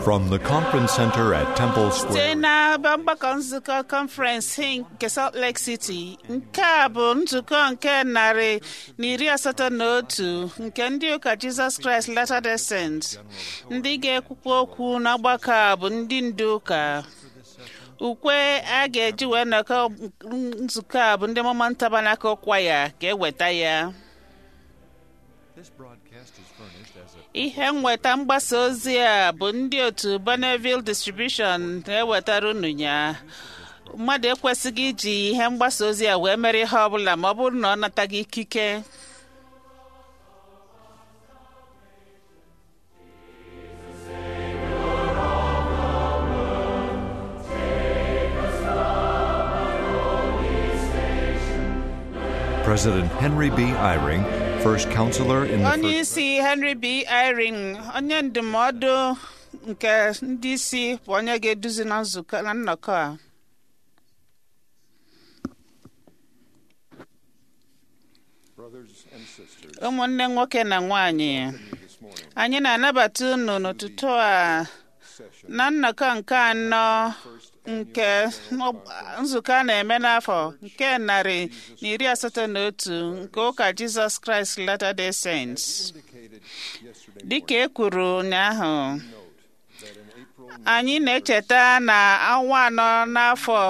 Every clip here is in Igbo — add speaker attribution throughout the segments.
Speaker 1: From the conference center at Temple
Speaker 2: site
Speaker 1: Square,
Speaker 2: n'ebe mgbakọ nzukọ kọnferensị nke Salt Lake City nke a bụ nzukọ nke narị na iri asatọ na otu nke ndị ụka Jizọs Kraịst Latter-day Saints ndị ga-ekwukwa okwu n'ọgbakọ a bụ ndị ndu ụka ukwe a ga-eji wee nọkọ nzukọ a bụ ndị Mormon Tabernacle Choir ga-eweta ya ihe nweta mgbasa ozi a bụ ndị otu Bonneville Distribution na-ewetara unu ya mmadụ ekwesịghị iji ihe mgbasa ozi a wee mere ihe ọbụla ma ọ bụrụ na ọ nataghị ikike
Speaker 1: President Henry B. Eyring, first counselor in the
Speaker 2: onye
Speaker 1: first,
Speaker 2: isi Henry B. Eyring onye ndụmọdụ nke ndị isi bụ onye ga-eduzi na nzukọ na nnọkọ a
Speaker 3: Brothers and sisters,
Speaker 2: ụmụnne nwoke na nwanyị
Speaker 3: this morning
Speaker 2: anyị na-anabata unu n'ụtụtụ a
Speaker 3: session
Speaker 2: na nnọkọ nke anọ nke nzukọ a na-eme n'afọ nke narị na iri asatọ na otu nke ụka Jizọs Kraịst Latter-day Saints
Speaker 3: indicated yesterday
Speaker 2: dịka e kwuru ụnyaahụ
Speaker 3: note that in April
Speaker 2: anyị na-echeta na ọnwa anọ n'afọ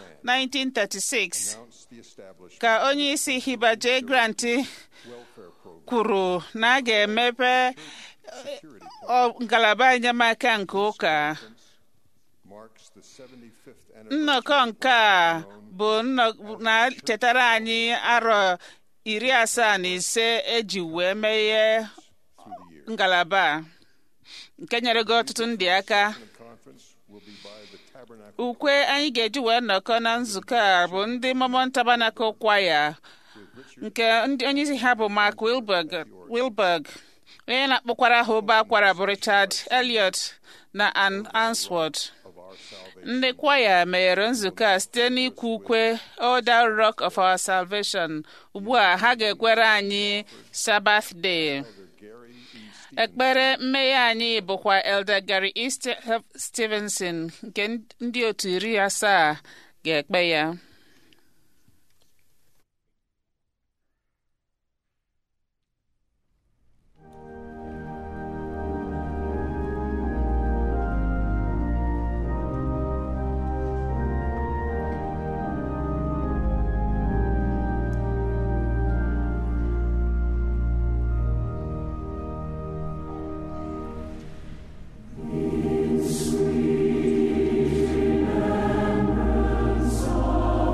Speaker 2: 1936
Speaker 3: announced the establishment
Speaker 2: ka onye isi Hiba J. Grant
Speaker 3: welfare program
Speaker 2: kwuru na a ga-emepe
Speaker 3: security
Speaker 2: ọ- ngalaba enyemaka nke ụka
Speaker 3: marks the 75th anniversary
Speaker 2: nnọkọ nke a bụ nnọ- na-chetara anyị arọ iri asaa na ise eji wee meghe
Speaker 3: through the year.
Speaker 2: ngalaba a, nke nyere gị ọtụtụ ndị aka
Speaker 3: The conference will be by the Tabernacle
Speaker 2: ukwe anyị ga-eji wee nnọkọ na nzukọ a bụ ndị Mormon Tabernacle Choir nke ndị onye isi ha bụ Mark Wilberg, Wilberg onye na-akpọkwara ha ụba akwara bụ Richard Elliot na Ann Answorth
Speaker 3: of our salvation.
Speaker 2: ndị kwaya meghere nzukọ a site n'ikwu ukwe O Thou Rock of Our Salvation ugbu a ha ga-ekwere anyị Sabbath Day
Speaker 3: Elder Gary E. Stevens
Speaker 2: ekpere mmeghe anyị bụkwa Elder Gary E. Ste- Stevenson nke ndị otu iri asaa ga-ekpe ya
Speaker 4: Sweet remembrance of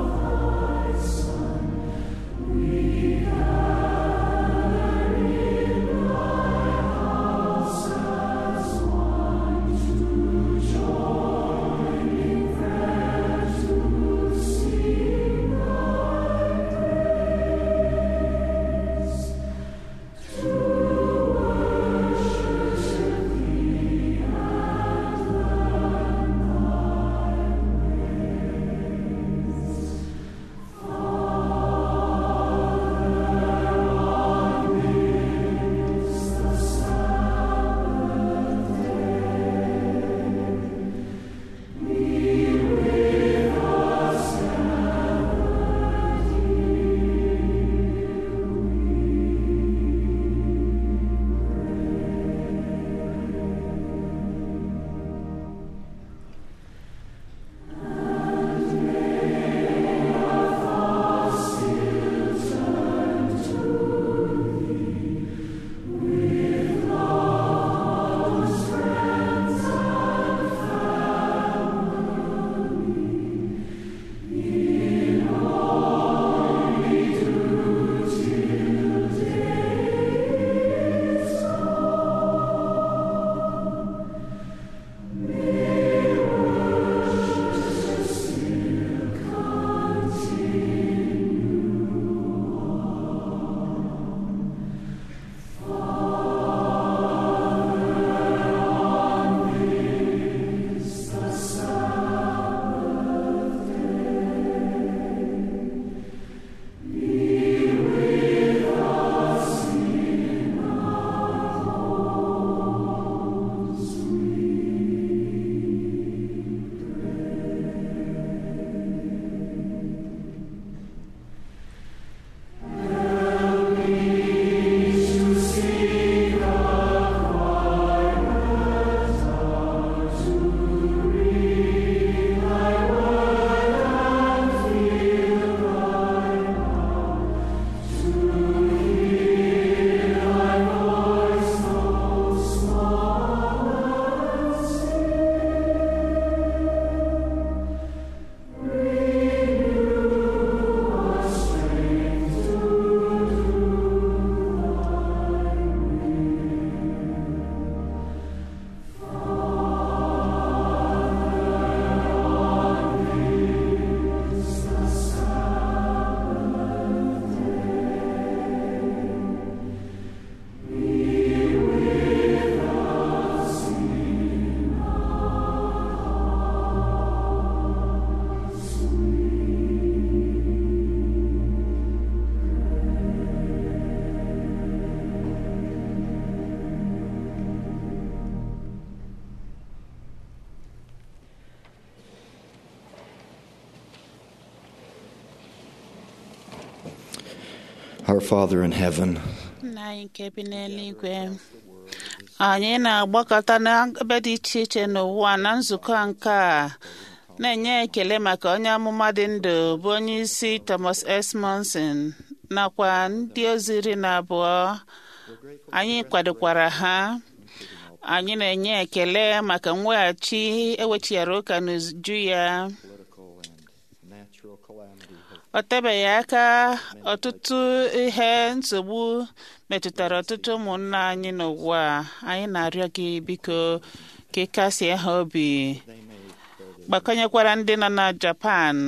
Speaker 4: Our Father in heaven,
Speaker 2: nna anyị nke bi n'eluigwe anyị na-agbakọta n'ebe dị iche iche n'ụwa na nzukọ nke a na-enye ekele maka onye amụma dị ndụ bụ onye isi Thomas S. Monson nakwa ndị ozi iri na abụọ anyị kwadokwara ha anyị na-enye ekele maka mweghachi ewechighara ụka n'uju ya
Speaker 4: political and natural calamity
Speaker 2: ọ tebeghị aka ọtụtụ ihe nsogbu metụtara ọtụtụ ụmụnna anyị n'ụwa a. anyị na-arịọ gị biko ka ị kasie ha obi gbakọnyekwara ndị nọ na Japan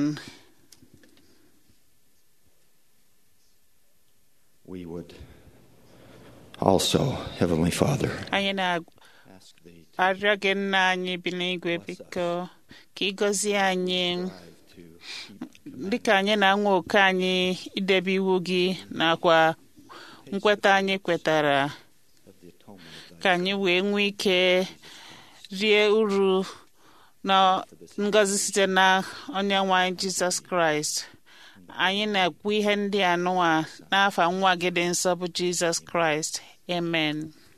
Speaker 4: we would also, Heavenly Father,
Speaker 2: anyị
Speaker 4: ask Thee
Speaker 2: na-arịọ gị nna anyị bi n'igwe biko ka ị gọzie anyị
Speaker 4: to keep
Speaker 2: dịka anyị na-anwa oke anyị idebe iwu gị nakwa nkweta anyị kwetara
Speaker 4: of the atonement of Thy
Speaker 2: ka anyị wee nwee ike rie uru na ngọzi site na onye nwe anyị jizọs kraịst anyị na-ekwu ihe ndị a nụwa n'afa nwa gị dị nsọ bụ jizọs kraịst amen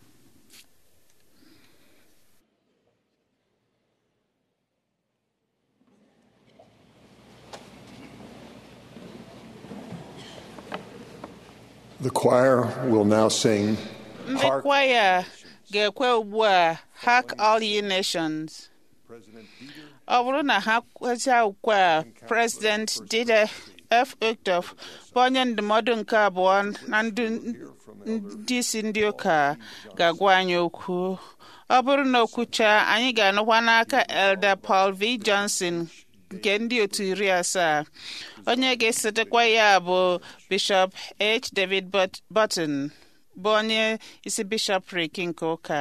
Speaker 3: The choir will now sing
Speaker 2: ndị
Speaker 3: Hark,
Speaker 2: kwaya ga-ekwe ugbu a hark all ye nations
Speaker 3: President Dieter
Speaker 2: ọ bụrụ na ha kwechaa ukwe a president Dieter F. Uchtdorf bụ onye ndụmọdụ nke abụọ na ndị ndị isi ndị ụka ga-agwa anyị okwu ọ bụrụ na okwucha anyị ga-anụkwa n'aka Elder Paul V. Johnson nke ndị otu iri asaa onye ga-esotekwa ya bụ Bishop H. David But- Button bụ onye isi bishọprik nke ụka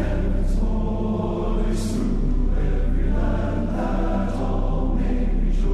Speaker 5: Rejoice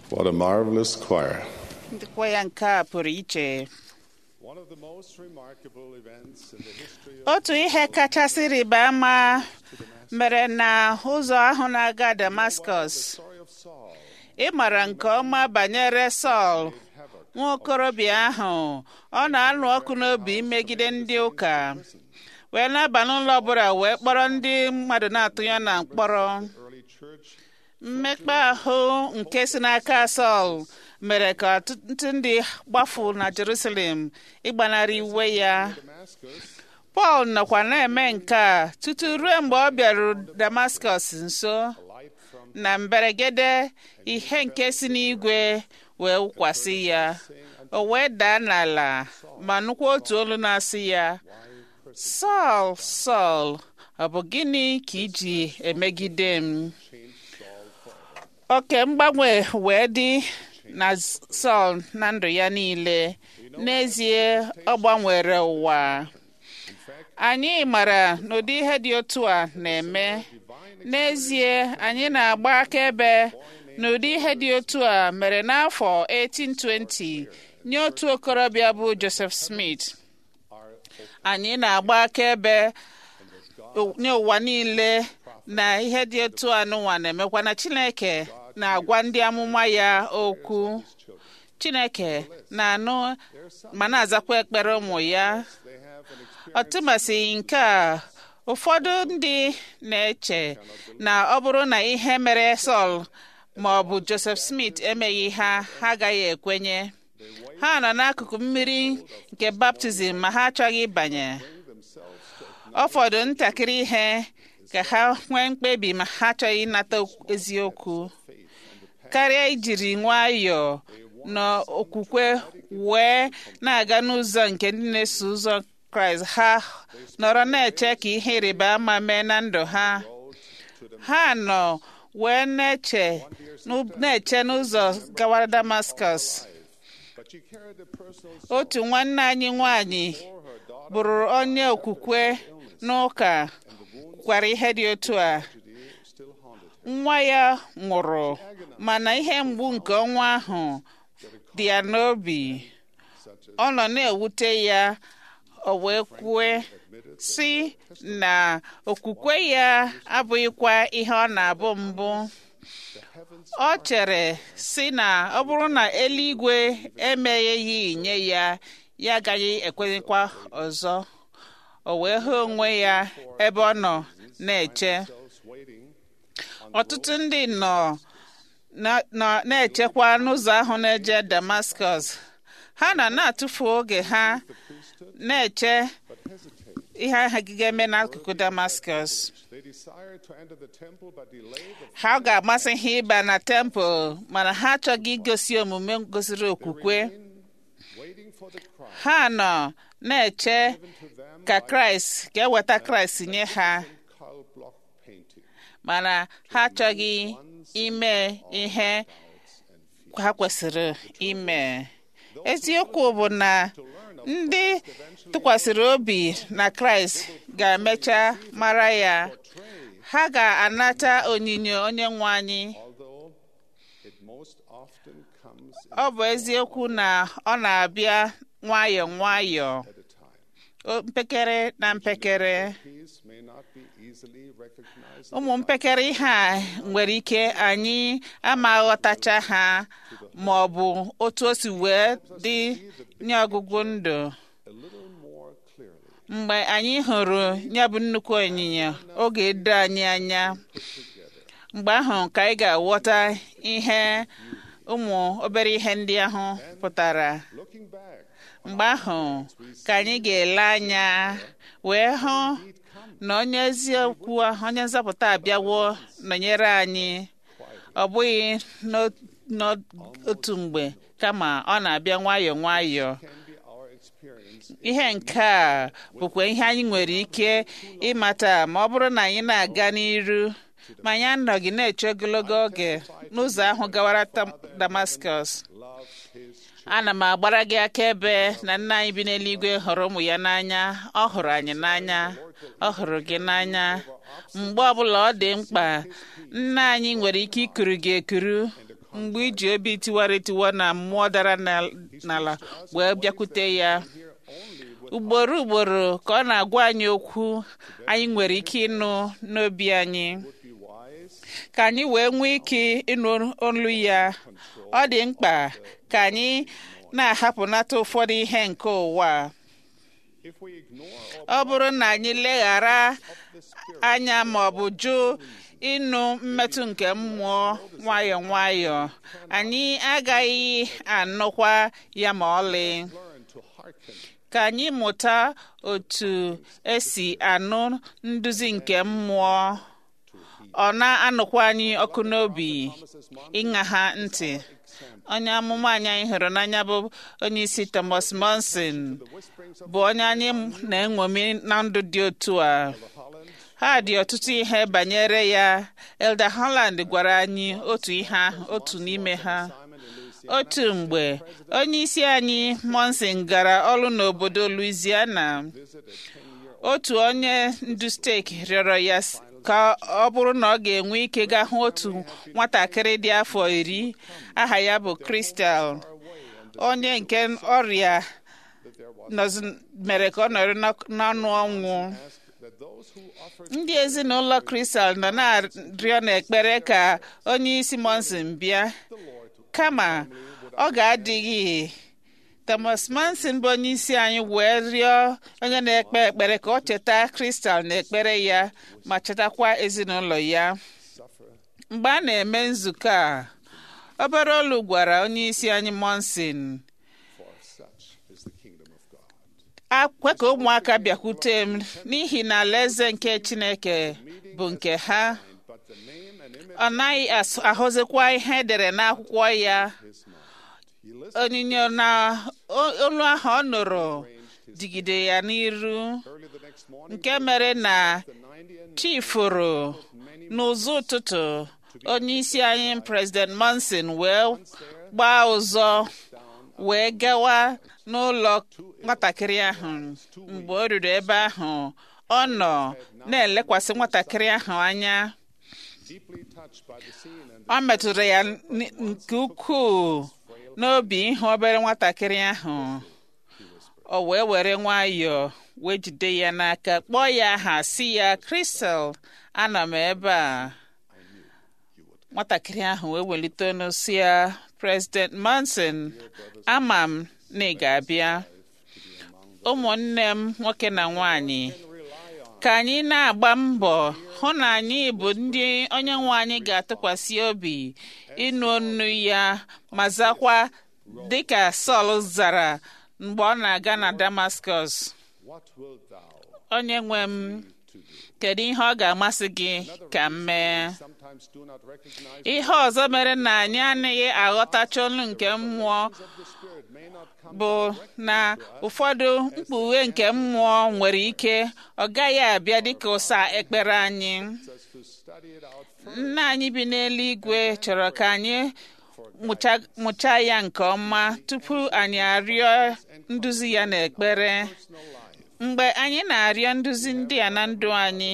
Speaker 3: What a marvelous choir.
Speaker 2: ndịkwa ya nke a pụrụ iche
Speaker 3: One of the most remarkable events in the history of
Speaker 2: otu ihe kachasị rịba ama mere na ụzọ ahụ na-aga Damascus
Speaker 3: story of Saul
Speaker 2: ị mara nke ọma banyere Sọl nwa okorobịa ahụ ọ na-anụ ọkụ n'obi imegide ndị ụka wee na-aba n'ụlọ ọbụla wee kpọrọ ndị mmadụ na-atụ ya na mkpọrọ
Speaker 3: early church
Speaker 2: mmekpa ahụ nke si n'aka Sọl mere ka ọtụtụ ndị gbafu na Jerusalem ịgbanarị iwe ya
Speaker 3: Damascus
Speaker 2: Pọl nọkwa na-eme nke a tutu ruo mgbe ọ bịaru Damascus nso
Speaker 3: light from
Speaker 2: na mberede ihe nke si n'igwe wee wụkwasị ya o wee daa n'ala ma nụkwa otu olu na-asị ya Sọl Sọl ọ bụ gịnị ka iji emegide m oke mgbanwe wee dị na Sọl na ndụ ya niile n'ezie ọ gbanwere ụwa anyị mara n'ụdị ihe dị otu a na-eme n'ezie anyị na-agba akaebe n'ụdị ihe dị otu a mere n'afọ 1820 nye otu okorobịa bụ Joseph Smith anyị na-agba akaebe nye ụwa niile na ihe dị otu a n'ụwa na-emekwa na Chineke na-agwa ndị amụma ya okwu Chineke na-anụ ma na-azakwa ekpere ụmụ ya ọtụmasịghị nke a ụfọdụ ndị na-eche na ọ bụrụ na ihe mere Sọl ma ọ bụ Joseph Smith emeghị ha ha agaghị ekwenye ha nọ n'akụkụ mmiri nke baptizim ma ha achọghị ịbanye ọ fọdụ ntakịrị ihe ka ha nwee mkpebi ma ha achọghị ịnata eziokwu karịa ijiri nwayọọ na okwukwe wee na-aga n'ụzọ nke ndị na-eso ụzọ kraịst ha nọrọ na-eche ka ihe ịrịba ama mee na ndụ ha ha nọ wee na-eche na-eche n'ụzọ gawara damascus
Speaker 3: but she carried the personal
Speaker 2: otu nwanne anyị nwanyị bụrụ onye okwukwe n'ụka gwara ihe dị otu a
Speaker 3: still haunted
Speaker 2: nwa ya nwụrụ mana ihe mgbu nke ọnwa ahụ dị ya n'obi ọ nọ na-ewute ya o wee kwue si na okwukwe ya abụghịkwa ihe ọ na-abụ mbụ ọ chere si na ọ bụrụ na eluigwe emegheghị nye ya ya agaghị ekwenyekwa ọzọ o wee hụ onwe ya ebe ọ nọ na-eche
Speaker 3: those waiting
Speaker 2: ọtụtụ ndị nọ na- nọ- na-echekwa n'ụzọ ahụ na-eje Damascus ha na na-atụfu oge ha na-eche ihe ha ga-eme n'akụkụ Damascus
Speaker 3: they desired to enter the temple but delayed the
Speaker 2: ha ga-amasị ha ịba na tempụl mana ha achọghị igosi omume gosiri okwukwe
Speaker 3: waiting for the Christ
Speaker 2: ha nọ na-eche
Speaker 3: to them
Speaker 2: ka Kraịst ka eweta Kraịst nye ha
Speaker 3: Karl Bloch painting
Speaker 2: mana ha achọghị ime ihe ha kwesịrị ime eziokwu bụ na ndị tụkwasịrị obi na kraịst ga-emecha mara ya ha ga-anata onyinyo onye nwe anyị
Speaker 3: although it most often comes
Speaker 2: ọ bụ eziokwu na ọ na-abịa nwayọọ nwayọọ
Speaker 3: at a time
Speaker 2: o- mpekere na mpekere
Speaker 3: these may not be easily recognized
Speaker 2: ụmụ mpekere ihe a nwere ike anyị ama aghọtacha ha ma ọ bụ otu o si wee dị nye ọgụgụ ndụ
Speaker 3: a little more clearly
Speaker 2: mgbe anyị hụrụ ya bụ nnukwu onyinyo oge edo anyị anya mgbe ahụ ka anyị ga-aghọta ihe ụmụ obere ihe ndị ahụ pụtara
Speaker 3: looking back
Speaker 2: mgbe ahụ ka anyị ga-ele anya wee hụ na onye eziokwu ahụ, onye nzọpụta abịawo nọnyere anyị ọ bụghị n'o- n'otu mgbe kama ọ na-abịa nwayọọ nwayọọ
Speaker 3: can be our experience
Speaker 2: ihe nke a bụkwa ihe anyị nwere ike ịmata ma ọ bụrụ na anyị na-aga n'iru ma anyị anọghị na-eche ogologo oge n'ụzọ ahụ gawara Tam- Damascus
Speaker 3: loves his
Speaker 2: ana m agbara gị akaebe na nna anyị bi n'eluigwe hụrụ ụmụ ya n'anya ọ hụrụ anyị n'anya ọ hụrụ gị n'anya mgbe ọbụla ọ dị mkpa nna anyị nwere ike ikuru gị ekuru mgbe iji obi tiwara etiwa na mmụọ dara na- n'ala wee bịakwute ya ugboro ugboro ka ọ na-agwa anyị okwu anyị nwere ike ịnụ n'obi anyị
Speaker 3: be wise
Speaker 2: ka anyị wee nwee ike ịnụ olu ya ọ dị mkpa ka anyị na-ahapụnata ụfọdụ ihe nke ụwa a.
Speaker 3: if we ignore or
Speaker 2: ọ bụrụ na anyị leghara anya ma ọ bụ jụ ịnụ mmetụ nke mmụọ nwayọọ nwayọọ anyị agaghị anụkwa ya ma ọlị
Speaker 3: learn to hearken
Speaker 2: ka anyị mụta otu esi anụ nduzi nke mmụọ ọ na-anụkwa anyị ọkụ n'obi ịṅa ha ntị onye amụma anyị anyị hụrụ n'anya bụ onye isi Thomas Monson bụ onye anyị na-enwomi na ndụ dị otu a ha dị ọtụtụ ihe banyere ya Elder Holland gwara anyị otu ihe ahụ otu n'ime ha otu mgbe onye isi anyị Monson gara ọrụ n'obodo Louisiana otu onye ndu steeti rịọrọ ya s- ka ọ bụrụ na ọ ga-enwe ike gaa hụ otu nwatakịrị dị afọ iri aha ya bụ Crystal onye nke ọrịa nọzi- mere ka ọ nọrọ n'ọk- n'ọnụ ọnwụ
Speaker 3: that those who offer
Speaker 2: ndị ezinụlọ Crystal nọ na-arịọ n'ekpere ka onye isi Monson bịa kama ọ ga-adịghị Thomas Monson bụ onye isi anyị wee rịọ onye na-ekpe ekpere ka ọ cheta Crystal na ekpere ya ma chetakwa ezinụlọ ya mgbe a na-eme nzukọ a obere olu gwara onye isi anyị Monson
Speaker 3: for such is the kingdom of God.
Speaker 2: akwe ka ụmụaka bịakwute m n'ihi na alaeze nke Chineke bụ nke ha
Speaker 3: But the name and image
Speaker 2: ọ naghị asụ- ahụzikwa ihe edere n'akwụkwọ ya
Speaker 3: is not. He listened
Speaker 2: onyinyo na o- olu ahụ ọ nụrụ digide ya n'iru
Speaker 3: early the next morning.
Speaker 2: nke mere na
Speaker 3: The 90 and
Speaker 2: chifuru n'ụzọ ụtụtụ onye isi anyị president Monson wee gbaa ụzọ wee gawa n'ụlọ nwatakịrị ahụ mgbe o ruru ebe ahụ ọ nọ na-elekwasị nwatakịrị ahụ anya
Speaker 3: deeply touched by the scene and
Speaker 2: ọ metụrụ ya n- nke ukwuu n'obi ịhụ obere nwatakịrị ahụ o wee were nwayọọ wee jide ya n'aka kpọọ ya aha si ya Crystal ana m ebe a nwatakịrị ahụ wee welite ọnụ si ya President Monson ama m na ị ga-abịa ụmụnne m nwoke na nwanyị ka anyị na-agba mbọ hụ na anyị bụ ndị onye nwe anyị ga-atụkwasị obi ịnụ ọnụ ya ma zakwa dịka Sọl zara mgbe ọ na-aga na Damascus
Speaker 3: what wilt thou?
Speaker 2: onye nwe m kedu ihe ọ ga-amasị gị ka m mee
Speaker 3: Sometimes do not recognize
Speaker 2: ihe ọzọ mere na anyị anaghị aghọtacha olu nke mmụọ
Speaker 3: the Spirit may not come
Speaker 2: bụ na ụfọdụ mkpughe nke mmụọ nwere ike ọ gaghị abịa dịka ụsa ekpere anyị
Speaker 3: us to study it out
Speaker 2: nna anyị bi n'eluigwe chọrọ ka anyị mụcha- mụchaa ya nke ọma tupu anyị arịọ nduzi ya n'ekpere mgbe anyị na-arịọ nduzi ndị a na ndụ anyị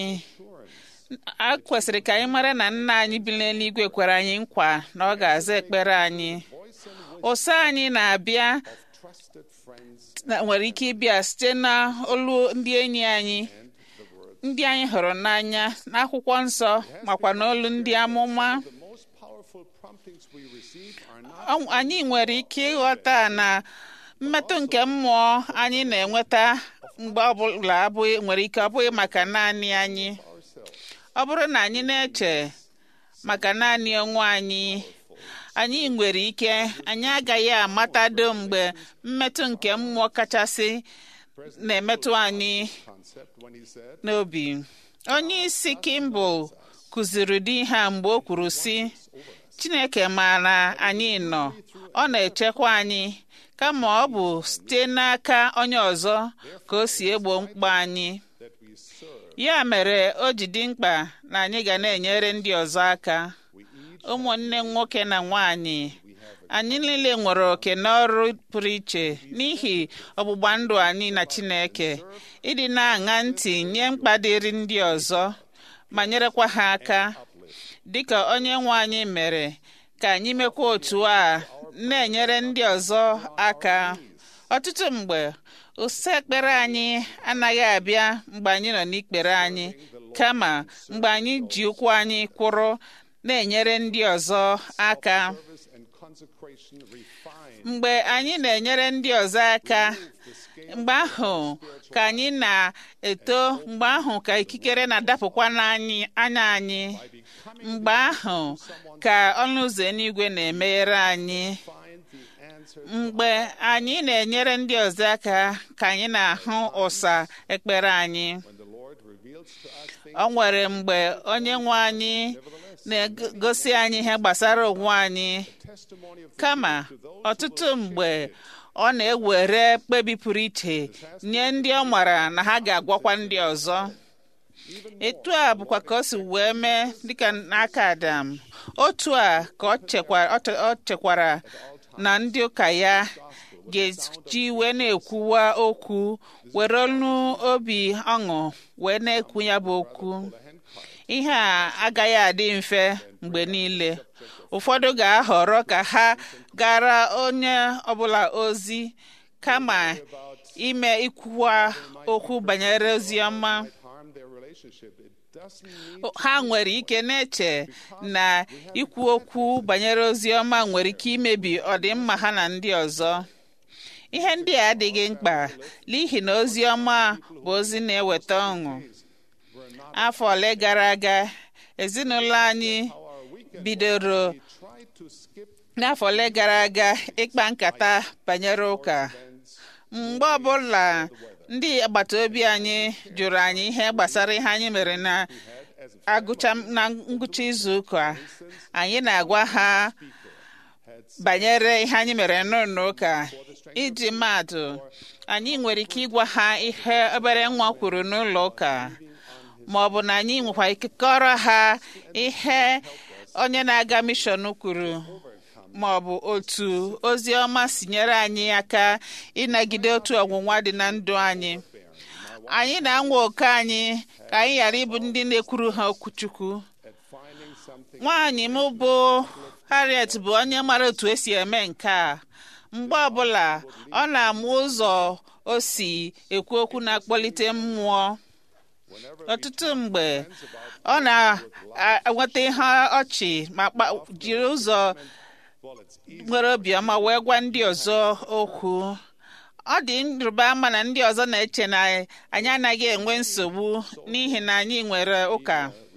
Speaker 2: a kwesịrị ka anyị mara na nna anyị bi n'eluigwe kwere anyị nkwa na ọ ga-aza ekpere anyị ụsa anyị na-abịa
Speaker 3: trusted friends
Speaker 2: na- nwere ike ịbịa site na olu ndị enyi anyị ndị anyị hụrụ n'anya n'akwụkwọ nsọ makwa n'olu ndị amụma
Speaker 3: the most powerful promptings we receive are not
Speaker 2: Ọ- anyị nwere ike ịghọta na mmetụ nke mmụọ anyị na-enweta mgbe ọbụla abụghị nwere ike ọ bụghị maka naanị anyị ọ bụrụ na anyị na-eche maka naanị onwe anyị anyị nwere ike anyị agaghị amatado mgbe mmetụ nke mmụọ kachasị na-emetụ anyị
Speaker 3: concept when he said
Speaker 2: n'obi onye isi Kimball kụziri ụdị ihe a mgbe o kwuru sị Chineke maara anyị nọ ọ na-echekwa anyị kama ọ bụ site n'aka onye ọzọ ka o si egbo mkpa anyị
Speaker 3: that we serve,
Speaker 2: ya mere o ji dị mkpa na anyị ga na-enyere ndị ọzọ aka ụmụnne nwoke na nwanyị anyị niile nwere oke n'ọrụ pụrụ iche n'ihi ọgbụgba ndụ anyị na Chineke ịdị na-aṅa ntị nye mkpa dịrị ndị ọzọ ma nyerekwa ha aka dịka onye nwe anyị mere ka anyị mekwa otu a na-enyere ndị ọzọ aka ọtụtụ mgbe ụsa ekpere anyị anaghị abịa mgbe anyị nọ n'ikpere anyị kama mgbe anyị ji ụkwụ anyị kwụrụ na-enyere ndị ọzọ aka
Speaker 3: service and consecration refine
Speaker 2: mgbe anyị na-enyere ndị ọzọ aka mgbe ahụ ka anyị na-eto mgbe ahụ ka ikikere na-adapụkwa n'anyị anya anyị mgbe ahụ ka ọnụ ụzọ eluigwe na-emeghere anyị
Speaker 3: find the answer
Speaker 2: mgbe anyị na-enyere ndị ọzọ aka ka anyị na-ahụ ụsa ekpere anyị
Speaker 3: when the Lord reveals to us things
Speaker 2: o nwere mgbe onye nwe anyị na-egosi anyị ihe gbasara onwe anyị
Speaker 3: testimony of the
Speaker 2: kama ọtụtụ mgbe ọ na-ewere mkpebi pụrụ iche nye ndị ọ mara na ha ga-agwakwa ndị ọzọ etu a bụkwa ka o si wee mee dịka n'aka Adam otu a ka ọ chekwara ọ che- ọ chekwara na ndị ụka ya ga-eji wee na-ekwuwa okwu were olu obi ọṅụ wee na-ekwu ya bụ okwu ihe a agaghị adị mfe mgbe niile ụfọdụ ga-ahọrọ ka ha gara onye ọbụla ozi kama ime ikwuwa okwu banyere ozi ọma
Speaker 3: harm their relationship. It doesn't mean
Speaker 2: ha nwere ike na-eche na ikwu okwu banyere ozi ọma nwere ike imebi ọdịmma ha na ndị ọzọ ihe ndị a adịghị mkpa n'ihi na ozi ọma bụ ozi na-eweta ọṅụ afọ ole gara aga ezinụlọ anyị bidoro
Speaker 3: try to skip
Speaker 2: n'afọ ole gara aga ịkpa nkata banyere ụka mgbe ọbụla ndị agbata obi anyị jụrụ anyị ihe gbasara ihe anyị mere na agụcha na ngwụcha izu ụka anyị na-agwa ha banyere ihe anyị mere n'ụlọ ụka iji maatụ anyị nwere ike ịgwa ha ihe obere nwa kwuru n'ụlọ ụka ma ọ bụ na anyị nwekwa ike kọrọ ha ihe onye na-aga mishọn kwuru ma ọ bụ otu ozi ọma si nyere anyị aka ịnagide otu ọnwụnwa dị na ndụ anyị anyị na-anwa oke anyị ka anyị ghara ịbụ ndị na-ekwuru ha okwuchukwu
Speaker 3: finding something
Speaker 2: nwaanyị m bụ Harriet bụ onye mara otu esi eme nke a mgbe ọbụla ọ na-amụ ụzọ o si ekwu okwu na-akpọlite mmụọ ọtụtụ mgbe ọ na-enweta ihe ọchị ma kpa- jiri ụzọ
Speaker 3: bullets.
Speaker 2: nwere obiọma wee gwa ndị ọzọ okwu ọ dị nrụba ama na ndị ọzọ na-eche na anyị anaghị enwe nsogbu n'ihi na anyị nwere ụka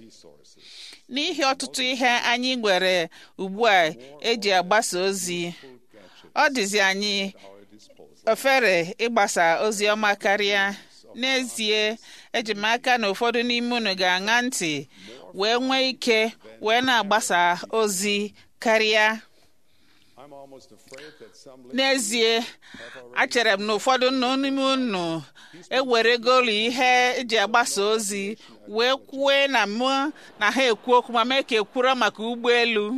Speaker 2: n'ihi ọtụtụ ihe anyị nwere ugbu a eji agbasa ozi ọ dịzi anyị ofere ịgbasa ozi ọma karịa n'ezie eji m aka na ụfọdụ n'ime unu ga-aṅa ntị wee nwee ike wee na-agbasa ozi karịa
Speaker 3: I'm almost afraid that some
Speaker 2: n'ezie achere m na ụfọdụ nọ n'ime unu eweregolu ihe eji agbasa ozi wee kwue na mụ na ha ekwu okwu ma mee ka ekwuro maka ụgbọelu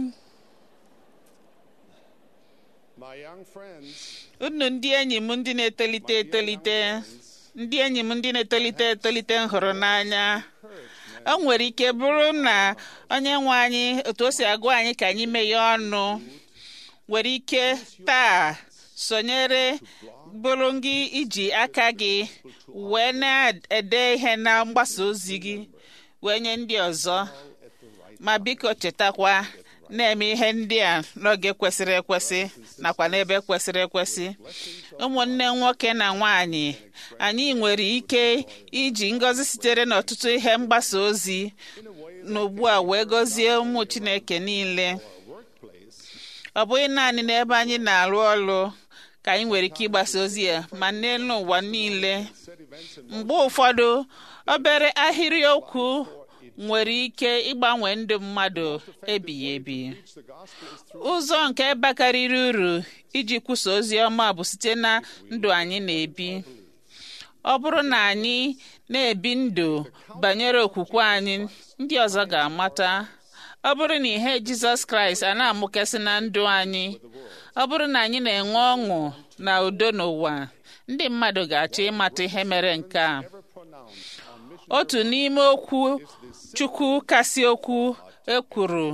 Speaker 3: my young friends
Speaker 2: unu ndị enyi m ndị na-etolite etolite ndị enyi m ndị na-etolite etolite m hụrụ n'anya o nwere ike bụrụ na onye nwe anyị otu o si agwa anyị ka anyị meghee ọnụ nwere ike taa sonyere bụrụ gị iji aka gị wee na-ede ihe na mgbasa ozi gị wee nye ndị ọzọ ma biko chetakwa na-eme ihe ndị a n'oge kwesịrị ekwesị nakwa n'ebe kwesịrị ekwesị ụmụnne nwoke na nwanyị anyị nwere ike iji ngọzi sitere n'ọtụtụ ihe mgbasa ozi n'ugbu a wee gọzie ụmụ Chineke niile ọ bụghị naanị n'ebe anyị na-arụ ọrụ ka anyị nwere ike ịgbasa ozi ya ma n'elu ụwa niile mgbe ụfọdụ obere ahịrị okwu nwere ike ịgbanwe ndụ mmadụ ebighị ebi ụzọ nke bakarịrị uru iji kwusa ozi ọma bụ site na ndụ anyị na-ebi ọ bụrụ na anyị na-ebi ndụ banyere okwukwe anyị ndị ọzọ ga-amata ọ bụrụ na ihe Jizọs Kraịst a na-amụkasị na ndụ anyị ọ bụrụ na anyị na-enwe ọṅụ na udo n'ụwa ndị mmadụ ga-achọ ịmata ihe mere nke a otu n'ime okwu Chukwu kasị okwu ekwuru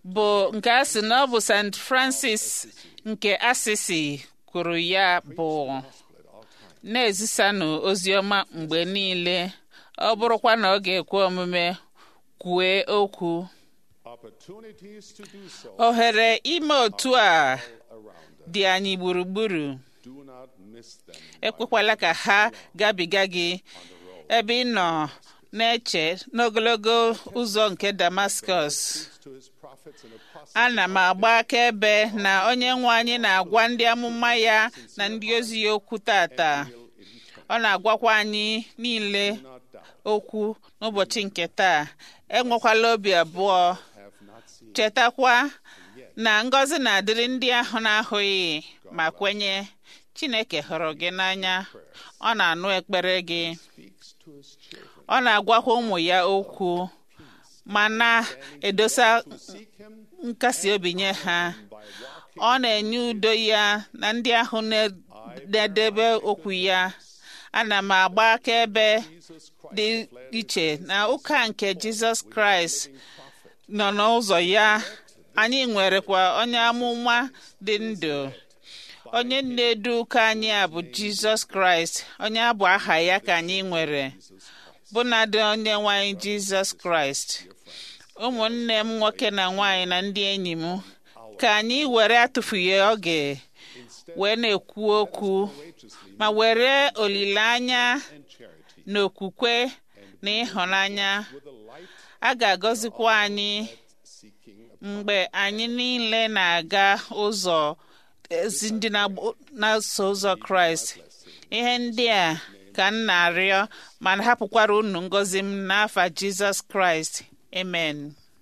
Speaker 2: bụ nke a sị na ọ bụ St. Francis nke Asisi kwuru ya bụ na-ezisanụ ozi ọma mgbe niile ọ bụrụkwa na ọ ga-ekwe omume kwue okwu
Speaker 3: Opportunities to do so
Speaker 2: ohere ime otu a
Speaker 3: around us.
Speaker 2: dị anyị gburugburu
Speaker 3: Do not miss them.
Speaker 2: ekwekwala ka ha gabiga gị ebe ị nọ na-eche n'ogologo ụzọ nke Damascus
Speaker 3: To his prophets and apostles,
Speaker 2: ana m agba akaebe na onye nwe anyị na-agwa ndị amụma ya na ndị ozi ya okwu tata ọ na-agwakwa anyị niile
Speaker 3: not doubt,
Speaker 2: okwu n'ụbọchị nke taa enwekwala obi abụọ
Speaker 3: have not seen.
Speaker 2: chetakwa na ngọzi na-adịrị ndị ahụ na-ahụghị ma kwenye Chineke hụrụ gị n'anya ọ na-anụ ekpere gị
Speaker 3: Speaks to his children.
Speaker 2: ọ na-agwakwa ụmụ ya okwu ma na-edosa
Speaker 3: Seek him
Speaker 2: nkasi obi nye ha
Speaker 3: by walking
Speaker 2: ọ na-enye udo ya na ndị ahụ na- na-edebe okwu ya ana m agba akaebe
Speaker 3: Jesus Christ,
Speaker 2: dị iche na ụka nke Jizọs Kraịst nọ n'ụzọ ya anyị nwerekwa onye amụma dị ndụ onye na-edu ụka anyị a bụ Jizọs Kraịst onye abụ aha ya ka anyị nwere bụnadị onye nwanyị Jizọs Kraịst ụmụnne m nwoke na nwanyị na ndị enyi m ka anyị were atụfughị oge wee na-ekwu okwu ma were olileanya
Speaker 3: and charity
Speaker 2: na okwukwe na ịhụnanya
Speaker 3: with a light
Speaker 2: a ga-agọzikwa anyị
Speaker 3: seeking
Speaker 2: mgbe anyị niile na-aga ụzọ ezi ndị na-agba- na-eso ụzọ kraịst ihe ndị a ka m na-arịọ ma hapụkwara unu ngọzi m n'afa jizọs kraịst amen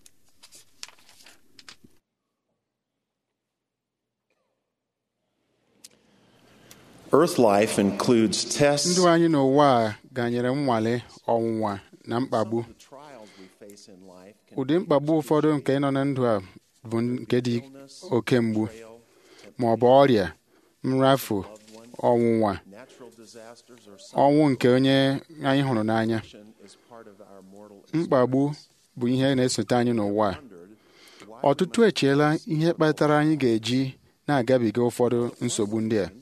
Speaker 5: Earth life includes tests,
Speaker 6: ndụ anyị n'ụwa a ganyere nnwale ọnwụnwa na mkpagbu
Speaker 5: the trials we face in life can
Speaker 6: ụdị mkpagbu ụfọdụ nke nọ na ndụ a bụ nke dị oke mgbu ma ọ bụ ọrịa nrafu ọnwụnwa
Speaker 5: natural disasters or
Speaker 6: ọnwụ nke onye anyị hụrụ n'anya
Speaker 5: something is part of our mortal
Speaker 6: mkpagbu bụ ihe na-esote anyị n'ụwa a
Speaker 5: wondered why
Speaker 6: ọtụtụ echeela ihe kpatara anyị ga-eji na-agabiga ụfọdụ nsogbu ndị a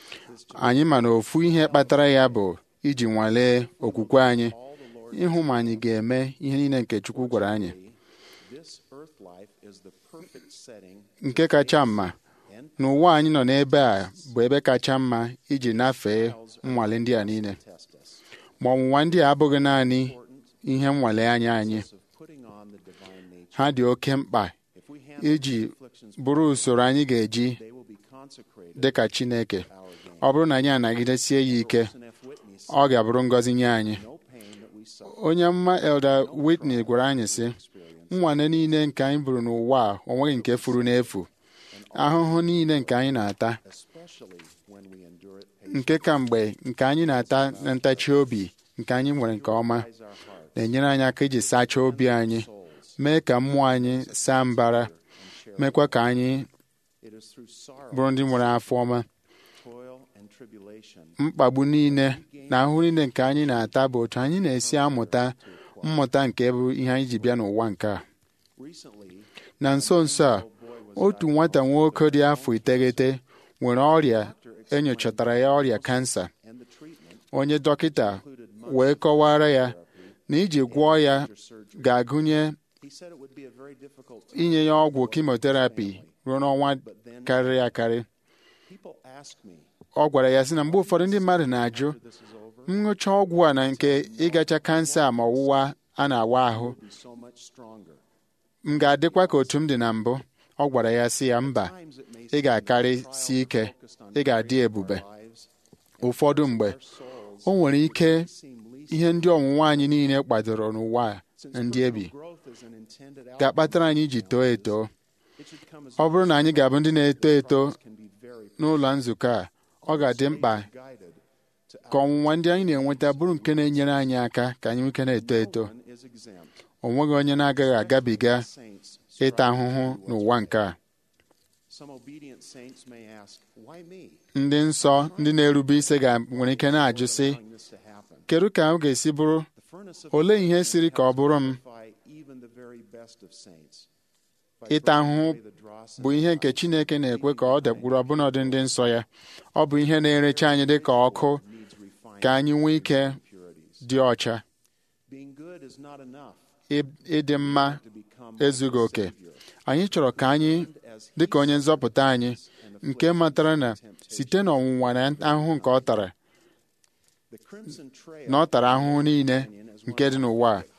Speaker 6: anyị ma na ofu ihe kpatara ya bụ iji nwalee okwukwe anyị ịhụ ma anyị ga-eme ihe niile nke Chukwu gwara anyị
Speaker 5: this earth life is the perfect setting
Speaker 6: nke kacha mma n'ụwa anyị nọ n'ebe a bụ ebe kacha mma iji nafee nnwale ndị a niile
Speaker 5: test us
Speaker 6: ma ọnwụnwa ndị a abụghị naanị ihe nnwale anya anyị
Speaker 5: of putting on the divine nature.
Speaker 6: ha dị oke mkpa
Speaker 5: If we handle
Speaker 6: iji
Speaker 5: these afflictions,
Speaker 6: bụrụ usoro anyị ga-eji
Speaker 5: they will be consecrated
Speaker 6: dị ka Chineke
Speaker 5: our gain.
Speaker 6: ọ bụrụ na anyị anagidesie ya ike
Speaker 5: And if Whitney said,
Speaker 6: ọ ga-abụrụ ngọzi nye anyị
Speaker 5: no pain that we suffer
Speaker 6: onye mma Elder Whitney gwara anyị sị nnwane niile nke anyị buru n'ụwa a o nweghị nke furu n'efu ahụhụ niile nke anyị na-ata
Speaker 5: especially when we endure it
Speaker 6: nke ka mgbe nke anyị na-ata na ntachi obi nke anyị nwere nke ọma
Speaker 5: patiently, our heart,
Speaker 6: na-enyere anyị aka iji sachaa obi anyị mee ka mmụọ anyị saa mbara mekwa ka anyị
Speaker 5: it is through sorrow,
Speaker 6: bụrụ ndị nwere afọ ọma
Speaker 5: toil, and tribulation
Speaker 6: mkpagbu niile na ahụhụ niile nke anyị na-ata bụ otu anyị na-esi amụta mmụta nke bụ ihe anyị ji bịa n'ụwa nke a
Speaker 5: recently
Speaker 6: na nso nso a otu nwata nwoke dị afọ iteghete nwere ọrịa enyochatara ya ọrịa kansa
Speaker 5: and the treatment
Speaker 6: onye dọkịta wee kọwara ya na iji gwọọ ya ga-agụnye
Speaker 5: he said it would be a very difficult time.
Speaker 6: inye ya ọgwụ kimoterapi ruo n'ọnwa karịrị akarị
Speaker 5: people ask me
Speaker 6: ọ gwara ya sị na mgbe ụfọdụ ndị mmadụ na-ajụ
Speaker 5: this is over
Speaker 6: nnụcha ọgwụ a na nke ịgacha kansa ma ọwụwa a na-awa ahụ
Speaker 5: be so much stronger
Speaker 6: m ga-adịkwa ka otu m dị na mbụ ọ gwara ya sị ya mba
Speaker 5: times it may
Speaker 6: ị
Speaker 5: seem
Speaker 6: ga-akarị
Speaker 5: that
Speaker 6: si ike
Speaker 5: focused on
Speaker 6: ị ga-adị
Speaker 5: our
Speaker 6: ebube
Speaker 5: lives
Speaker 6: ụfọdụ mgbe
Speaker 5: souls
Speaker 6: o nwere ike
Speaker 5: seem least
Speaker 6: ihe ndị ọnwụnwa anyị niile kwadoro n'ụwa a
Speaker 5: since
Speaker 6: na ndị ebi
Speaker 5: personal growth is an intended outcome
Speaker 6: ga-akpatara anyị iji too eto
Speaker 5: it should come as
Speaker 6: ọ bụrụ na anyị ga-abụ ndị na-eto eto
Speaker 5: can be very
Speaker 6: n'ụlọ nzukọ a ọ ga-adị mkpa
Speaker 5: guided to
Speaker 6: ka ọnwụnwa ndị anyị na-enweta bụrụ nke na-enyere anyị aka ka anyị nwee ike na-eto eto
Speaker 5: one is exempt
Speaker 6: o nweghị onye na-agaghị agabiga
Speaker 5: saints
Speaker 6: ịta ahụhụ n'ụwa nke a
Speaker 5: some obedient saints may ask why me
Speaker 6: ndị nsọ ndị na-erube isi ga nwere ike na-ajụ sị
Speaker 5: allowing this to happen
Speaker 6: kedu ka m ga-esi bụrụ
Speaker 5: the furnace of
Speaker 6: olee ihe
Speaker 5: affliction
Speaker 6: siri ka ọ bụrụ m
Speaker 5: purify even the very best of saints
Speaker 6: ịta ahụhụ bụ ihe nke Chineke na-ekwe ka ọ dakpuru ọbụnọdụ ndị nsọ ya ọ bụ ihe na-erecha anyị dị ka ọkụ ka anyị nwee ike dị ọcha
Speaker 5: Being good is not enough
Speaker 6: Ị- ịdị mma
Speaker 5: to become
Speaker 6: ezughị oke anyị chọrọ ka anyị dị ka onye nzọpụta anyị nke matara na site n'ọnwụnwa na ahụhụ nke ọ tara
Speaker 5: the crimson trail
Speaker 6: na ọ tara ahụhụ niile nke dị n'ụwa a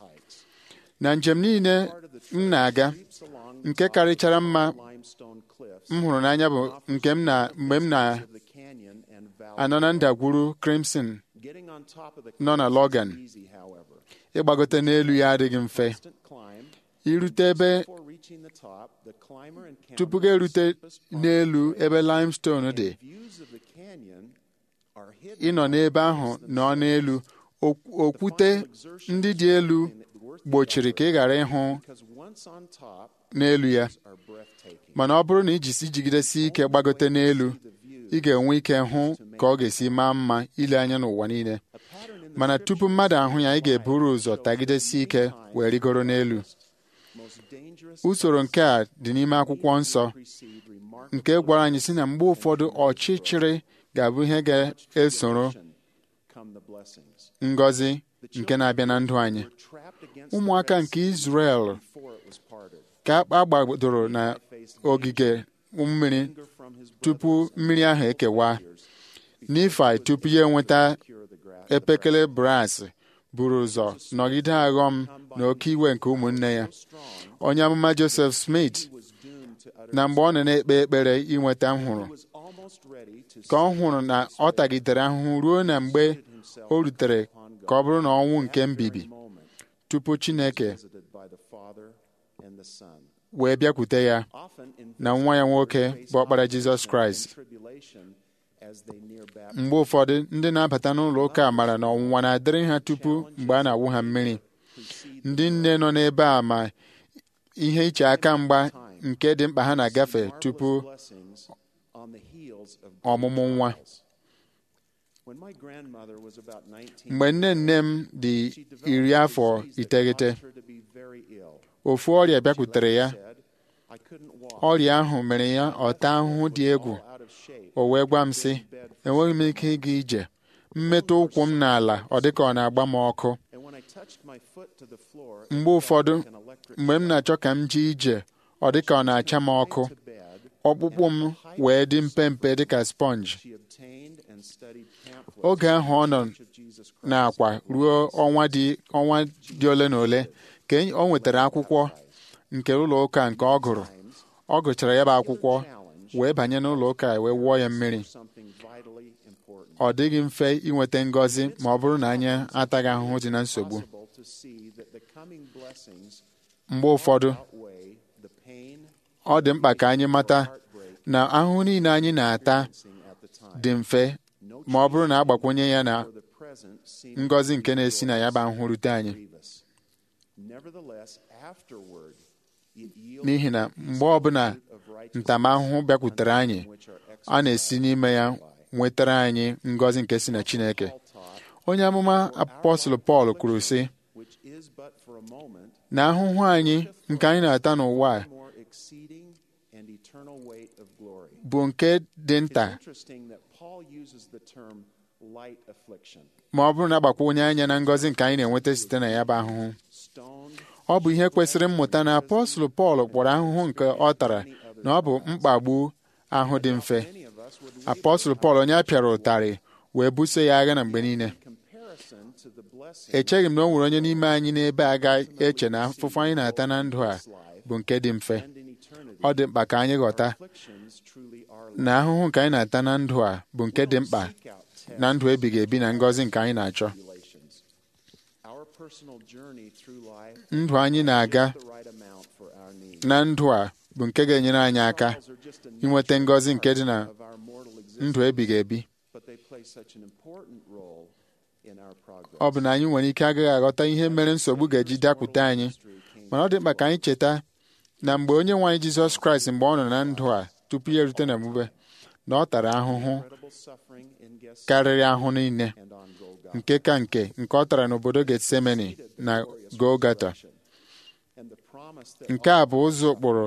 Speaker 6: na njem niile m na-aga
Speaker 5: creeps along
Speaker 6: nke karịchara mma
Speaker 5: limestone cliffs
Speaker 6: m hụrụ n'anya bụ nke m na mgbe m na-anọ
Speaker 5: of the canyon and valley.
Speaker 6: na ndagwurugwu Crimson
Speaker 5: Getting on top of the
Speaker 6: nọ na
Speaker 5: cliffs
Speaker 6: Logan.
Speaker 5: is easy, however.
Speaker 6: ịgbagote n'elu ya adịghị mfe
Speaker 5: Constant climb.
Speaker 6: irute ebe
Speaker 5: Before reaching the top, the climber
Speaker 6: tupu
Speaker 5: encounters
Speaker 6: ga erute
Speaker 5: the steepest part
Speaker 6: n'elu
Speaker 5: of the
Speaker 6: ebe limestone dị
Speaker 5: trail. Views of the canyon are hidden
Speaker 6: ịnọ n'ebe ahụ nọ n'elu ok- okwute ndị dị elu gbochiri ka ị ghara ịhụ
Speaker 5: because once on top
Speaker 6: n'elu ya
Speaker 5: are breathtaking.
Speaker 6: mana ọ bụrụ na ijisi jigidesi ike gbagote n'elu ị ga-enwe ike hụ ka ọ ga-esi maa mma ile anya n'ụwa niile
Speaker 5: A pattern in the
Speaker 6: mana tupu mmadụ ahụ ya ị ga-eburu ụzọ tagidesi ike wee rigoro n'elu
Speaker 5: most dangerous
Speaker 6: usoro nke a dị n'ime akwụkwọ nsọ
Speaker 5: precede remarkable
Speaker 6: nke gwara anyị sị na mgbe ụfọdụ ọchịchịrị ga-abụ ihe ga-esoro
Speaker 5: come the blessings.
Speaker 6: ngọzi nke na-abịa na ndụ anyị
Speaker 5: Were trapped against
Speaker 6: ụmụaka
Speaker 5: the Red
Speaker 6: nke
Speaker 5: Sea
Speaker 6: Izrel
Speaker 5: before it was parted.
Speaker 6: ka a gbadoro na ogige mmiri
Speaker 5: Anger from his
Speaker 6: tupu mmiri ahụ ekewa Nifai tupu ya enweta
Speaker 5: cure the grass.
Speaker 6: epekele bras buru ụzọ nọgide aghọm na oke iwe nke ụmụnne ya
Speaker 5: Strong
Speaker 6: onye amụma Joseph Smith
Speaker 5: was doomed to utter.
Speaker 6: na mgbe ọ nọ na-ekpe ekpere inweta nhụrụ
Speaker 5: was almost ready to
Speaker 6: ka ọ hụrụ na ọ tagidere ahụhụ ruo na mgbe o rutere ka ọ bụrụ na ọnwụ nke mbibi
Speaker 5: moment
Speaker 6: tupu Chineke
Speaker 5: visited by the Father and the Son.
Speaker 6: wee bịakwute ya
Speaker 5: Often in
Speaker 6: na nwa ya nwoke bụ ọkpara Jizọs Kraịst
Speaker 5: tribulation as they near baptism.
Speaker 6: mgbe ụfọdụ ndị na-abata n'ụlọ ụka mara na ọnwụnwa na-adịrị ha tupu mgbe a na-awụ ha mmiri ndị nne nọ n'ebe a ma ihe iche aka mgba nke dị mkpa ha na-agafe tupu
Speaker 5: blessings on the heels of
Speaker 6: ọmụmụ nwa
Speaker 5: When my grandmother was about 19,
Speaker 6: mgbe nne nne m dị
Speaker 5: she developed
Speaker 6: iri
Speaker 5: a
Speaker 6: afọ
Speaker 5: disease that
Speaker 6: iteghete
Speaker 5: caused her to be very ill.
Speaker 6: ofu ọrịa bịakwutere ya
Speaker 5: Said, I couldn't walk.
Speaker 6: ọrịa ahụ mere ya ọta ahụhụ dị egwu
Speaker 5: all out of shape.
Speaker 6: o wee gwa m sị enweghị m ike ịga ije mmetụ ụkwụ m n'ala ọ dịka ọ na-agba m ọkụ
Speaker 5: And when I touched my foot to the floor, it
Speaker 6: mgbe
Speaker 5: felt
Speaker 6: ụfọdụ
Speaker 5: like an electric
Speaker 6: mgbe m na-achọ ka m jee ije ọ dịka ọ na-acha m ọkụ
Speaker 5: to bed.
Speaker 6: ọkpụkpụ m wee dị mpempe dịka sponge
Speaker 5: She obtained and studied pamphlets
Speaker 6: oge ahụ ọ nọ
Speaker 5: of Jesus Christ.
Speaker 6: n'akwa ruo ọnwa dị ọnwa dị ole na ole ka enyi- o nwetara akwụkwọ nke ụlọ ụka nke ọ gụrụ ọ gụchara ya bụ akwụkwọ wee banye n'ụlọ ụka wee wụọ ya mmiri
Speaker 5: Something vitally important.
Speaker 6: ọ dịghị mfe inweta ngọzi ma ọ bụrụ na anyị ataghị ahụhụ dị na nsogbu
Speaker 5: Possible to see that the coming blessings
Speaker 6: mgbe ụfọdụ
Speaker 5: outweigh the pain
Speaker 6: ọ dị mkpa ka anyị mata
Speaker 5: heartbreak
Speaker 6: na ahụhụ niile anyị na-ata
Speaker 5: seen at the time.
Speaker 6: dị mfe ma ọ bụrụ na agbakwunye ya na
Speaker 5: For the present seemed
Speaker 6: ngọzi nke na-esi na ya bụ ahụhụ rute anyị
Speaker 5: grievous. Nevertheless, afterward, it yields
Speaker 6: n'ihi na mgbe ọbụla
Speaker 5: of righteousness
Speaker 6: ntamahụhụ bịakwutere anyị
Speaker 5: which are
Speaker 6: a na-esi n'ime ya nwetara anyị ngọzi nke si na Chineke
Speaker 5: taught,
Speaker 6: onye amụma apọstụl Pọl kwuru sị
Speaker 5: which is but for a moment,
Speaker 6: na ahụhụ anyị nke anyị na-ata n'ụwa a
Speaker 5: more exceeding and eternal weight of glory.
Speaker 6: bụ nke dị nta
Speaker 5: It's interesting that Paul uses the term light affliction.
Speaker 6: ma ọ bụrụ na agbakwunye anya na ngọzi nke anyị na-enweta site na ya bụ ahụhụ
Speaker 5: Stoned,
Speaker 6: ọ bụ ihe kwesịrị mmụta na apọstụl Pọl kpọrọ ahụhụ nke ọ tara na ọ bụ mkpagbu ahụ dị mfe
Speaker 5: many of us would
Speaker 6: apọstụl Pọl onye a pịara ụtarị wee buso ya agha na mgbe niile
Speaker 5: comparison to the blessing
Speaker 6: echeghị m na o nwere onye n'ime anyị n'ebe a ga-eche na afụfụ anyị na-ata na ndụ a bụ nke dị mfe
Speaker 5: and in eternity.
Speaker 6: ọ dị mkpa ka anyị ghọta
Speaker 5: Afflictions truly are
Speaker 6: na ahụhụ nke anyị na-ata na ndụ a bụ nke dị mkpa
Speaker 5: seek out tests
Speaker 6: na ndụ ebighị ebi na ngọzi nke anyị na-achọ
Speaker 5: tribulations. Our personal journey through life
Speaker 6: ndụ anyị na-aga
Speaker 5: the right amount for our needs.
Speaker 6: na ndụ a bụ nke ga-enyere anyị aka
Speaker 5: Trials are just a
Speaker 6: inweta ngọzi nke dị na
Speaker 5: of our mortal existence,
Speaker 6: ndụ ebighị ebi
Speaker 5: but they play such an important role in our progress.
Speaker 6: ọ bụ na anyị nwere ike agaghị aghọta ihe mere nsogbu ga-eji dakwute anyị mana ọ dị mkpa ka anyị cheta na mgbe onye nwe anyị Jizọs Kraịst mgbe ọ nọ na ndụ a tupu ya erute na mgbube na ọ tara ahụhụ
Speaker 5: Incredible suffering in Gethsemane
Speaker 6: karịrị ahụ niile
Speaker 5: and on Golgotha.
Speaker 6: nke ka nke nke ọ tara n'obodo Getsemani na Golgata
Speaker 5: And the promise that
Speaker 6: nke a bụ ụzọ ụkpụrụ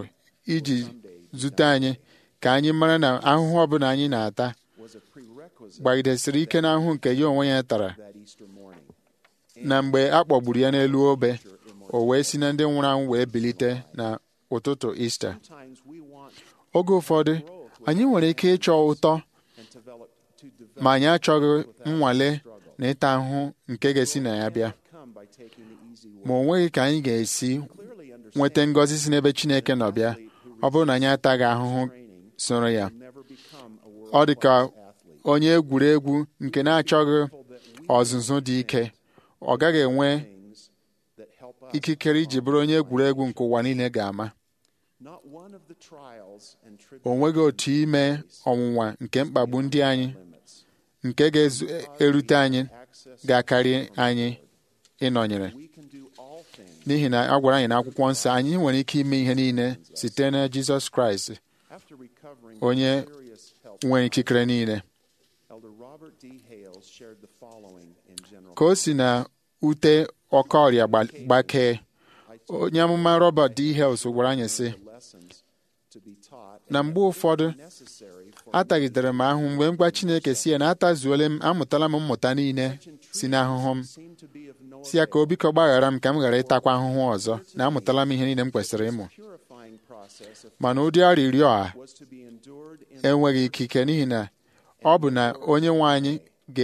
Speaker 6: iji zute anyị ka anyị mara na ahụhụ ọbụla anyị na-ata
Speaker 5: was a prerequisite
Speaker 6: gbagidesiri ike n'ahụhụ nke ya onwe ya tara
Speaker 5: that Easter morning.
Speaker 6: na mgbe a kpọgburu ya n'elu obe o wee si na ndị nwụrụ anwụ wee bilite na ụtụtụ ista
Speaker 5: Sometimes we want
Speaker 6: oge ụfọdụ anyị nwere ike ịchọ ụtọ
Speaker 5: and develop to develop
Speaker 6: ma anyị achọghị nnwale na ịta ahụhụ nke ga-esi na ya bịa
Speaker 5: come by taking the easy way.
Speaker 6: ma o nweghị ka anyị ga-esi
Speaker 5: Clearly understand
Speaker 6: nweta ngọzi si n'ebe Chineke nọ bịa ọ bụrụ na anyị ataghị ahụhụ soro ya
Speaker 5: never become a
Speaker 6: ọ dị ka
Speaker 5: world-class athlete.
Speaker 6: onye egwuregwu nke na-achọghị ọzụzụ dị ike ọ gaghị enwe
Speaker 5: Things that help us.
Speaker 6: ikikere iji bụrụ onye egwuregwu nke ụwa niile ga-ama
Speaker 5: Not one of the trials and
Speaker 6: o nweghị otu ime ọnwụnwa nke mkpagbu ndị anyị
Speaker 5: limits
Speaker 6: nke ga-erute anyị
Speaker 5: access
Speaker 6: ga-akarị anyị ịnọnyere
Speaker 5: we can do all things
Speaker 6: n'ihi na a gwara anyị n'akwụkwọ nsọ anyị nwere ike ime ihe niile site na Jizọs Kraịst
Speaker 5: after recovering
Speaker 6: onye
Speaker 5: from serious health.
Speaker 6: nwere ikikere niile
Speaker 5: Elder Robert D. Hales shared the following in general.
Speaker 6: ka o si na ute ọkọ ọrịa gba- gbakee onye amụma Robert D. Hales gwara anyị sị
Speaker 5: The lessons to be taught
Speaker 6: na mgbe ụfọdụ
Speaker 5: necessary for
Speaker 6: atagidere m ahụ mgbe m gwa Chineke si ya na atazuole m amụtala m mmụta niile si n'ahụhụ m
Speaker 5: seem to be of no
Speaker 6: si ya ka o biko gbaghara m ka m ghara ịtakwa ahụhụ ọzọ na amụtala m ihe niile m kwesịrị ịmụ
Speaker 5: purifying process of
Speaker 6: mana ụdị arịrịọ a
Speaker 5: was to be endured in
Speaker 6: enweghị ikike n'ihi na ọ bụ na onye nwe anyị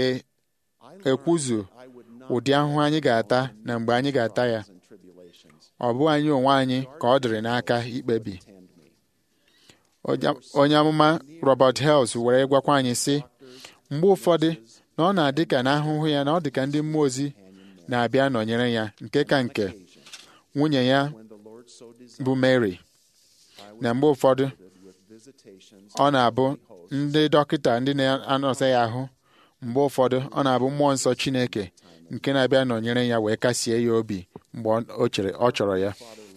Speaker 6: ga-ekwuzu
Speaker 5: I would not
Speaker 6: ụdị ahụhụ anyị ga-ata na mgbe anyị ga-ata ya
Speaker 5: and tribulations
Speaker 6: ọ bụ anyị onwe anyị ka ọ dịrị n'aka ikpebi
Speaker 5: tend me.
Speaker 6: Onye- onye amụma Robert Hales were gwakwa anyị sị mgbe ụfọdụ na ọ na-adị ka na ahụhụ ya na ọ dị ka ndị mmụọ ozi na-abịa nọnyere ya nke ka nke nwunye ya
Speaker 5: When the Lord so desired,
Speaker 6: bụ Mary na mgbe ụfọdụ
Speaker 5: with visitations
Speaker 6: ọ na-abụ ndị dọkịta ndị na-anọsa ya ahụ mgbe ụfọdụ ọ na-abụ mmụọ nsọ Chineke nke na-abịa nọnyere ya wee kasie ya obi mgbe ọ- o chere ọ chọrọ ya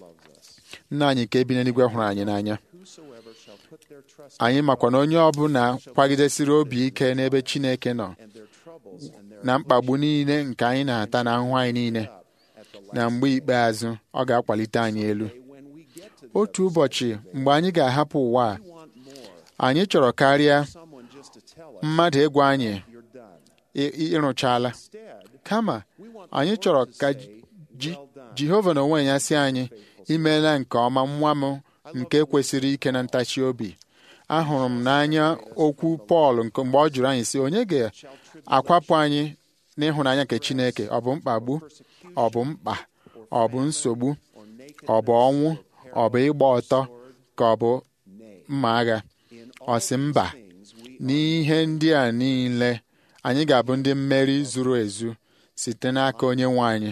Speaker 6: nna anyị nke bi n'eluigwe hụrụ anyị n'anya
Speaker 5: whosoever shall put their trust
Speaker 6: anyị makwa na onye ọbụla kwagidesiri obi ike n'ebe Chineke nọ
Speaker 5: and their troubles and their
Speaker 6: na mkpagbu niile nke anyị na-ata na ahụhụ anyị niile
Speaker 5: at the last
Speaker 6: na mgbe ikpeazụ ọ ga-akwalite anyị elu
Speaker 5: day when we get to the
Speaker 6: otu ụbọchị mgbe anyị ga-ahapụ ụwa a
Speaker 5: want more,
Speaker 6: anyị chọrọ karịa
Speaker 5: someone just to tell us
Speaker 6: mmadụ ịgwa anyị
Speaker 5: you're done.
Speaker 6: ị- ị- ịrụchala
Speaker 5: Instead,
Speaker 6: kama
Speaker 5: we want
Speaker 6: anyị
Speaker 5: the
Speaker 6: chọrọ
Speaker 5: Lord to
Speaker 6: ka
Speaker 5: say,
Speaker 6: Ji-
Speaker 5: well done.
Speaker 6: Jehova na onwe ya sị anyị imeela nke ọma nwa m nke kwesịrị ike na ntachi obi ahụrụ m n'anya okwu Pọl nke mgbe ọ jụrụ anyị sị onye ga-akwapụ anyị n'ịhụnanya nke Chineke ọ bụ mkpagbu ọ bụ mkpa ọ bụ nsogbu ọ bụ ọnwụ ọ bụ ịgba ọtọ ka ọ bụ mma agha ọ sị mba n'ihe ndị a niile anyị ga-abụ ndị mmeri zuru ezu site n'aka onye nwe anyị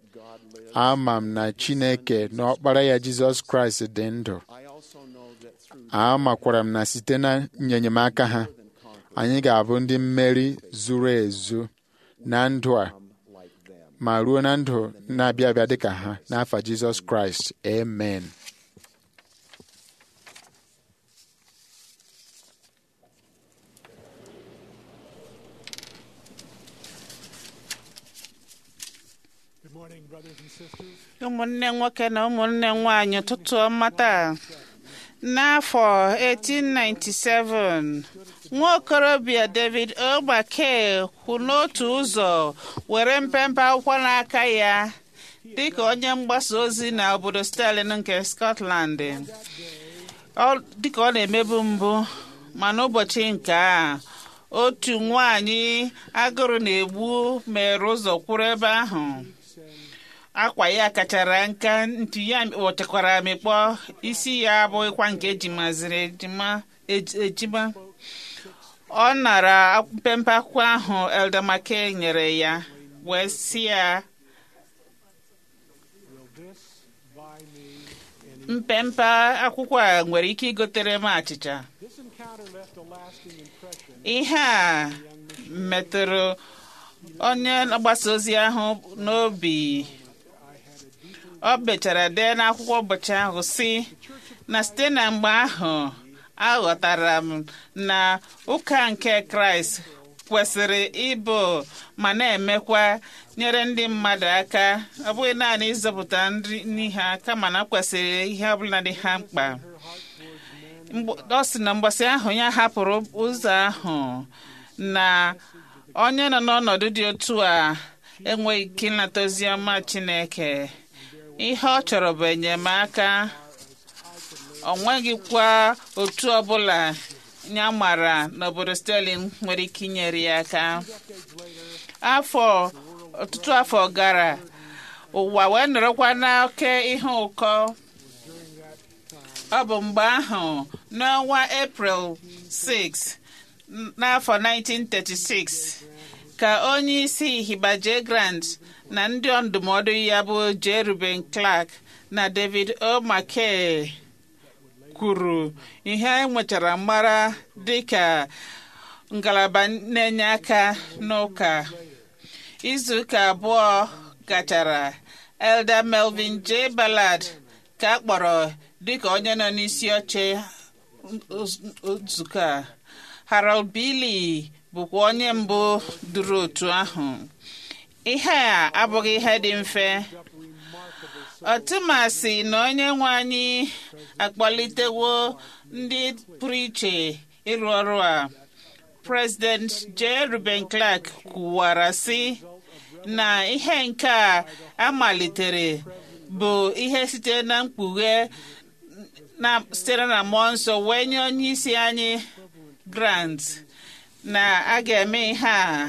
Speaker 6: ama m na Chineke na ọkpara ya Jizọs Kraịst dị ndụ
Speaker 5: I also know that through
Speaker 6: amakwara m na site na nyenyemaka ha anyị ga-abụ ndị mmeri zuru ezu na ndụ a
Speaker 5: like them.
Speaker 6: ma ruo na ndụ na-abịa abịa dịka ha n'afa Jizọs Kraịst amen
Speaker 7: Good morning, brothers and sisters.
Speaker 2: ụmụnne nwoke na ụmụnne nwanyị ụtụtụ ọma taa n'afọ 1897 nwa okorobịa david ogbake kwụ n'otu ụzọ were mpempe akwụkwọ n'aka ya dịka onye mgbasa ozi na obodo Stirling nke Scotland Ọ- dịka ọ na-emebu mbụ ma n'ụbọchị nke a otu nwanyị agụrụ na-egbu mere ụzọ kwụrụ ebe ahụ akwa ya kachara nka ntu ya kpọchakwara amịkpọ isi ya abụghịkwa nke ejimaziri ejima ej- ejima ọ nara mpempe akwụkwọ ahụ Elder Mackay nyere ya wee sị ya
Speaker 7: Will this buy me any?
Speaker 2: mpempe akwụkwọ a nwere ike igotere m achịcha
Speaker 7: This encounter left a lasting impression.
Speaker 2: ihe a metụrụ onye mgbasa ozi ahụ n'obi ọ bechara dee n'akwụkwọ ụbọchị ahụ si na site na mgbe ahụ aghọtara m na ụka nke kraịst kwesịrị ịbụ ma na-emekwa nyere ndị mmadụ aka ọ bụghị naanị ịzọpụta nri nri ha kama na kwesịrị ihe ọbụla dị ha mkpa Mgbe- ọ sị na mgbasị ahụ ya hapụrụ ụzọ ahụ na onye nọ n'ọnọdụ dị otu a enweghị ike ịnata ozi ọma Chineke ihe ọ chọrọ bụ enyemaka ọ nweghịkwa otu ọbụla ya mara n'obodo Sterling nwere ike inyere ya aka afọ ọtụtụ afọ gara ụwa wee nọrọkwa n'oke ihe ụkọ ọ bụ mgbe ahụ n'ọnwa April 6 n'afọ 1936 ka onye isi Hiba J. Grant na ndị ndụmọdụ ya bụ J. Reuben Clark na David O. McKay kwuru ihe enwetara mara dịka ngalaba na-enye aka n'ụka izuụka abụọ gachara Elder Melvin J. Ballard ka a kpọrọ dịka onye nọ n'isi oche nzukọ a Harold Bailey bụkwa onye mbụ duru otu ahụ ihe a abụghị ihe dị mfe ọtụmasị na onye nwe anyị akpọlitewo ndị pụrụ iche ịrụ ọrụ a President J. Reuben Clark kwuwara sị na ihe nke a amalitere bụ ihe site na mkpughe na sitere na mmụọ nsọ wee nye onye isi anyị Grant na a ga-eme ihe a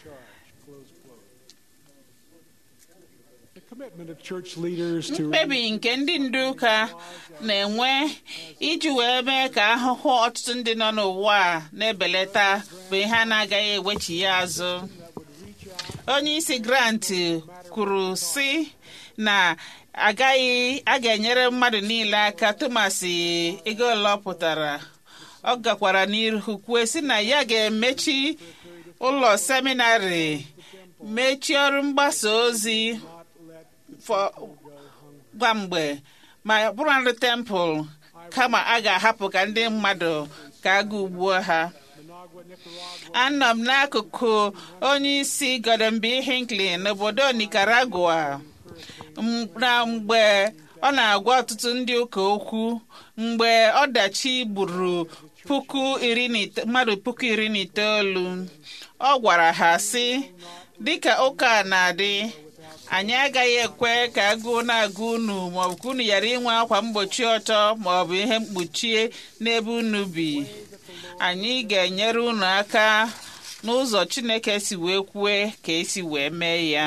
Speaker 7: The commitment of church leaders to
Speaker 2: mkpebi nke ndị ndu ụka na-enwe iji wee mee ka ahụhụ ọtụtụ ndị nọ n'ụwa a na-ebelata bụ ihe a na-agaghị ewechi ya azụ onye isi grant kwuru sị na agaghị a ga-enyere mmadụ niile aka tụmasị ego ole ọ pụtara ọ gakwara n'ihu kwue sị na ya ga-emechi ụlọ seminarị mechie ọrụ mgbasa ozi fọ- gwa mgbe ma bụrụ ndị tempụl kama a ga-ahapụ ka ndị mmadụ ka a ugbuo ha anọ m n'akụkụ onye isi Gordon B. Hinckley n'obodo Nicaragua M- na mgbe ọ na-agwa ọtụtụ ndị ụka okwu mgbe ọdachi gburu puku iri na ite- mmadụ puku iri na itoolu ọ gwara ha sị dịka ụka a na-adị anyị agaghị ekwe ka agụụ na-agụ unu maọbụ ka unu ghara inwe akwa mgbochi ọtọ maọbụ ihe mkpuchie n'ebe unu bi anyị ga-enyere unu aka n'ụzọ Chineke si wee kwue ka esi wee mee ya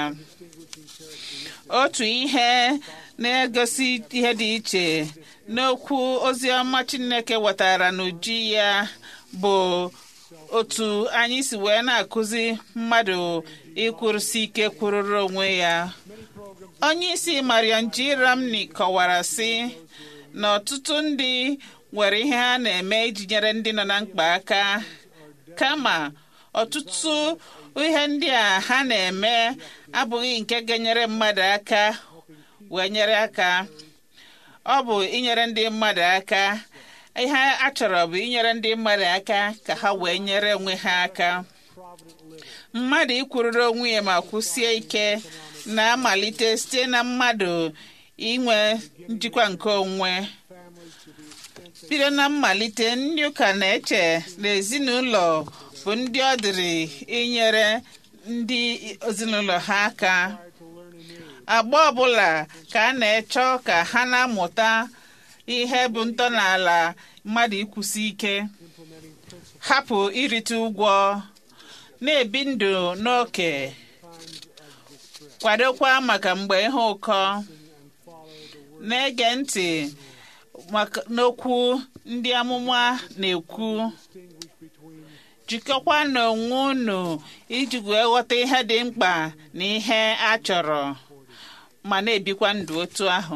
Speaker 2: otu ihe na-egosi ihe dị iche n'okwu oziọma Chineke wetara n'uju ya bụ otu anyị si wee na-akụzi mmadụ ịkwụrụsi ike kwụrụrụ onwe ya onye isi Marian G. Ramney kọwara sị na ọtụtụ ndị nwere ihe ha na-eme iji nyere ndị nọ na mkpa aka kama ọtụtụ ihe ndị a ha na-eme abụghị nke ga-enyere mmadụ aka wee nyere aka ọ bụ inyere ndị mmadụ aka ihe a chọrọ bụ inyere ndị mmadụ aka ka ha wee nyere onwe ha aka mmadụ ikwurịrị onwe ya ma kwụsie ike na-amalite site na mmadụ inwe njikwa nke onwe bido na mmalite ndị ụka na-eche na ezinụlọ bụ ndị ọ dịrị inyere ndị ezinụlọ ha aka agba ọbụla ka a na-echọ ka ha na-amụta ihe bụ ntọala mmadụ ikwụsi ike hapụ irite ụgwọ na-ebi ndụ n'oke kwadokwa maka mgbe ihe ụkọ na-ege ntị maka n'okwu ndị amụma na-ekwu jikọkwa n'onwe unu iji wee ghọta ihe dị mkpa na ihe a chọrọ ma na-ebikwa ndụ otu ahụ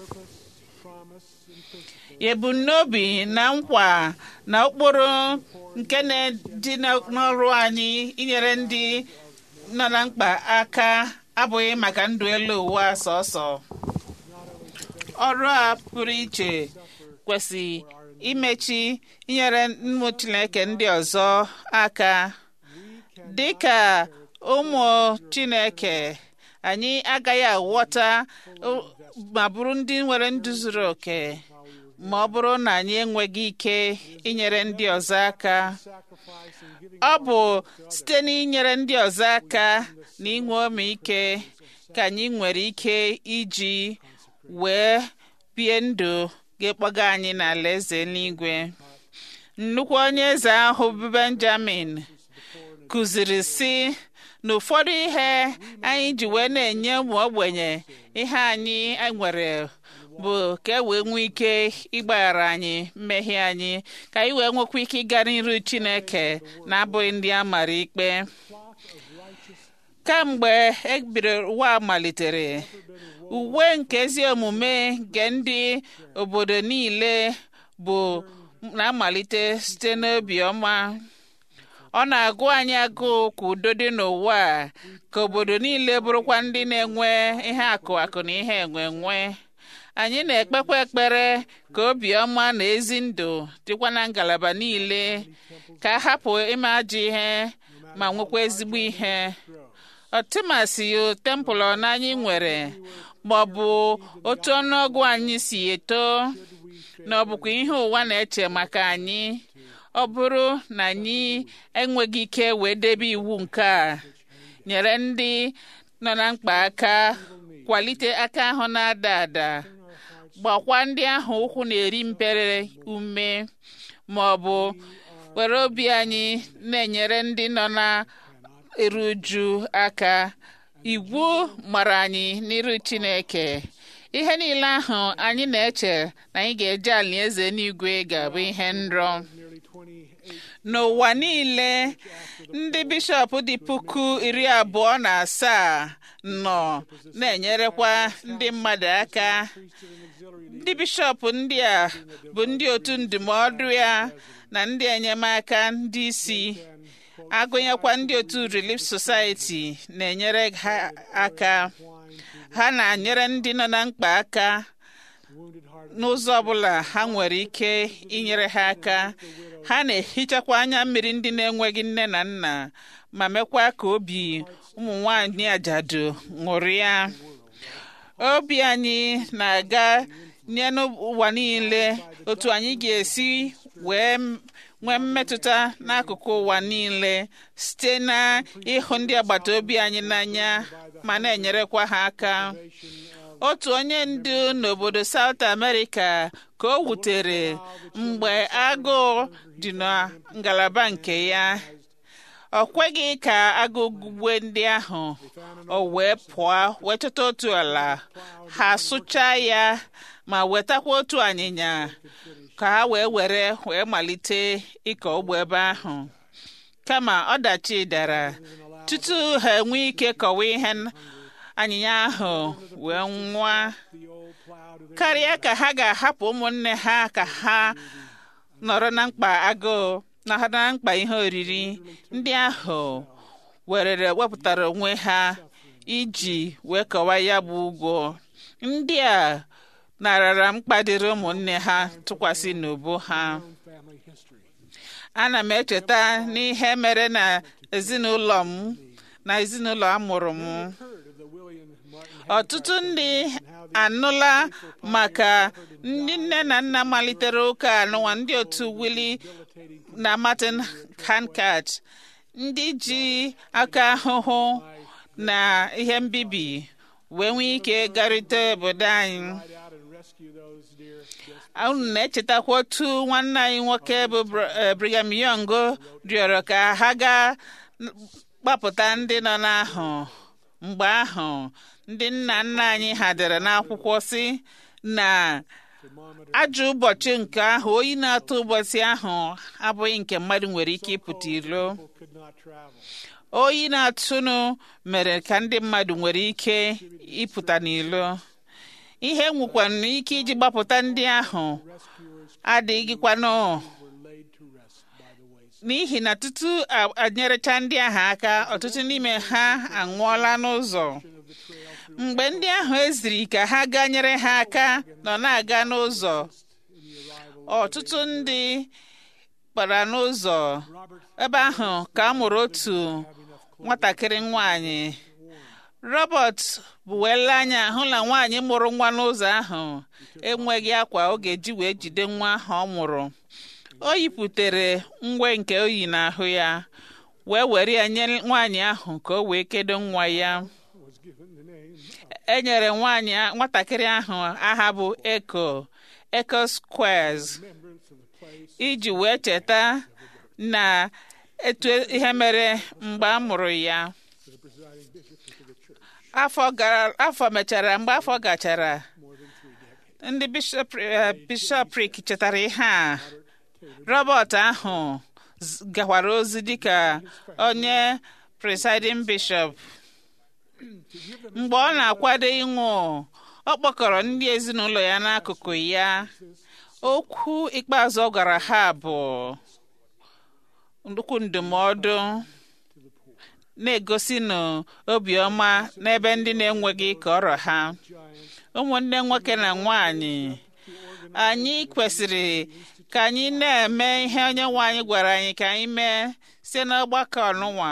Speaker 2: ebumnobi na nkwa na ụkpụrụ nke na-dị n'ọrụ anyị inyere ndị nọ na mkpa aka abụghị maka ndụ elu ụwa sọsọ ọrụ a pụrụ iche kwesị imechi inyere ụmụ Chineke ndị ọzọ aka dị ka ụmụ Chineke anyị agaghị aghọta ma bụrụ ndị nwere ndụ zuru oke ma ọ bụrụ na anyị enweghị ike inyere ndị ọzọ aka ọ bụ site n'inyere ndị ọzọ aka na inwe omeike ka anyị nwere ike iji wee bie ndụ ga-ekpọga anyị n'ala eze eluigwe nnukwu onye eze ahụ bụ benjamin kụziri sị na ụfọdụ ihe anyị ji wee na-enye ụmụ ogbenye ihe anyị nwere bụ ka e wee nwee ike ịgbaghara anyị mmehie anyị ka anyị wee nwekwa ike ịga n'iru chineke na-abụghị ndị a mara ikpe kamgbe ebiri ụwa malitere uwe nke ezi omume nke ndị obodo niile bụ na-amalite site n'obi ọma ọ na-agụ anyị agụụ ka udo dị n'ụwa a ka obodo niile bụrụkwa ndị na-enwe ihe akụ akụ na ihe enwe enwe anyị na-ekpekwa ekpere ka obiọma na ezi ndụ dịkwa na ngalaba niile ka a hapụ ime ajọ ihe ma nwekwa ezigbo ihe ọtụmasị tempụl anyị nwere ma ọ bụ otu ọnụọgụ anyị si eto na ọ bụkwa ihe ụwa na-eche maka anyị ọ bụrụ na anyị enweghị ike wee debe iwu nke a nyere ndị nọ na mkpa aka kwalite aka ahụ na-ada ada gbakwa ndị ahụ ụkwụ na-eri mpere ume ma ọ bụ were obi anyị na-enyere ndị nọ na eru uju aka iwu mara anyị n'iru Chineke ihe niile ahụ anyị na-eche na anyị ga-eje alaeze n'igwe ga-abụ ihe nrọ n'ụwa niile ndị bishọp dị puku iri abụọ na asaa nọ na-enyerekwa ndị mmadụ aka ndị bishọp ndị a bụ ndị otu ndụmọdụ ya na ndị enyemaka ndị isi agụnyekwa ndị otu Relief Society na-enyere ha aka ha na-enyere ndị nọ na mkpa aka n'ụzọ ọbụla ha nwere ike inyere ha aka ha na-ehichakwa anya mmiri ndị na-enweghị nne na nna ma mekwa ka obi ụmụ nwanyị ajadu ṅụrịa obi anyị na-aga nye n'ụwa niile otu anyị ga-esi wee nwee mmetụta n'akụkụ ụwa niile site na ịhụ ndị agbata obi anyị n'anya ma na-enyerekwa ha aka otu onye ndu n'obodo South America ka o wutere mgbe agụụ dị na ngalaba nke ya ọ kweghị ka agụụ gugbe ndị ahụ o wee pụọ wee chọta otu ala ha sụchaa ya ma wetakwa otu anyịnya ka ha wee were wee malite ịkọ ugbo ebe ahụ kama ọdachi dara tutu ha enwee ike kọwa ihe anyịnya ahụ wee nwụọ karịa ka ha ga-ahapụ ụmụnne ha ka ha nọrọ na mkpa agụụ na ha na mkpa ihe oriri ndị ahụ werere wepụtara onwe ha iji wee kọwa ya bụ ụgwọ ndị a narara mkpa dịrị ụmụnne ha tụkwasị n'ubu ha ana m echeta n'ihe mere na ezinụlọ m na ezinụlọ amụrụ m ọtụtụ ndị anụla maka ndị nne na nna malitere ụka anụwa ndị otu Willie na Martin Handcart ndị ji aka ahụhụ na ihe mbibi wee nwee ike garịta obodo anyị unu na-echetakwa otu nwanne anyị nwoke bụ Brigham Young rịọrọ ka ha gaa gbapụta ndị nọ n'ahụ mgbe ahụ ndị nna nna anyị ha dere n'akwụkwọ si na ajọ ụbọchị nke ahụ oyi na-atụ ụbọchị ahụ abụghị nke mmadụ nwere ike ịpụta ilo oyi na-atụnụ mere ka ndị mmadụ nwere ike ịpụta n'ilo ihe nwekwana ike iji gbapụta ndị ahụ adịghịkwanụ n'ihi na tutu anyerecha ndị ahụ aka ọtụtụ n'ime ha anwụọla n'ụzọ mgbe ndị ahụ eziri ka ha gaa nyere ha aka nọ na-aga n'ụzọ ọtụtụ ndị kpara n'ụzọ ebe ahụ ka a mụrụ otu nwatakịrị nwanyị Robert bụ wee lee anya hụ na nwaanyị mụrụ nwa n'ụzọ ahụ enweghị akwa ọ ga-eji wee jide nwa ahụ ọ mụrụ o yipụtere ngwe nke o yi n'ahụ ya wee were ya nye nwaanyị ahụ ka o wee kedo nwa ya e nyere nwaanyị a- nwatakịrị ahụ aha bụ Echo Echo Squares iji wee cheta na etu ihe mere mgbe a mụrụ ya afọ gara afọ mechara mgbe afọ gachara ndị bishọp eh, bishọprik chetara ihe a Robert ahụ z- gakwara ozi dịka onye presiding bishop mgbe ọ na-akwado ịnwụ ọ kpọkọrọ ndị ezinụlọ ya n'akụkụ ya okwu ikpeazụ ọ gwara ha bụ nnukwu ndụmọdụ na-egosi n'obiọma n'ebe ndị na-enweghị ka ọrọ ha ụmụnne nwoke na nwanyị anyị kwesịrị ka anyị na-eme ihe onye nwe anyị gwara anyị ka anyị mee site n'ọgbakọ ọnụnwa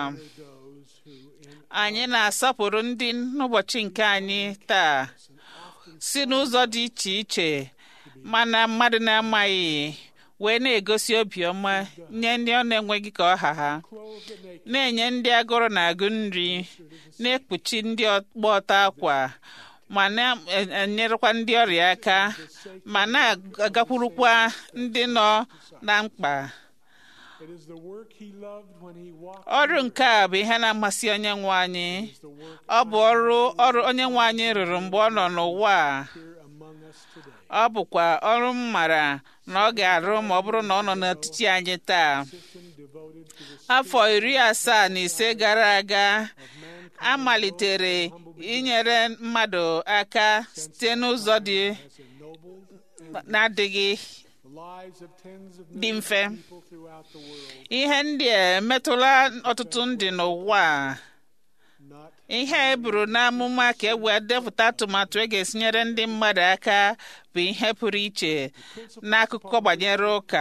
Speaker 2: anyị na-asọpụrụ ndị n'ụbọchị nke anyị taa si n'ụzọ dị iche iche mana mmadụ na-amaghị wee na-egosi obiọma nye ndị ọ na-enweghị ka ọha ha na-enye ndị agụrụ na-agụ nri na-ekpuchi ndị ọgba ọta akwa ma na-enyerekwa ndị ọrịa aka ma na-agakwurukwa ndị nọ na mkpa
Speaker 7: It is the work he loved when he walked
Speaker 2: ọrụ nke a bụ ihe na-amasị onye nwe anyị ọ bụ ọrụ ọrụ onye nwe anyị rụrụ mgbe ọ nọ n'ụwa a
Speaker 7: here among us today.
Speaker 2: ọ bụkwa ọrụ m mara na ọ ga-arụ ma ọ bụrụ na ọ nọ n'etiti anyị taa
Speaker 7: Devoted to the
Speaker 2: afọ iri asaa na ise gara aga a malitere inyere mmadụ aka site n'ụzọ dị na-adịghị
Speaker 7: the lives of tens of
Speaker 2: dị
Speaker 7: millions
Speaker 2: mfe
Speaker 7: of people throughout the world,
Speaker 2: ihe ndị a emetụla ọtụtụ ndị n'ụwa a.
Speaker 7: not
Speaker 2: ihe e buru n'amụma ka e wee depụta atụmatụ e ga-esinyere ndị mmadụ aka bụ ihe pụrụ iche n'akụkọ gbanyere ụka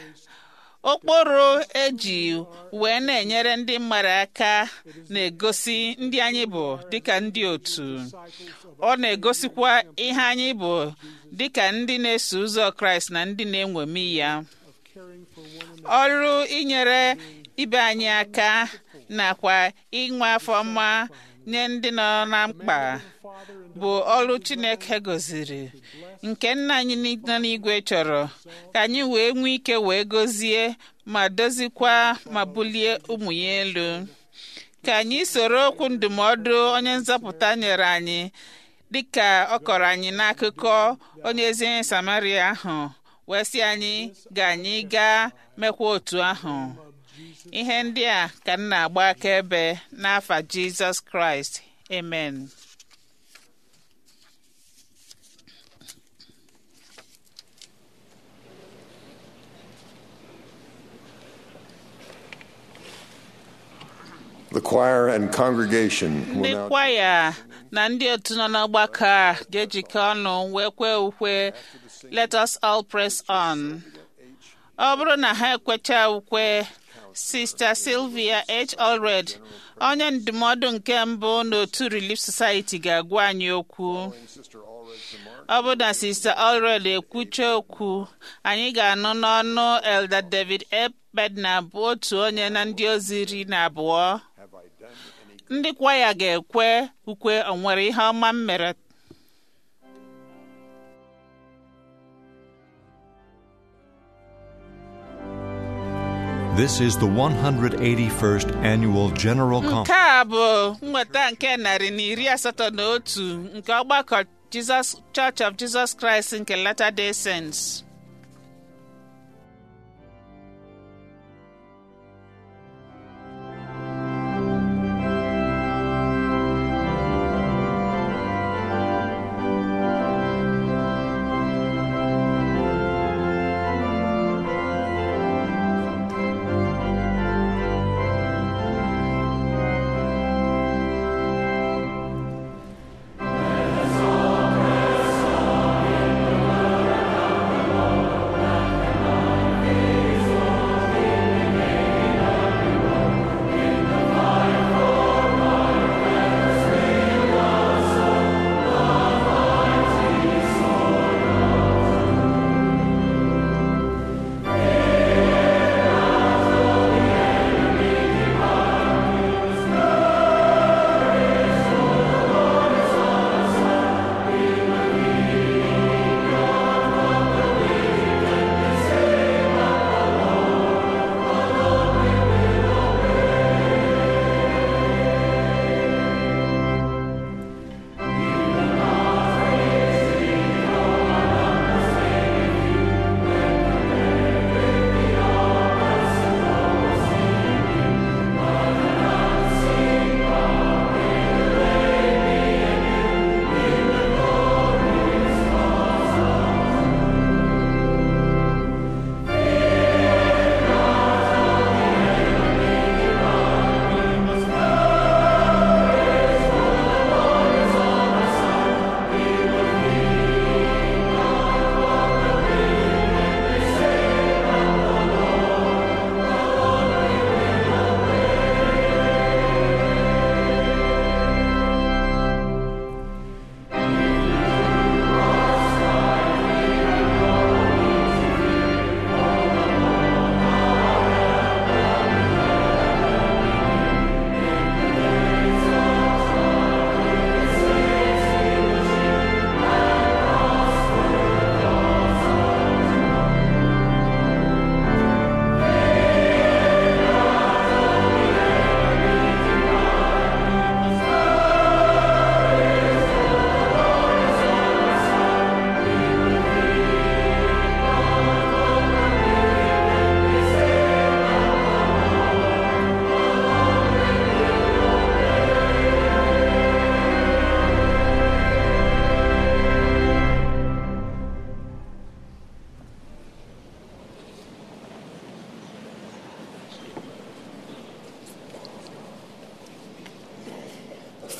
Speaker 2: okporo eji wee na-enyere ndị mmadụ aka na-egosi ndị anyị bụ dịka ndị otu ọ na-egosikwa ihe anyị bụ dịka ndị na-eso ụzọ kraịst na ndị na-enwemi ya
Speaker 7: caring for one
Speaker 2: ọrụ inyere ibe anyị aka nakwa inwe afọ mma nye ndị nọ na mkpa bụ ọrụ chineke goziri nke nna anyị nọ n'igwe chọrọ ka anyị wee nwee ike wee gozie ma dozikwa ma bulie ụmụ ya elu ka anyị soro okwu ndụmọdụ onye nzọpụta nyere anyị dịka ọ kọrọ anyị n'akụkọ onye ezi onye samaria ahụ wee sị anyị ga anyị gaa mekwa otu ahụ ihe ndị a ka m na-agba akaebe n'afa jizọs kraịst amen
Speaker 8: The choir and congregation
Speaker 2: ndị
Speaker 8: will now
Speaker 2: kwaya na ndị otu nọ n'ọgbakọ a ga-ejikọ ọnụ wee kwee ukwe let us all press on ọ bụrụ na ha ekwecha ukwe sista sylvia h allred onye ndụmọdụ nke mbụ n'otu relief society ga-agwa anyị okwu ọ bụ na sista allred ekwucha okwu anyị ga-anụ n'ọnụ elder david e bedna bụ otu onye na ndị ozi iri na abụọ ndị kwaya ga-ekwe ukwe o nwere ihe ọma m mere
Speaker 1: This is the 181st Annual General Conference.
Speaker 2: nke a bụ nnweta nke narị na iri asatọ na otu nke ọgbakọ Jesus Church of Jesus Christ nke Latter-day Saints.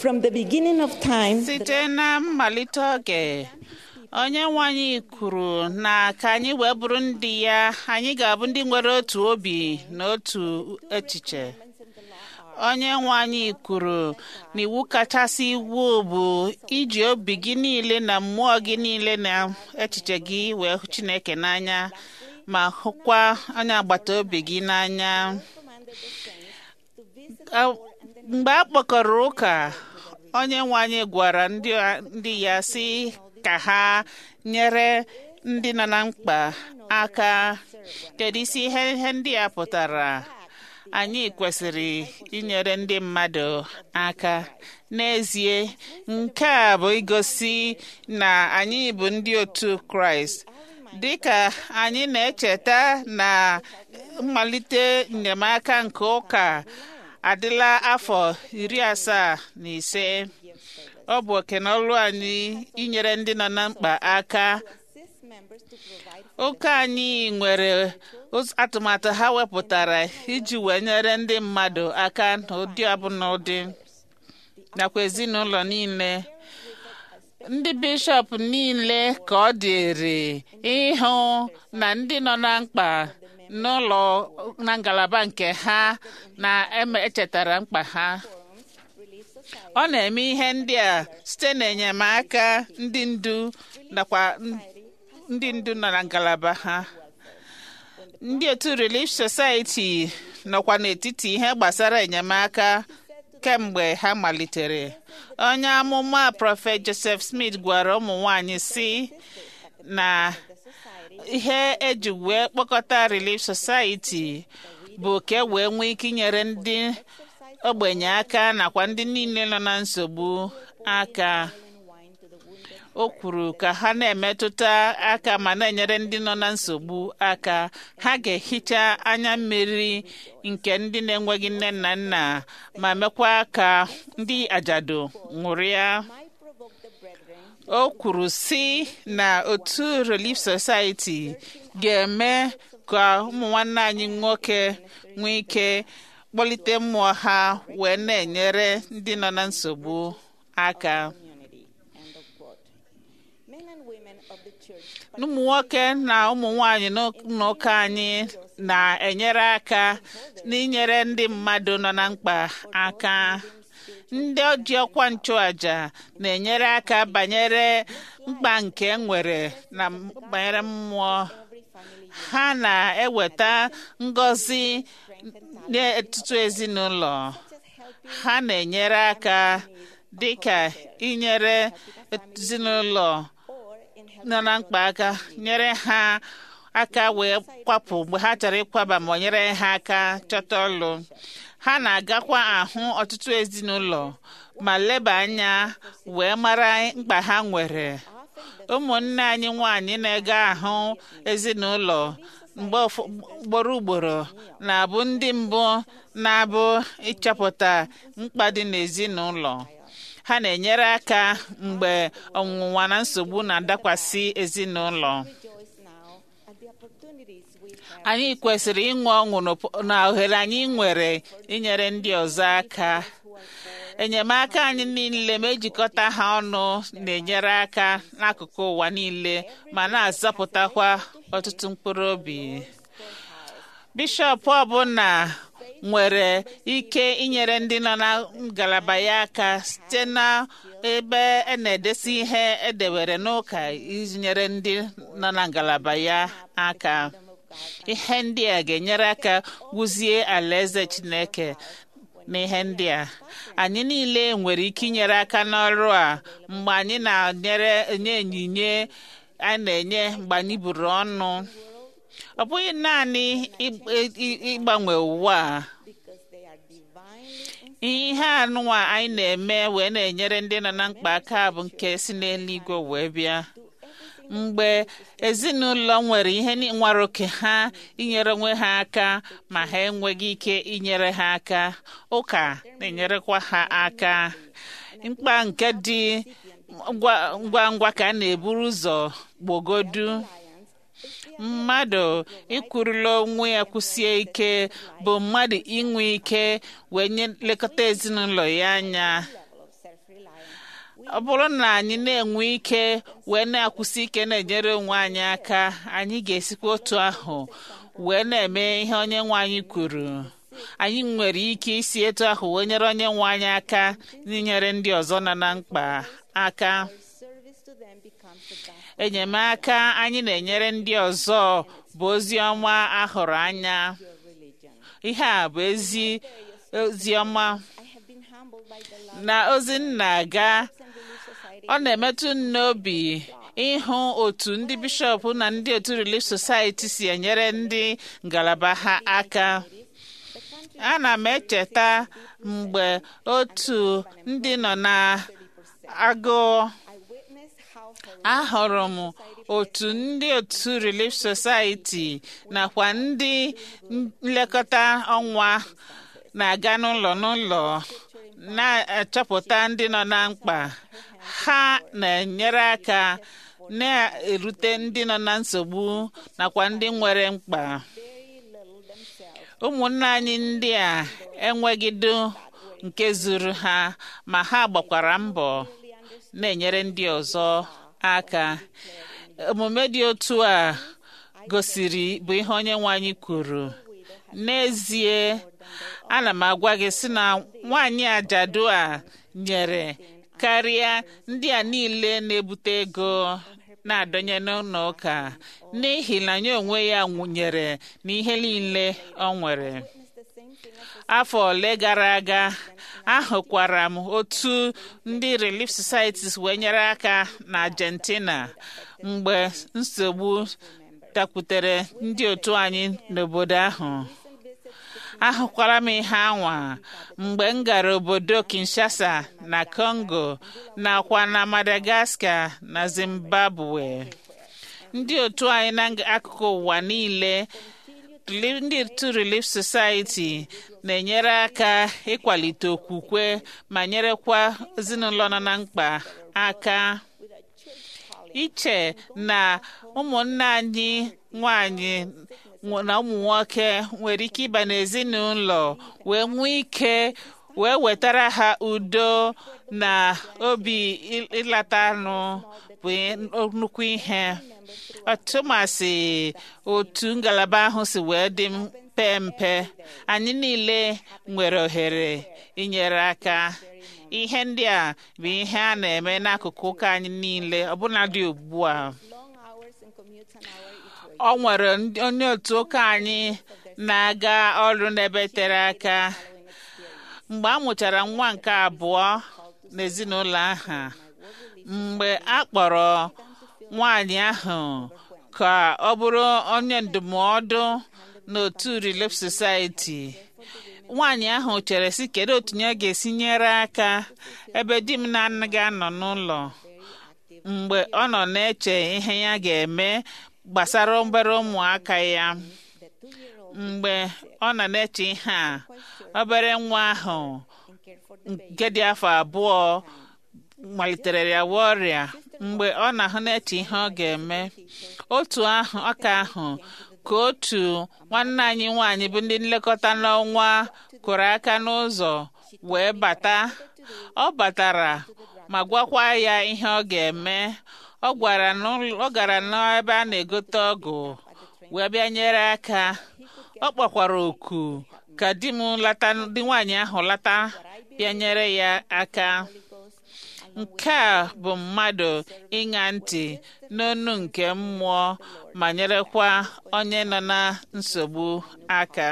Speaker 9: From the beginning of time,
Speaker 2: site na mmalite oge onye nwe anyị kwuru na ka anyị wee bụrụ ndị ya anyị ga-abụ ndị nwere otu obi na otu echiche onye nwe anyị kwuru na iwu kachasị iwu bụ iji obi gị niile na mmụọ gị niile na echiche gị wee hụ chineke n'anya ma hụkwa onye agbata obi gị n'anya A- mgbe a kpọkọrọ ụka onye nwe anyị gwara ndị ndị ya sị ka ha nyere ndị nọ na mkpa aka kedu isi ihe ihe ndị a pụtara anyị kwesịrị inyere ndị mmadụ aka n'ezie nke a bụ igosi na anyị bụ ndị otu kraịst dịka anyị na-echeta na mmalite enyemaka nke ụka adịla afọ iri asaa na ise ọ bụ oke na ọlụ anyị inyere ndị nọ na mkpa aka ụka anyị nwere ụz- atụmatụ ha wepụtara iji wee nyere ndị mmadụ aka n'ụdị ọbụla ụdị nakwa ezinụlọ niile ndị bishọp niile ka ọ dịrị ịhụ na ndị nọ na mkpa n'ụlọ na ngalaba nke ha na-echetara mkpa ha ọ na-eme ihe ndị a site n'enyemaka ndị ndu nakwa ndị ndu nọ na ngalaba ha ndị otu Relief Society nọkwa n'etiti ihe gbasara enyemaka kemgbe ha malitere onye amụma prọfet Joseph Smith gwara ụmụ nwanyị si na ihe eji wee kpọkọta Relief Society bụ ka e wee nwee ike inyere ndị ogbenye aka nakwa ndị niile nọ na nsogbu aka o kwuru ka ha na-emetụta aka ma na-enyere ndị nọ na nsogbu aka ha ga-ehicha anya mmiri nke ndị na-enweghị nne na nna ma mekwa ka ndị ajadu ṅụrịa o kwuru si na otu Relief Society ga-eme ka ụmụ nwanne anyị nwoke nwee ike kpọlite mmụọ ha wee na-enyere ndị nọ na nsogbu aka ụmụ nwoke na ụmụ nwanyị n'ụka anyị na-enyere aka n'inyere ndị mmadụ nọ na mkpa aka ndị oji ọkwa nchụaja na-enyere aka banyere mkpa nke nwere na banyere mmụọ ha na-eweta ngọzi n'etiti ezinụlọ ha na-enyere aka dịka inyere ezinụlọ nọ na mkpa aka nyere ha aka wee kwapụ mgbe ha chọrọ ịkwaba ma nyere ha aka chọta ọlụ ha na-agakwa ahụ ọtụtụ ezinụlọ ma leba anya wee mara mkpa ha nwere ụmụnne anyị nwanyị na-ega ahụ ezinụlọ mgbe ugboro ugboro na-abụ ndị mbụ na-abụ ịchọpụta mkpa dị n'ezinụlọ ha na-enyere aka mgbe ọnwụnwa na nsogbu na-adakwasị ezinụlọ anyị kwesịrị ịṅụ ọṅụ na ohere anyị nwere inyere ndị ọzọ aka enyemaka anyị niile ma ejikọta ha ọnụ na-enyere aka n'akụkụ ụwa niile ma na-azọpụtakwa ọtụtụ mkpụrụ obi bishọp ọbụla nwere ike inyere ndị nọ na ngalaba ya aka site na ebe a na-edesi ihe edewere n'ụka inyere ndị nọ na ngalaba ya aka ihe ndị a ga-enyere aka wuzie alaeze Chineke n'ihe ndị a anyị niile nwere ike inyere aka n'ọrụ a mgbe anyị na-enyere enye onyinye a na-enye mgbe anyị buru ọnụ ọ bụghị naanị ịgbanwe ụwa a ihe anụnwa anyị na-eme wee na-enyere ndị nọ na mkpa aka bụ nke si n'eluigwe wee bịa mgbe ezinụlọ nwere ihe nwere oke ha inyere onwe ha aka ma ha enweghị ike inyere ha aka ụka na-enyerekwa ha aka mkpa nke dị ngwa ngwa ka a na-eburu ụzọ gbogodu mmadụ ikwurula onwe ya kwụsie ike bụ mmadụ inwe ike wee nye lekọta ezinụlọ ya anya ọ bụrụ na anyị na-enwe ike wee na-akwụsị ike na-enyere onwe anyị aka anyị ga-esikwa otu ahụ wee na-eme ihe onye nwe anyị kwuru anyị nwere ike isi etu ahụ wee nyere onye nwe anyị aka n'inyere ndị ọzọ nọ na mkpa aka enyemaka anyị na-enyere ndị ọzọ bụ ozi ọma ahụrụ anya ihe a bụ ezi ozi ọma na ozi nna aga ọ na-emetụ m n'obi ịhụ otu ndị bishọp na ndị otu Relief Society si enyere ndị ngalaba ha aka ana m echeta mgbe otu ndị nọ na agụụ ahụrụ m otu ndị otu Relief Society nakwa ndị nlekọta ọnwa na-aga n'ụlọ n'ụlọ na-achọpụta ndị nọ na mkpa ha na-enyere aka na-erute ndị nọ na nsogbu nakwa ndị nwere mkpa ụmụnne anyị ndị a enwegido nke zuru ha ma ha gbakwara mbọ na-enyere ndị ọzọ aka omume dị otu a gosiri bụ ihe onye nwe anyị kwuru n'ezie ana m agwa gị sị na nwaanyị ajadu a nyere karịa ndị a niile na-ebute ego na-adọnye n'ụlọ ụka n'ihi na ya onwe ya nwụnyere n'ihe niile ọ nwere afọ ole gara aga ahụkwara m otu ndị Relief Societies wee nyere aka na Argentina mgbe nsogbu dakwutere ndị otu anyị n'obodo ahụ ahụkwara m ihe anwa mgbe m gara obodo Kinshasa na Congo nakwa na Madagascar na Zimbabwe ndị otu anyị n'akụkụ ụwa niile ndị otu Relief Society na-enyere aka ịkwalite okwukwe ma nyerekwa ezinụlọ nọ na mkpa aka iche na ụmụnne anyị nwanyị na ụmụ nwoke nwere ike ịba n'ezinụlọ wee nwee ike wee wetara ha udo na obi ịlata anụ bụ nnukwu ihe ọtụmasị otu ngalaba ahụ si wee dị mpe mpe anyị niile nwere ohere inyere aka ihe ndị a bụ ihe a na-eme n'akụkụ ụka anyị niile ọbụnadị ugbu a ọ nwere onye otu ụka anyị na-aga ọrụ n'ebe tere aka mgbe a mụchara nwa nke abụọ n'ezinụlọ ahụ mgbe a kpọrọ nwaanyị ahụ ka ọ bụrụ onye ndụmọdụ n'otu Relief Society nwaanyị ahụ chere sị kedu otu ya ga-esi nyere aka ebe di m na-anaghị anọ n'ụlọ mgbe ọ nọ na-eche ihe ya ga-eme gbasara obere ụmụaka ya mgbe ọ nọ na-eche ihe a obere nwa ahụ nke dị afọ abụọ malitere ya ọrịa mgbe ọ na-ahụ na-eche ihe ọ ga-eme otu ahụ ọka ahụ ka otu nwanne anyị nwaanyị bụ ndị nlekọta n'ọnwa kụrụ aka n'ụzọ wee bata ọ batara ma gwakwa ya ihe ọ ga-eme ọ gwara ọ gara n'ebe a na-egote ọgwụ wee bịa nyere aka ọ kpọkwara oku ka di m lata di nwaanyị ahụ lata bịa nyere ya aka nke a bụ mmadụ ịṅa ntị n'onu nke mmụọ ma nyerekwa onye nọ na nsogbu aka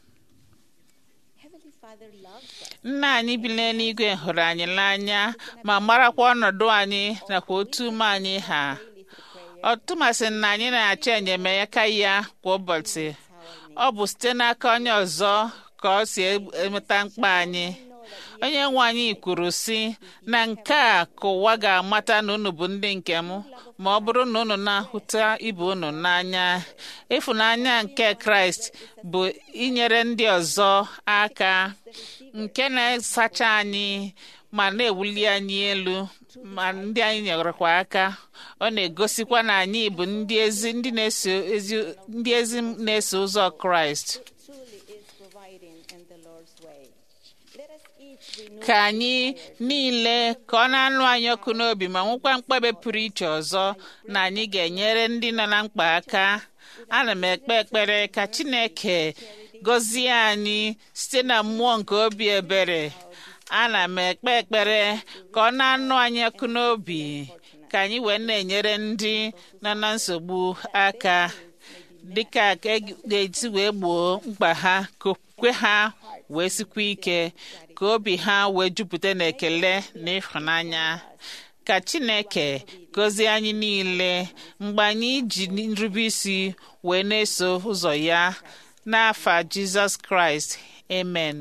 Speaker 2: nna anyị bi n'eluigwe hụrụ anyị n'anya ma marakwa ọnọdụ anyị nakwa otu ume anyị ha ọtụmasị na anyị na-achọ enyemaka ya kwa ụbọchị ọ bụ site n'aka onye ọzọ ka ọ si emeta mkpa anyị onye nwe anyị kwuru sị na nke a ka ụwa ga-amata na unu bụ ndị nke m ma ọ bụrụ na unu na-ahụta ibe unu n'anya ịfụnanya nke kraịst bụ inyere ndị ọzọ aka nke na-asacha anyị ma na-ewuli anyị elu ma ndị anyị nyerekwa aka ọ na-egosikwa na anyị bụ ndị ezi ndị na-eso ezi ndị ezi na-eso ụzọ kraịst ka anyị niile ka ọ na-anụ anyị ọkụ n'obi ma nwekwa mkpebe pụrụ iche ọzọ na anyị ga-enyere ndị nọ na mkpa aka ana m ekpe ekpere ka Chineke gọzie anyị site na mmụọ nke obi ebere ana m ekpe ekpere ka ọ na-anụ anyị ọkụ n'obi ka anyị wee na-enyere ndị nọ na nsogbu aka dịka ka e ga-esi wee gboo mkpa ha ka okwe ha wee sikwa ike ka obi ha wee jupụta n'ekele na ịhụnanya ka Chineke gọzie anyị niile mgbe anyị ji nrube isi wee na-eso ụzọ ya n'afa Jizọs Kraịst amen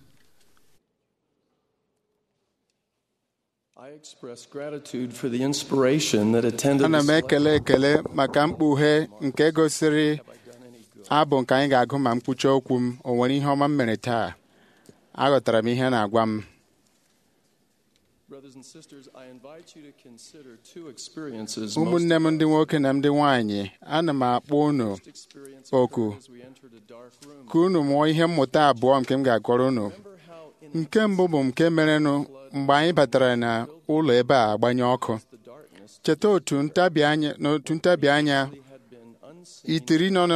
Speaker 9: I express gratitude for the inspiration that attended
Speaker 6: ana m
Speaker 9: this
Speaker 6: ekele ekele maka mkpughe nke gosiri abụ nke anyị ga-agụ ma mkpuchi okwu m o nwere ihe ọma m mere taa aghọtara m ihe na-agwa m
Speaker 9: Brothers and sisters, I invite you to consider two experiences
Speaker 6: ụmụnne m ndị nwoke na ndị nwanyị ana m akpọ unu
Speaker 9: most experience
Speaker 6: oku
Speaker 9: as we entered a dark room.
Speaker 6: ka unu mụọ ihe mmụta abụọ nke m ga-akọrọ unu
Speaker 9: Remember how in
Speaker 6: nke mbụ bụ nke merenụ mgbe anyị batara na ụlọ ebe a agbanye ọkụ
Speaker 9: the darkness
Speaker 6: cheta otu ntabi anya n'otu ntabi anya
Speaker 9: had been unseen
Speaker 6: itiri nọ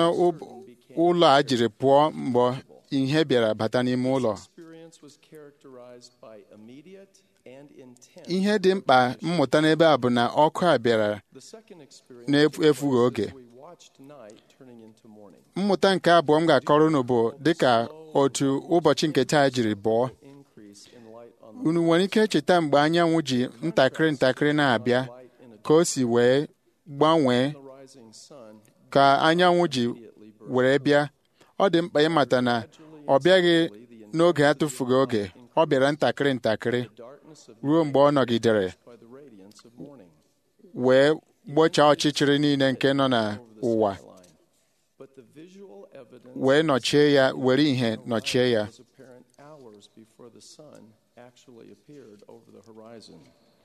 Speaker 6: n'ụlọ a jiri pụọ mgbe ihe bịara bata n'ime ụlọ
Speaker 9: experience was characterized by immediate and intense.
Speaker 6: ihe dị mkpa mmụta n'ebe a bụ na ọkụ a bịara
Speaker 9: The second experience
Speaker 6: na-efughị oge
Speaker 9: we watched night turning into morning.
Speaker 6: mmụta nke abụọ m ga-akọrọ unu bụ dịka otu ụbọchị nke taa jiri bụọ
Speaker 9: Increase in light on the
Speaker 6: unu nwere ike cheta mgbe anyanwụ ji ntakịrị ntakịrị na-abịa
Speaker 9: light in a
Speaker 6: ka o si wee gbanwee
Speaker 9: the rising sun
Speaker 6: ka anyanwụ ji were bịa ọ dị mkpa ịmata na ọ bịaghị n'oge atụfughị oge ọ bịara ntakịrị ntakịrị
Speaker 9: darkness of
Speaker 6: ruo mgbe ọ nọgidere
Speaker 9: by the radiance of morning.
Speaker 6: wee gbochaa ọchịchịrị niile nke nọ n'ụwa
Speaker 9: Line. But the visual evidence
Speaker 6: wee nọchie ya were ihe nọchie ya
Speaker 9: was apparent hours before the sun actually appeared over the horizon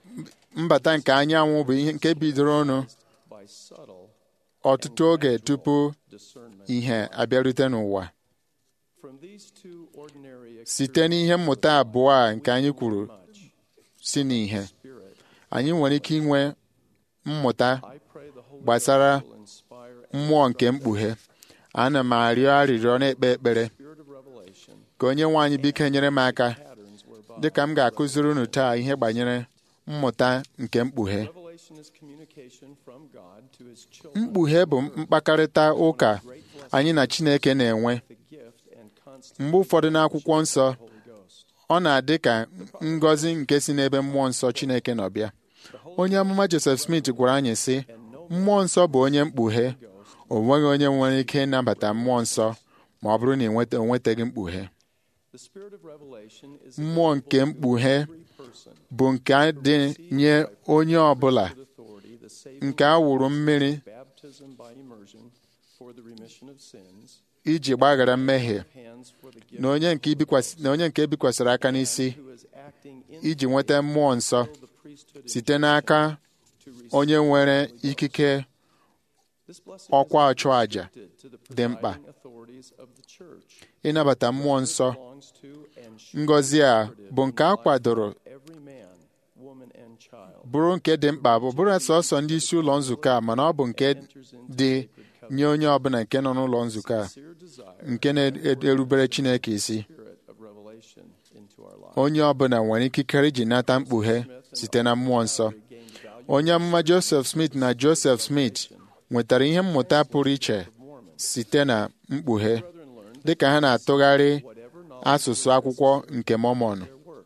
Speaker 6: mbata nke anyanwụ bụ ihe nke bidoro ọnụ
Speaker 9: by subtle
Speaker 6: ọtụtụ oge tupu
Speaker 9: discernment.
Speaker 6: ihe abịarute n'ụwa
Speaker 9: From these two ordinary
Speaker 6: site n'ihe mmụta abụọ a nke anyị kwuru
Speaker 9: much
Speaker 6: si n'ihe
Speaker 9: spirit,
Speaker 6: anyị nwere ike inwe mmụta
Speaker 9: I pray the Holy
Speaker 6: gbasara
Speaker 9: Ghost will inspire and
Speaker 6: mmụọ nke mkpughe ana m arịọ arịrịọ na-ekpe ekpere
Speaker 9: spirit of revelation
Speaker 6: ka onye nwe anyị biko nyere m aka
Speaker 9: patterns whereby
Speaker 6: dịka m ga-akụziri unu taa ihe banyere mmụta nke mkpughe
Speaker 9: revelation is communication from God to his children
Speaker 6: mkpughe bụ mkpakarịta ụka anyị na Chineke na-enwe
Speaker 9: the gift and constant
Speaker 6: mgbe ụfọdụ n'akwụkwọ nsọ
Speaker 9: Holy Ghost.
Speaker 6: ọ na-adị ka ngọzi nke si n'ebe mmụọ nsọ Chineke nọ bịa onye amụma Joseph Smith gwara anyị sị mmụọ nsọ bụ onye mkpughe o nweghị onye nwere ike ịnabata mmụọ nsọ ma ọ bụrụ na ị nweta- o nwetaghị mkpughe
Speaker 9: The spirit of revelation is
Speaker 6: mmụọ nke mkpughe
Speaker 9: every person
Speaker 6: bụ nke dị nye onye ọbụla
Speaker 9: with authority, the saving
Speaker 6: nke a wụrụ mmiri
Speaker 9: baptism by immersion for the remission of sins,
Speaker 6: iji gbaghara mmehie
Speaker 9: hands for the gift
Speaker 6: na onye nke ibikwasị- na onye nke ebikwasịrị aka n'isi
Speaker 9: who is acting in
Speaker 6: iji nweta mmụọ nsọ
Speaker 9: the priesthood
Speaker 6: site n'aka
Speaker 9: to receive
Speaker 6: onye nwere ikike
Speaker 9: this blessing
Speaker 6: ọkwa
Speaker 9: is
Speaker 6: ọchụàjà
Speaker 9: restricted to the
Speaker 6: dị mkpa.
Speaker 9: presiding authorities of the church.
Speaker 6: ịnabata mmụọ nsọ
Speaker 9: belongs to and should
Speaker 6: ngọzi a bụ nke a kwadoro
Speaker 9: every man, woman, and child
Speaker 6: bụrụ nke dị mkpa bụ bụrụ sọsọ ndị isi ụlọ nzukọ a mana ọ bụ nke dị nye onye ọbụla nke nọ n'ụlọ nzukọ a
Speaker 9: sincere desire
Speaker 6: nke na-erubere Chineke isi
Speaker 9: spirit of revelation into our lives.
Speaker 6: onye ọbụla nwere ikikere iji nata mkpughe site na mmụọ nsọ onye amụma Joseph Smith na Joseph Smith nwetara ihe mmụta pụrụ iche site na mkpughe dịka ha na-atụgharị asụsụ akwụkwọ nke Mormon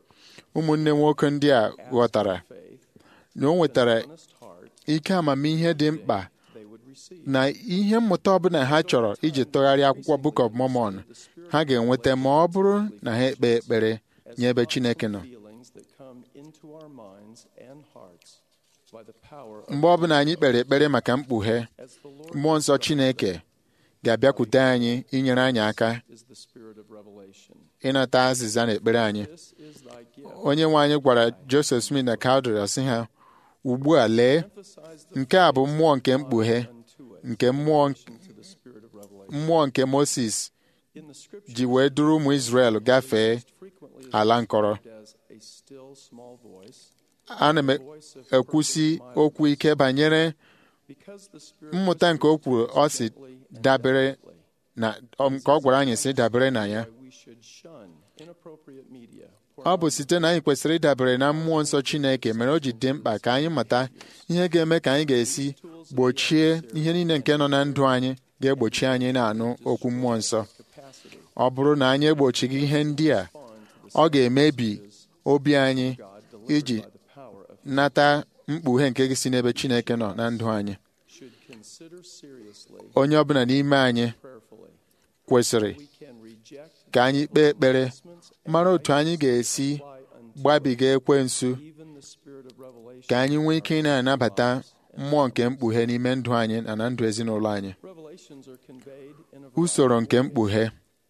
Speaker 6: ụmụnne nwoke ndị a ghọtara na o nwetara
Speaker 9: Honest heart
Speaker 6: ike amamihe dị mkpa
Speaker 9: they would receive.
Speaker 6: na ihe mmụta ọbụla ha chọrọ iji tụgharịa akwụkwọ Book of Mormon ha ga-enweta ma ọ bụrụ na ha ekpe ekpere nye ebe Chineke nọ
Speaker 9: Feelings that come into our minds and hearts by the power of
Speaker 6: mgbe ọbụla anyị kpere ekpere maka mkpughe
Speaker 9: as the Lord
Speaker 6: mmụọ nsọ Chineke ga-abịakwute anyị inyere anyị aka
Speaker 9: is the spirit of revelation.
Speaker 6: ịnata azịza na ekpere anyị
Speaker 9: This is thy gift.
Speaker 6: onye nwe anyị gwara Joseph Smith na Cowdery sị ha ugbu a lee
Speaker 9: Emphasize the
Speaker 6: nke a bụ mmụọ nke mkpughe
Speaker 9: unto it
Speaker 6: nke mmụọ
Speaker 9: to the spirit of revelation.
Speaker 6: mmụọ nke Moses
Speaker 9: In the scripture
Speaker 6: ji wee duru ụmụ Izrel gafee
Speaker 9: frequently
Speaker 6: ala nkọrọ
Speaker 9: as
Speaker 6: ana m ekwusi okwu ike banyere mmụta nke o kwuru ọ si dabere na nke ọ gwara anyị si dabere na ya ọ bụ site na anyị kwesịrị ịdabere na mmụọ nsọ Chineke mere o ji dị mkpa ka anyị mata ihe ga-eme ka anyị ga-esi gbochie ihe niile nke nọ na ndụ anyị ga-egbochi anyị na-anụ okwu mmụọ nsọ ọ bụrụ na anyị egbochighị ihe ndị a ọ ga-emebi obi anyị iji nata mkpughe nke si n'ebe Chineke nọ na ndụ anyị onye ọbụla n'ime anyị kwesịrị ka anyị kpee ekpere mara otu anyị ga-esi gbabiga ekwensu ka anyị nwee ike ị na-anabata mmụọ nke mkpughe n'ime ndụ anyị na na ndụ ezinụlọ anyị usoro nke mkpughe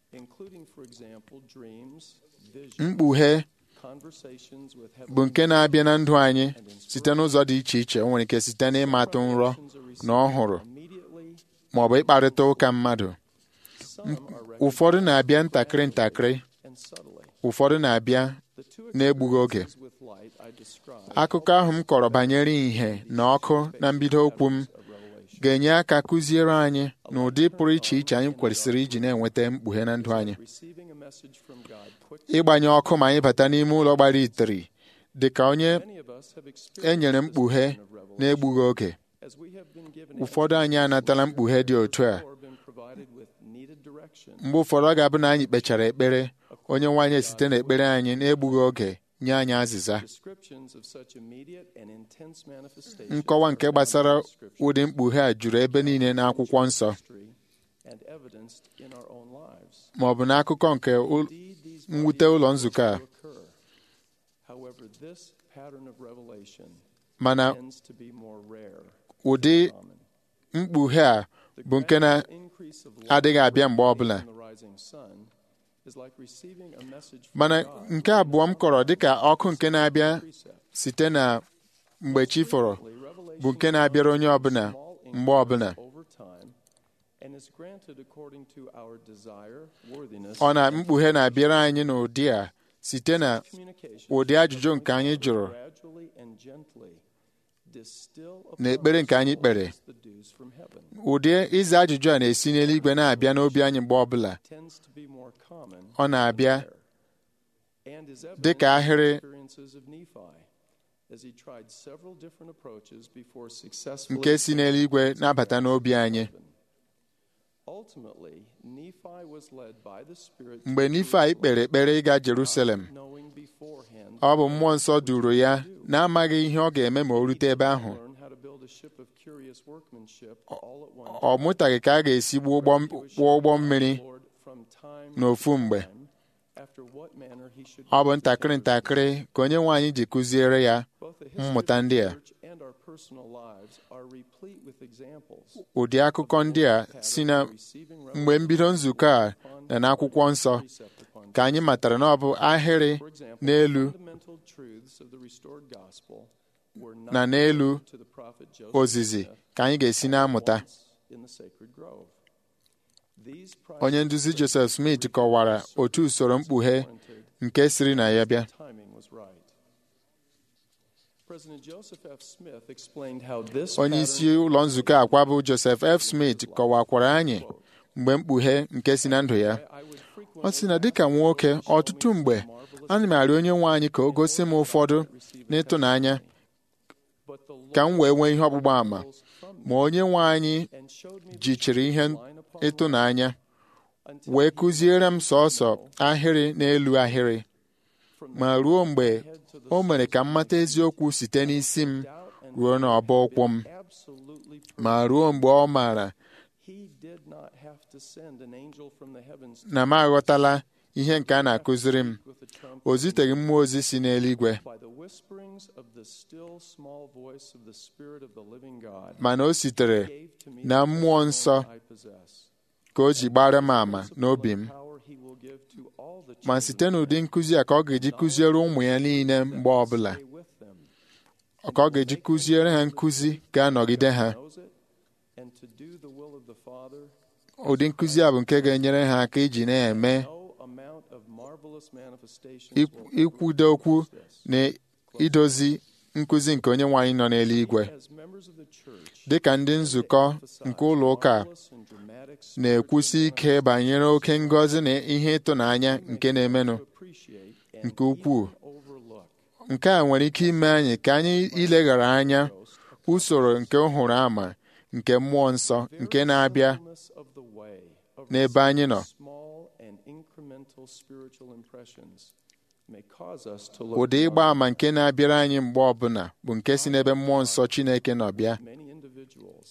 Speaker 6: mkpughe bụ nke na-abịa na ndụ anyị site n'ụzọ dị iche iche o nwere ike site n'ịmatụ nrọ na ọhụrụ ma ọ bụ ịkparịta ụka mmadụ ụfọdụ na-abịa ntakịrị ntakịrị ụfọdụ na-abịa na-egbughị oge akụkọ ahụ m kọrọ banyere ìhè na ọkụ na mbido okwu m ga-enye aka kụziere anyị na ụdị pụrụ iche iche anyị kwesịrị iji na-enweta mkpughe na ndụ anyị ịgbanye ọkụ ma anyị bata n'ime ụlọ gbara itiri dị ka onye enyere mkpughe na-egbughị oge ụfọdụ anyị anatala mkpughe dị otu a mgbe ụfọdụ ọ ga-abụ na anyị kpechara ekpere onye nwaanyị esite n'ekpere anyị na-egbughị oge nye anyị azịza nkọwa nke gbasara ụdị mkpughe a juru ebe niile n'akwụkwọ nsọ ma ọ bụ n'akụkọ nke mwute ụlọ nzukọ a mana ụdị mkpughe a bụ nke na-adịghị abịa mgbe ọbụla mana nke abụọ m kọrọ dịka ọkụ nke na-abịa site na mgbe chi fọrọ bụ nke na-abịara onye ọbụla mgbe ọbụla ọ na mkpughe na-abịara anyị n'ụdị a site na ụdị ajụjụ nke anyị jụrụ na ekpere nke anyị kpere ụdị ịza ajụjụ a na-esi n'eluigwe na-abịa n'obi anyị mgbe ọbụla ọ na-abịa dị ka ahịrị nke si n'eluigwe na-abata n'obi anyị mgbe Nifai kpere ekpere ịga Jerusalem ọ bụ mmụọ nsọ duru ya na-amaghị ihe ọ ga-eme ma o rute ebe ahụ ọ mụtaghị ka a ga-esi gbuo ụgbọ mmiri n'ofu mgbe ọ bụ ntakịrị ntakịrị ka onye nwe anyị ji kụziere ya mmụta ndị a ụdị akụkọ ndị a si na mgbe mbido nzukọ a na n'akwụkwọ nsọ ka anyị matara na ọ bụ ahịrị n'elu na n'elu ozizi ka anyị ga-esi na-amụta onye nduzi Joseph Smith kọwara otu usoro mkpughe nke siri na ya bịa onye isi ụlọ nzukọ akwa bụ Joseph F. Smith kọwakwara anyị mgbe mkpughe nke si na ndụ ya ọ sị na dịka nwoke ọtụtụ mgbe ana m arịọ onye nwe anyị ka o gosi m ụfọdụ n'ịtụnanya ka m wee nwee ihe ọgbụgba ama ma onye nwe anyị jichiri ihe ịtụnanya wee kụziere m sọọsọ ahịrị n'elu ahịrị ma ruo mgbe o mere ka m mata eziokwu site n'isi m ruo n'ọba ụkwụ m ma ruo mgbe ọ maara na m aghọtala ihe nke a na-akụziri m o ziteghị mmụọ ozi si n'eluigwe mana o sitere na mmụọ nsọ ka o ji gbara m ama n'obi m ma site n'ụdị nkụzi a ka ọ ga-eji kụziere ụmụ ya niile mgbe ọbụla ka ọ ga-eji kụziere ha nkụzi ga-anọgide ha ụdị nkụzi a bụ nke ga-enyere ha aka iji na-eme ikwudo okwu na idozi nkụzi nke onye nwaanyị nọ n'eluigwe
Speaker 9: As members of the church,
Speaker 6: dị ka ndị nzukọ nke ụlọ ụka a
Speaker 9: marvelous and dramatic
Speaker 6: na-ekwusi ike banyere oke ngọzi na ihe ịtụnanya nke na-emenụ
Speaker 9: appreciate and
Speaker 6: nke ukwuu
Speaker 9: overlook
Speaker 6: nke a nwere ike ime anyị ka anyị ileghara anya usoro nke nhụrụ ama nke mmụọ nsọ nke na-abịa
Speaker 9: fullness of the way of
Speaker 6: n'ebe anyị nọ
Speaker 9: small and incremental spiritual impressions may cause us to look
Speaker 6: ụdị ịgba ama nke na-abịara anyị mgbe ọbụla bụ nke si n'ebe mmụọ nsọ Chineke nọ bịa
Speaker 9: many individuals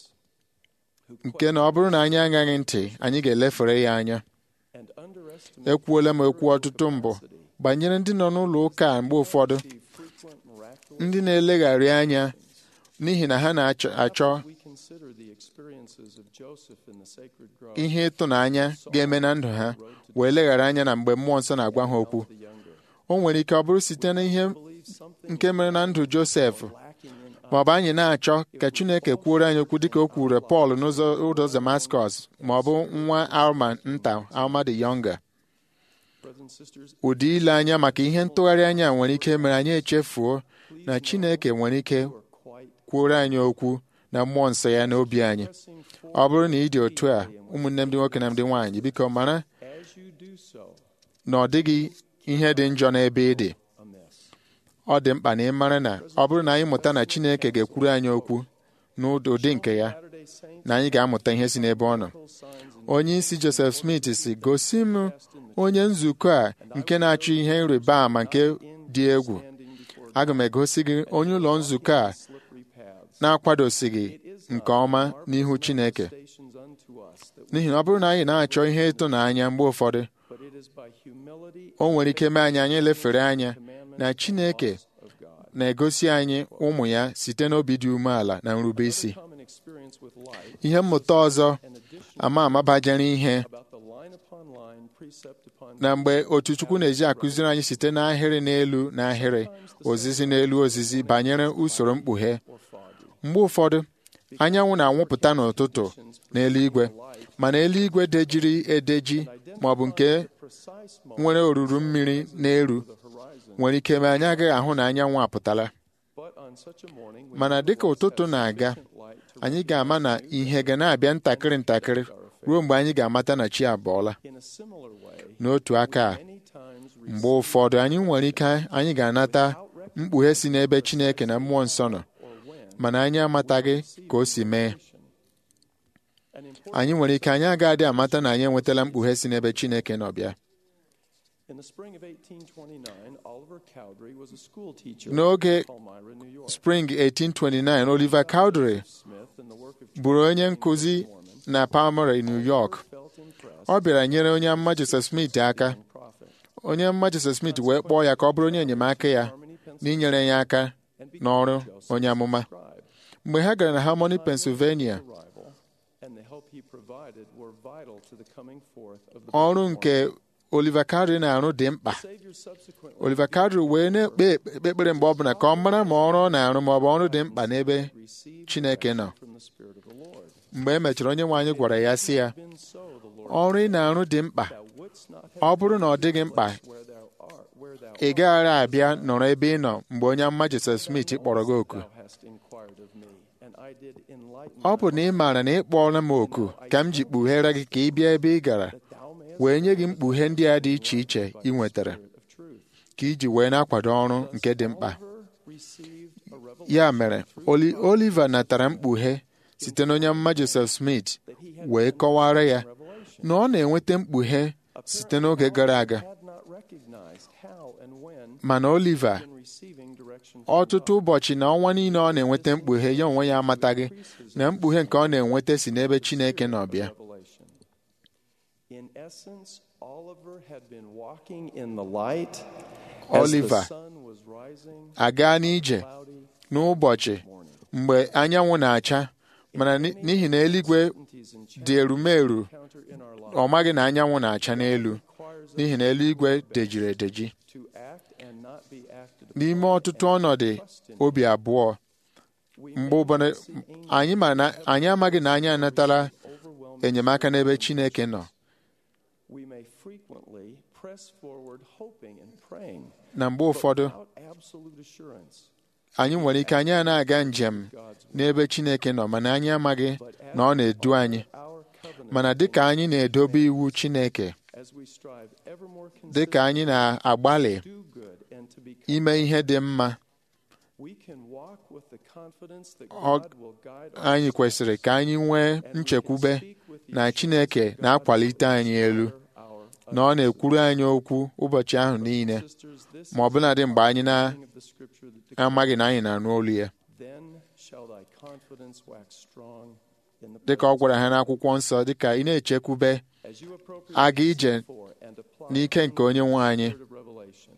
Speaker 9: who
Speaker 6: nke na ọ bụrụ na anyị agaghị ntị anyị ga-elefere ya anya
Speaker 9: and underestimate
Speaker 6: ekwuola m okwu ọtụtụ mbụ banyere ndị nọ n'ụlọ ụka a mgbe ụfọdụ
Speaker 9: the frequent miraculous
Speaker 6: ndị na-elegharị anya n'ihi na ha na-achọ achọ
Speaker 9: we consider the experiences of Joseph in the sacred grove
Speaker 6: ihe ịtụnanya ga-eme na ndụ ha wee leghara anya na mgbe mmụọ nsọ na-agwa ha okwu
Speaker 9: the younger
Speaker 6: o nwere ike ọ bụrụ site na ihe
Speaker 9: believe something
Speaker 6: nke mere na ndụ Josef
Speaker 9: lacking in
Speaker 6: ma ọ bụ anyị na-achọ ka Chineke kwuoro anyị okwu dịka o kwuru Pọl n'ụzọ ụzọ Damascus ma ọ bụ nwa Alma nta Alma the Younger
Speaker 9: brothers and sisters
Speaker 6: ụdị ile anya maka ihe ntụgharị anya nwere ike mere anyị echefuo na Chineke nwere ike
Speaker 9: are quite
Speaker 6: kwuoro anyị okwu na mmụọ nsọ ya n'obi anyị
Speaker 9: pressing
Speaker 6: ọ
Speaker 9: forward
Speaker 6: bụrụ na ị dị otu a ụmụnne m ndị nwoke na ndị nwaanyị biko mara
Speaker 9: as you do so
Speaker 6: na ọ dịghị ihe dị njọ n'ebe ị dị
Speaker 9: amiss
Speaker 6: ọ dị mkpa na ị mara na ọ bụrụ na anyị mụta na Chineke ga-ekwuru anyị okwu n'ụdị nke ya
Speaker 9: Saturday saints
Speaker 6: na anyị ga-amụta ihe si n'ebe ọ nọ
Speaker 9: signs and
Speaker 6: onye isi Joseph Smith si gosi m onye nzukọ a nke na-achọ ihe ịrịba ama nke dị egwu
Speaker 9: standing before
Speaker 6: aga m egosi gị onye ụlọ nzukọ a
Speaker 9: slippery paths
Speaker 6: na-akwadosighị nke ọma n'ihu Chineke
Speaker 9: stations unto us that
Speaker 6: n'ihi na ọ bụrụ na anyị na-achọ ihe ịtụnanya mgbe ụfọdụ
Speaker 9: but it is by humility
Speaker 6: o nwere ike mee anyị anyị lefere anya na Chineke
Speaker 9: of God
Speaker 6: na-egosi anyị ụmụ ya site n'obi dị umeala na nrube isi
Speaker 9: common experience with life
Speaker 6: ihe mmụta ọzọ
Speaker 9: and addition
Speaker 6: ama ama bajere ihe
Speaker 9: about the line upon line precept upon
Speaker 6: na mgbe otu Chukwu na-eji akụziri anyị site n'ahịrị n'elu n'ahịrị ozizi n'elu ozizi banyere usoro mkpughe
Speaker 9: or foggy
Speaker 6: mgbe ụfọdụ anyanwụ na-anwụpụta n'ụtụtụ n'eluigwe mana eluigwe dejiri edeji ma ọ bụ nke
Speaker 9: precise moment
Speaker 6: nwere oruru mmiri n'elu
Speaker 9: the horizon
Speaker 6: nwere ike ma anyị agaghị ahụ na anyanwụ apụtala
Speaker 9: but on such a morning we
Speaker 6: mana dịka ụtụtụ na-aga
Speaker 9: light to
Speaker 6: anyị ga-ama na ihe ga na-abịa ntakịrị ntakịrị ruo mgbe anyị ga-amata na chi abọọla
Speaker 9: in a similar way
Speaker 6: n'otu aka a
Speaker 9: many times
Speaker 6: mgbe ụfọdụ anyị nwere ike anyị ga-anata mkpughe si n'ebe Chineke na mmụọ nsọ nọ mana anyị amataghị ka o si mee
Speaker 9: an important
Speaker 6: anyị nwere ike anyị agaghị amata na anyị enwetala mkpughe si n'ebe Chineke nọ bịa
Speaker 9: in the spring of 1829 Oliver Cowdery was a school teacher
Speaker 6: n'oge
Speaker 9: in Palmyra, New York
Speaker 6: spring 1829 Oliver Cowdery
Speaker 9: Smith and the work of
Speaker 6: bụrụ onye nkụzi na Palmyra New York
Speaker 9: felt impressed
Speaker 6: ọ bịara nyere onye mma Joseph Smith aka
Speaker 9: prophet
Speaker 6: onye mma Joseph Smith wee kpọọ ya ka ọ bụrụ onye enyemaka ya n'inyere ya aka n'ọrụ onye amụma
Speaker 9: tribe
Speaker 6: mgbe ha gara na Harmony, Pennsylvania
Speaker 9: arrival and the help he provided were vital to the coming forth of the
Speaker 6: ọrụ nke Oliver Cowdery na-arụ dị mkpa
Speaker 9: Savior subsequently
Speaker 6: Oliver Cowdery wee na-ekpe ekpe- ekpere mgbe ọbụla ka ọ mara ma ọrụ ọ na-arụ ma ọ bụ ọrụ dị mkpa n'ebe
Speaker 9: received
Speaker 6: Chineke nọ
Speaker 9: from the Spirit of the Lord
Speaker 6: mgbe e mechara onye nwe anyị gwara ya sị ya
Speaker 9: been so the Lord
Speaker 6: ọrụ ị na-arụ dị mkpa
Speaker 9: thou wouldst not
Speaker 6: ọ
Speaker 9: have
Speaker 6: bụrụ na ọ dịghị mkpa
Speaker 9: where thou art where thou
Speaker 6: ị gaghara abịa nọrọ ebe ị nọ mgbe onye mma Joseph Smith kpọrọ gị oku
Speaker 9: thou hast inquired of me and I did enlighten
Speaker 6: ọ bụ na ị maara na ị kpọọla m oku ka m ji kpughere gị ka ị bịa ebe ị gara
Speaker 9: thou mayest
Speaker 6: wee nye gị mkpughe ndị a dị iche iche ị nwetara
Speaker 9: of truth
Speaker 6: ka iji wee na-akwado ọrụ nke dị mkpa
Speaker 9: Oliver received a revelation
Speaker 6: ya mere Oli- Oliver natara mkpughe site n'onye mma Joseph Smith wee kọwara ya na ọ na-enweta mkpughe site n'oge gara aga
Speaker 9: had not recognized how and when
Speaker 6: mana Oliver
Speaker 9: in receiving direction from
Speaker 6: ọtụtụ ụbọchị na ọnwa niile ọ na-enweta mkpughe ya onwe ya amataghị na mkpughe nke ọ na-enweta si n'ebe Chineke nọ bịa
Speaker 9: revelation. In essence, Oliver had been walking in the light as
Speaker 6: Oliver
Speaker 9: the sun was rising
Speaker 6: aga n'ije
Speaker 9: cloudy
Speaker 6: n'ụbọchị mgbe anyanwụ na-acha mana ni- n'ihi na eluigwe
Speaker 9: certainties and
Speaker 6: dị erumeru
Speaker 9: encounter in our life
Speaker 6: ọ maghị na anyanwụ na-acha n'elu n'ihi na eluigwe dejiri edeji
Speaker 9: to act and not be acted upon.
Speaker 6: n'ime ọtụtụ ọnọdụ obi abụọ mgbe ụbọdụ anyị ma na anyị amaghị na anyị anatala
Speaker 9: Overwhelming,
Speaker 6: enyemaka n'ebe Chineke nọ
Speaker 9: we may frequently press forward hoping and praying
Speaker 6: na mgbe ụfọdụ
Speaker 9: without absolute assurance.
Speaker 6: anyị nwere ike anyị a na-aga njem n'ebe Chineke nọ mana anyị amaghị na ọ na-edu anyị
Speaker 9: our covenant
Speaker 6: mana dịka anyị na-edobe iwu Chineke
Speaker 9: as we strive ever more
Speaker 6: dịka anyị na-agbalị
Speaker 9: to do good and to become
Speaker 6: ime ihe dị mma
Speaker 9: we can walk with the confidence that
Speaker 6: Ọ-
Speaker 9: God will guide our
Speaker 6: anyị kwesịrị ka anyị nwee nchekwube na Chineke na-akwalite anyị elu
Speaker 9: our
Speaker 6: na ọ na-ekwuru anyị okwu ụbọchị ahụ niile
Speaker 9: sisters this
Speaker 6: ma ọbụladị mgbe anyị
Speaker 9: thing of the scripture that
Speaker 6: na-amaghị na anyị na-anụ olu ya
Speaker 9: then shall thy confidence wax strong in the
Speaker 6: dịka ọ gwara ha n'akwụkwọ nsọ dịka ị na-echekwube
Speaker 9: as you appropriately
Speaker 6: aga ije
Speaker 9: for and apply
Speaker 6: n'ike nke onye nwe anyị
Speaker 9: the word of revelation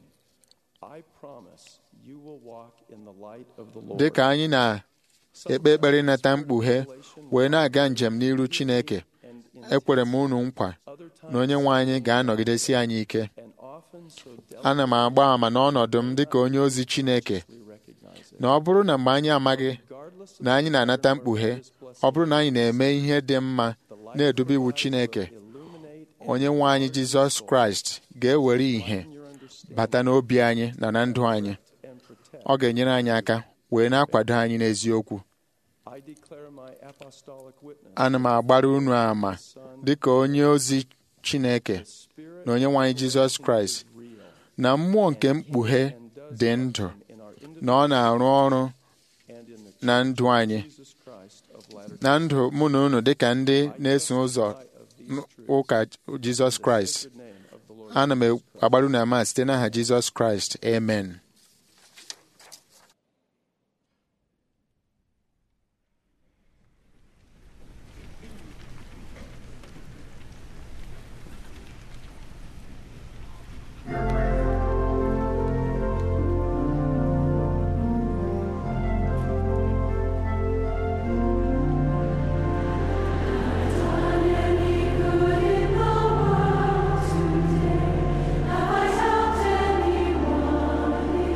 Speaker 9: I promise you will walk in the light of the Lord
Speaker 6: dịka anyị na-ekpe ekpere ịnata mkpughe wee na-aga njem n'iru Chineke
Speaker 9: and in
Speaker 6: ekwere m unu nkwa
Speaker 9: other times
Speaker 6: na onye nwe anyị ga-anọgidesi anyị ike
Speaker 9: and often so
Speaker 6: ana m agba ama n'ọnọdụ m dịka onye ozi Chineke
Speaker 9: delicately recognize it
Speaker 6: na ọ bụrụ na mgbe anyị amaghị
Speaker 9: regardless of
Speaker 6: na anyị na-anata mkpughe ọ bụrụ na anyị na-eme ihe dị mma na-edobe iwu Chineke
Speaker 9: illuminate
Speaker 6: onye nwe anyị Jizọs Kraịst ga-ewere ìhè
Speaker 9: your understanding
Speaker 6: bata n'obi anyị na na ndụ anyị
Speaker 9: and protect
Speaker 6: ọ ga-enyere anyị aka wee na-akwado anyị n'eziokwu
Speaker 9: I declare my apostolic witness
Speaker 6: ana m agbara unu ama dịka onye ozi Chineke
Speaker 9: spirit
Speaker 6: na onye nwe anyị Jizọs Kraịst
Speaker 9: real
Speaker 6: na mmụọ nke mkpughe dị ndụ
Speaker 9: in our
Speaker 6: na ọ na-arụ ọrụ
Speaker 9: and in the
Speaker 6: na ndụ anyị
Speaker 9: Jesus Christ of latter
Speaker 6: na ndụ mụ na unu dịka ndị na-eso ụzọ
Speaker 9: of these
Speaker 6: ụka Jizọs Kraịst
Speaker 9: good name of the Lord
Speaker 6: ana m agbara unu ama site n'aha Jizọs Kraịst amen
Speaker 10: Have I helped anyone?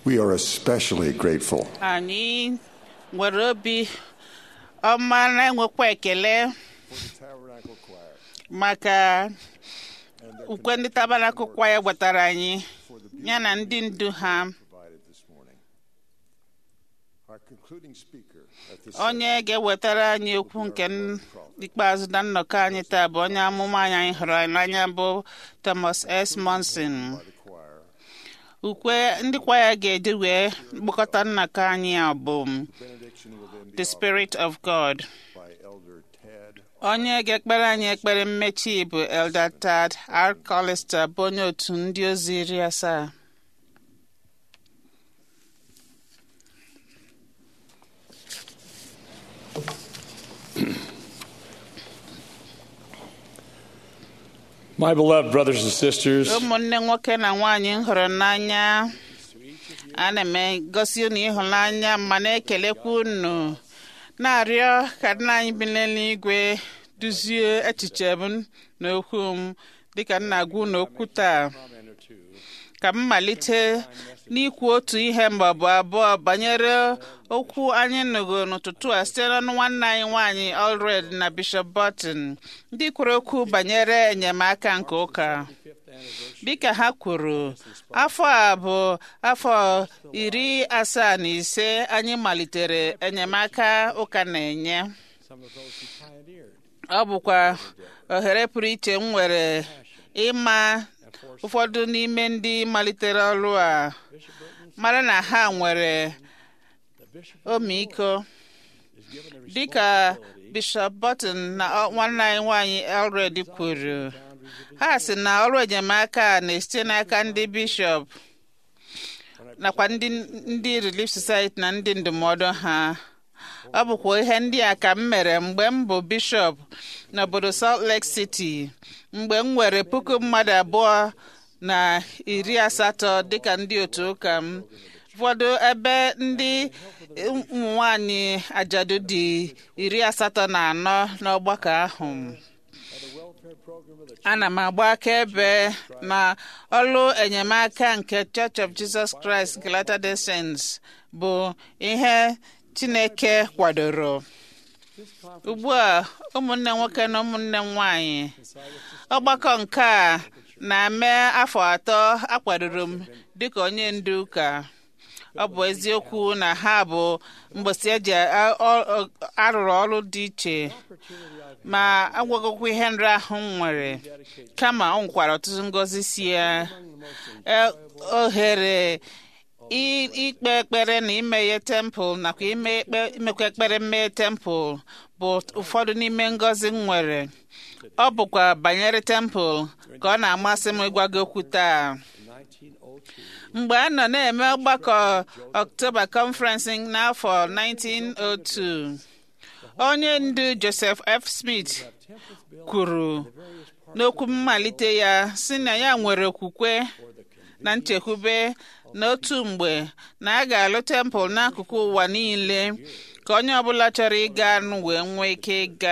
Speaker 8: We are especially grateful
Speaker 2: anyị nwere obi ọma na-enwekwa ekele maka ukwe ndị tabanakụ kwaya gwatara anyị ya na ndị ndu ha
Speaker 8: provided this morning. Our concluding speaker at this
Speaker 2: onye ga-ewetara anyị okwu nke n- ikpeazụ na nnọkọ anyị taa bụ onye amụma anyị anyị hụrụ n'anya bụ Thomas S. Monson
Speaker 8: choir,
Speaker 2: ukwe ndị kwaya ga-eji wee kpọkọta nnọkọ anyị a bụ
Speaker 8: benediction within
Speaker 2: The Spirit of God
Speaker 8: by Elder Ted
Speaker 2: onye ga-ekpere anyị ekpere mmechi bụ Elder Tad R. Collister bụ onye otu ndị ozi iri asaa
Speaker 10: My beloved brothers and sisters,
Speaker 2: ụmụnne nwoke na nwaanyị m hụrụ n'anya ana m egosi unu ịhụnanya ma na-ekelekwa unu na-arịọ ka nna anyị bi n'eluigwe duzie echiche m na okwu m dịka m na-agwa unu okwu taa ka m malite n'ikwu otu ihe ma ọ bụ abụọ banyere okwu anyị nụgo n'ụtụtụ a site n'ọnụ nwanne anyị nwaanyị Allred na Bishop Burton ndị kwuru okwu banyere enyemaka nke ụka dịka ha kwuru afọ a bụ afọ iri asaa na ise anyị malitere enyemaka ụka na-enye ọ bụkwa ohere pụrụ iche m nwere ịma ụfọdụ n'ime ndị malitere ọrụ a mara na ha nwere ọmịiko dịka Bishop Burton na ọ- nwanne anyị nwanyị Elred kwuru ha sị na ọrụ enyemaka a na-esite n'aka ndị bishọp nakwa ndị ndị Relief Society na ndị ndụmọdụ ha ọ bụkwa ihe ndị a ka m mere mgbe m bụ bishọp n'obodo Salt Lake City mgbe m nwere puku mmadụ abụọ na iri asatọ dịka ndị otu ụka m ụfọdụ ebe ndị ụmụ nwanyị ajadu dị iri asatọ na anọ n'ọgbakọ ahụ ana m agba akaebe na ọlụ enyemaka nke Church of Jesus Christ nke Latter-day Saints bụ ihe Chineke kwadoro ugbu a ụmụnne nwoke na ụmụnne nwanyị ọgbakọ nke a na-eme afọ atọ akwadoro m dịka onye ndu ụka ọ bụ eziokwu na ha bụ mgbọsị eji a- ọ- ọ- arụrụ ọrụ dị iche ma agwagokwa ihe nri ahụ m nwere kama ọ nwekwara ọtụtụ ngọzi si ya E- ohere i- ikpe ekpere na imeghe tempụl nakwa ime ekpe- imekwa ekpere mmeghe tempụl bụ ụfọdụ n'ime ngọzi m nwere ọ bụkwa banyere tempụl ka ọ na-amasị m ịgwa gị okwu taa mgbe a nọ na-eme ọgbakọ October Conference n'afọ 1902 onye ndu Joseph F. Smith kwuru n'okwu mmalite ya sị na ya nwere okwukwe na nchekwube n'otu mgbe na a ga-alụ tempụl n'akụkụ ụwa niile ka onye ọbụla chọrọ ịga nụ wee nwee ike ịga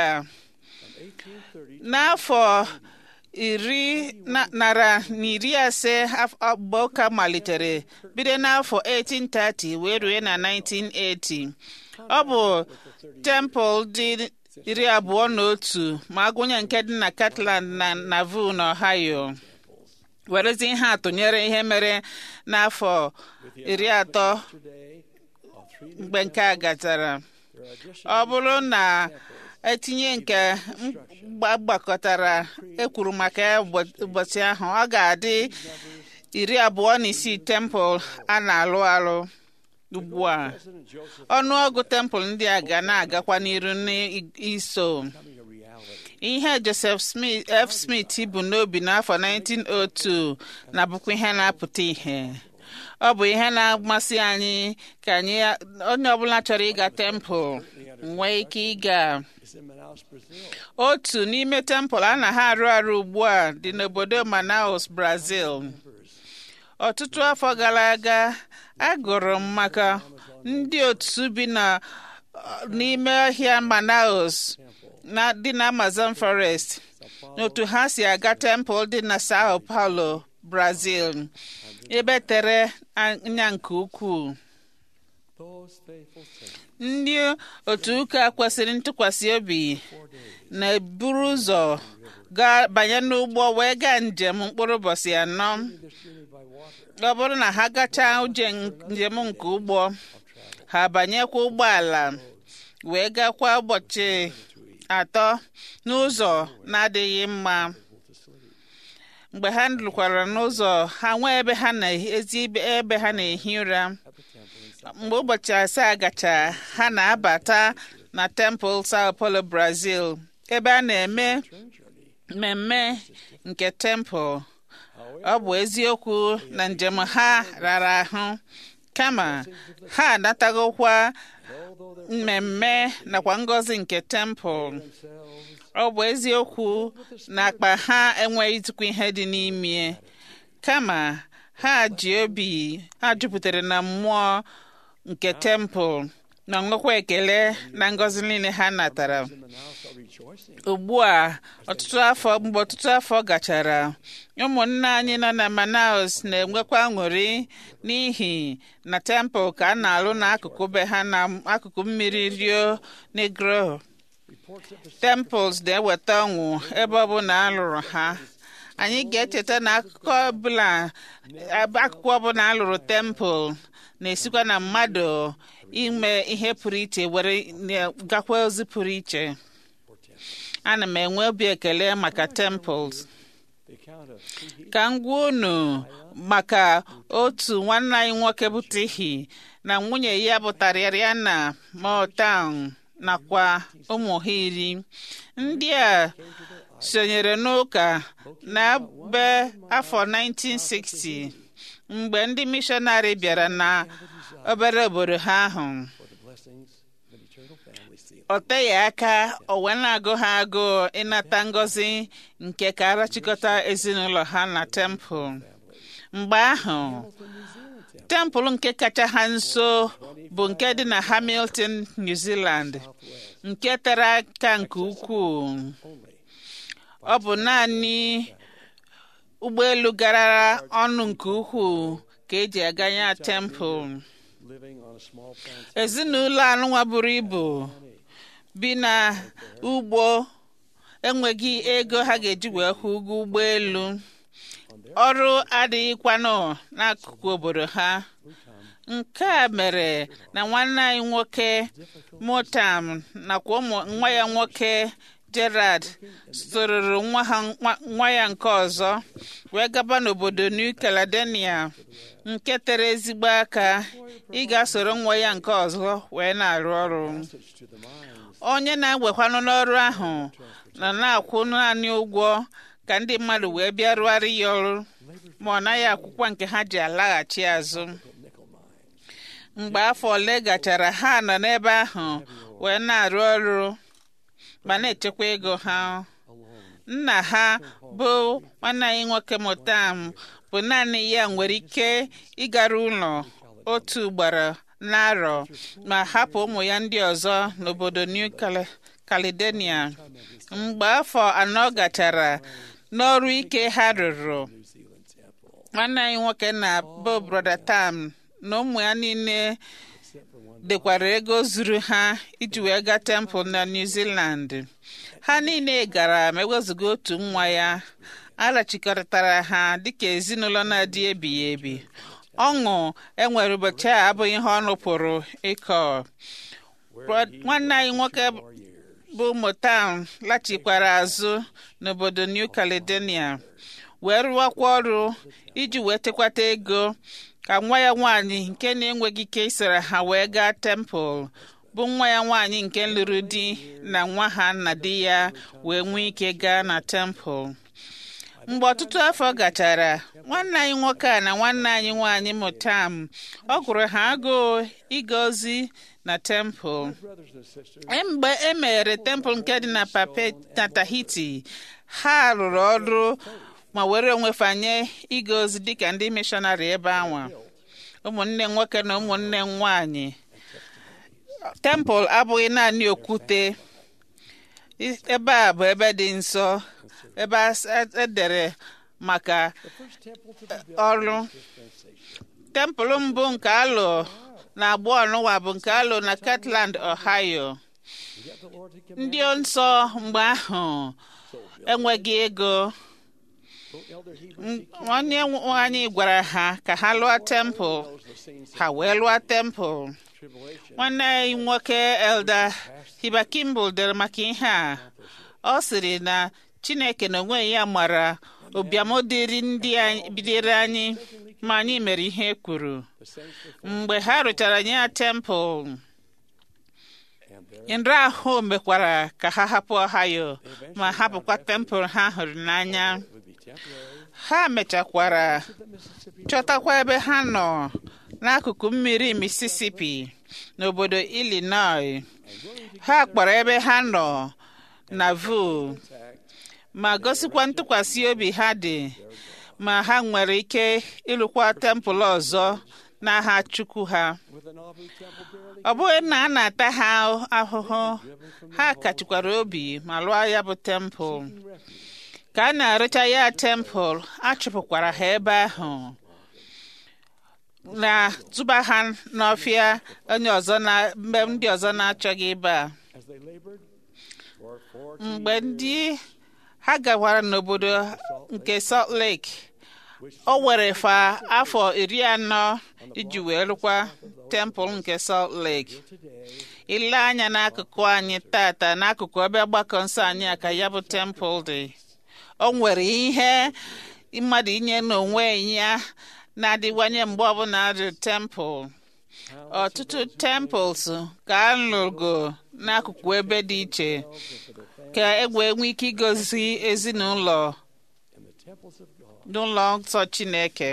Speaker 2: n'afọ iri na- nara na iri ase af- a- mgbe ụka malitere bido n'afọ 1830 wee rue na 1980 ọ bụ tempụl dị iri abụọ na otu ma agụnye nke dị na Catland na Nauvoo na Ohio werezi ihe atụnyere ihe mere n'afọ iri atọ mgbe nke a gachara ọ bụrụ na etinye nke mgba- gbakọtara ekwuru maka ya ụbọ- ụbọchị ahụ ọ ga-adị iri abụọ na isii tempụl a na-alụ alụ ugbu a ọnụọgụ tempụl ndị a ga na-agakwa n'iru n'iso ihe Joseph Smith F. Smith bụ n'obi n'afọ 1902 na-abụkwa ihe na-apụta ihe ọ bụ ihe na-amasị anyị ka anyị onye ọbụla chọrọ ịga tempụl nwee ike ịga otu n'ime tempụl a na ha arụ arụ ugbu a dị n'obodo Manaus Brazil ọtụtụ afọ gara aga agụrụ m maka ndị otu bi na n'ime ọhịa Manaus na dị na Amazon Forest n'otu ha si aga tempụl dị na Sao Paulo brazil ebe tere anya nke ukwuu ndị otu ụka kwesịrị ntụkwasị obi na-eburu ụzọ gaa banye n'ụgbọ wee gaa njem mkpụrụ ụbọchị anọ ọ bụrụ na ha gachaa uje njem nke ụgbọ ha banyekwa ụgbọala wee gakwa ụbọchị atọ n'ụzọ na-adịghị mma mgbe ha lụkwara n'ụzọ ha nwee ebe ha na-ezi ebe ha na-ehi ụra mgbe ụbọchị asaa gacha ha na-abata na temple sao paulo brazil ebe a na-eme mmemme nke temple ọ bụ eziokwu na njem ha rara ahụ kama ha anatagokwa mmemme nakwa ngọzi nke temple ọ bụ eziokwu na akpa ha enweghịzikwa ihe dị n'ime kama ha ji obi ha jupụtara na mmụọ nke temple na nwekwa ekele na ngọzi niile ha natara ugbu a ọtụtụ afọ mgbe ọtụtụ afọ gachara ụmụnne anyị nọ na manaus na-enwekwa aṅụrị n'ihi na temple ka a na-alụ n'akụkụ be ha na akụkụ mmiri rio negro temples na-eweta ọṅụ ebe ọbụla a lụrụ ha anyị ga-echeta na akụkọ ọbụla akụkụ ọbụla a lụrụ temple na-esikwa na mmadụ ime ihe pụrụ iche were gakwa ozi pụrụ iche ana m enwe obi ekele maka temples ka m gwa unu maka otu nwanne anyị nwoke bụ tihi na nwunye ya bụ tariana motown nakwa ụmụ ha iri ndị a sonyere n'ụka na be afọ 1960 mgbe ndị mishọnarị bịara na obere obodo ha ahụ ọ teghị aka o wee na-agụ ha agụụ ịnata ngọzi nke ka arachikọta ezinụlọ ha na tempụl mgbe ahụ tempụl nke kacha ha nso bụ nke dị na hamilton new zealand nke tere aka nke ukwuu ọ bụ naanị ụgbọelu gara ọnụ nke ukwuu ka eji aganye tempụl ezinụlọ anụnwa buru ibu bi na ugbo enweghị ego ha ga-eji wee kwụ ụgwọ ụgbọelu ọrụ adịghịkwanụ n'akụkụ obodo ha nke a mere na nwanne anyị nwoke motam nakwa ụmụ nwa ya nwoke gerard sororo nwa ya nke ọzọ wee gaba n'obodo new caledonia nke tere ezigbo aka ị ga-asoro nwa ya nke ọzọ wee na-arụ ọrụ onye na-ewekwanụ n'ọrụ ahụ nọ na-akwụ naanị ụgwọ ka ndị mmadụ wee bịa rụgharị ya ọrụ ma ọ naghị akwụkwọ nke ha ji alaghachi azụ mgbe afọ ole gachara ha nọ n'ebe ahụ wee na-arụ ọrụ ma na-echekwa ego ha nna ha bụ nwanne anyị nwoke Motam bụ naanị ya nwere ike ịgara ụlọ otu ugboro n'arọ ma hapụ ụmụ ya ndị ọzọ n'obodo New Caledonia mgbe afọ anọ gachara n'ọrụ ike ha rụrụ nwanne anyị nwoke na bụ broda Tam na ụmụ ya niile dekwara ego zuru ha iji wee gaa tempụl na New Zealand ha niile gara ma ewezuga otu nwa ya arachikọtara ha dịka ezinụlọ na-adị ebighị ebi ọṅụ enwere ụbọchị a abụghị ihe ọnụ pụrụ ịkọ nwanne anyị nwoke bụ Motown lachikwara azụ n'obodo New Caledonia wee rụwakwa ọrụ iji wee tekwata ego ka nwa ya nwaanyị nke na-enweghị ike isoro ha wee gaa tempụl bụ nwa ya nwaanyị nke lụrụ di na nwa ha na di ya wee nwee ike gaa na tempụl mgbe ọtụtụ afọ gachara nwanne anyị nwoke a na nwanne anyị nwaanyị Motam ọ gụrụ ha agụụ ịga ozi na tempụl mgbe e meghere tempụl nke dị na pape na Tahiti ha rụrụ ọrụ ma were onwe fanye ịga ozi dịka ndị mishọnarị ebe anwa ụmụnne nwoke na ụmụnne nwanyị tempụl abụghị naanị okwute ebe a bụ ebe dị nsọ ebe edere maka ọrụ tempụl mbụ nke alụ na agbụ ọnụwa bụ nke alụ na Kirtland Ohio ndị nsọ mgbe ahụ enweghị ego nwanne anyị gwara ha ka ha lụọ tempụl ha wee lụọ tempụl nwanne anyị nwoke Elda Hiba Kimball dere maka ihe a ọ sịrị na Chineke na onwe ya mara ụbịam dịrị ndị bidere anyị ma anyị mere ihe e kwuru mgbe ha rụchara ya tempụl nra ahụ mekwara ka ha hapụ Ohio ma hapụkwa tempụl ha hụrụ n'anya ha mechakwara chọtakwa ebe ha nọ n'akụkụ mmiri Mississippi n'obodo Illinois ha kpọrọ ebe ha nọ na vu ma gosikwa ntụkwasị obi ha dị ma ha nwere ike ịlụkwa tempụl ọzọ n'aha Chukwu ha ọ bụghị na a na-ata ha ahụhụ ha kachikwara obi ma lụọ ya bụ tempụl ka a na-arụcha ya tempụl a chụpụkwara ha ebe ahụ na tụba ha n'ọfịa onye ọzọ na mgbe ndị ọzọ na-achọghị ịba mgbe ndị ha gawara n'obodo nke Salt Lake o were fa afọ iri anọ iji wee rụkwa tempụl nke Salt Lake ile anya n'akụkụ anyị tata n'akụkụ ebe ọgbakọ nsọ anyị a ka ya bụ tempụl dị o nwere ihe mmadụ inye n'onwe ya na-adịwanye mgbe ọbụla dị tempụl ọtụtụ temples ka a lụgo n'akụkụ ebe dị iche ka e wee nwee ike igozi ezinụlọ n'ụlọ nsọ Chineke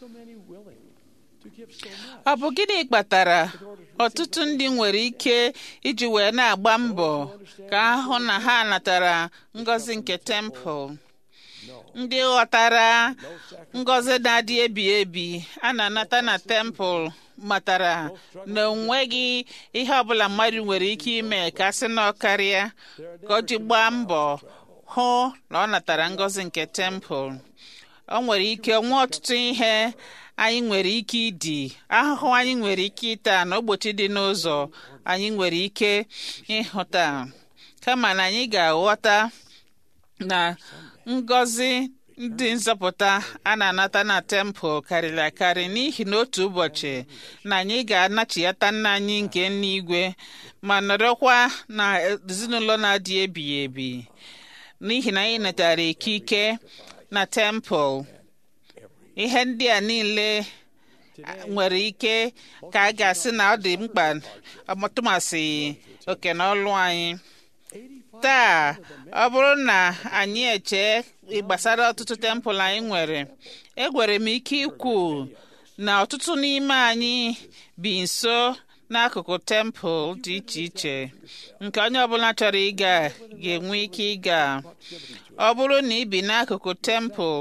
Speaker 2: ọ bụ gịnị kpatara ọtụtụ ndị nwere ike iji wee na-agba mbọ ka ahụ na ha natara ngọzi nke tempụl ndị ghọtara ngọzi na-adị ebi ebi a na-anata na tempụl matara na onweghị ihe ọbụla mmadụ nwere ike ime ka sị na ọkarịa ka o ji gbaa mbọ hụ na ọ natara ngọzi nke tempụl o nwere ike nwee ọtụtụ ihe anyị nwere ike ịdị ahụhụ anyị nwere ike ịta na ogbochi dị n'ụzọ anyị nwere ike ịhụta kama na anyị ga-aghọta na ngọzi ndị nzọpụta a na-anata na tempụl karịrị akarị n'ihi na otu ụbọchị na anyị ga-anachiyata nna anyị nke n'igwe ma nọrọkwa na ezinụlọ na-adị ebighị ebi n'ihi na anyị natara ikike na tempụl ihe ndị a niile nwere ike ka a ga-asị na ọ dị mkpa ọtụmasị oke na ọlụ anyị taa ọ bụrụ na anyị eche gbasara ọtụtụ tempụl anyị nwere egwere m ike ikwu na ọtụtụ n'ime anyị bi nso n'akụkụ tempụl dị iche iche nke onye ọbụla chọrọ ịga ga-enwe ike ịga ọ bụrụ na ị bi n'akụkụ tempụl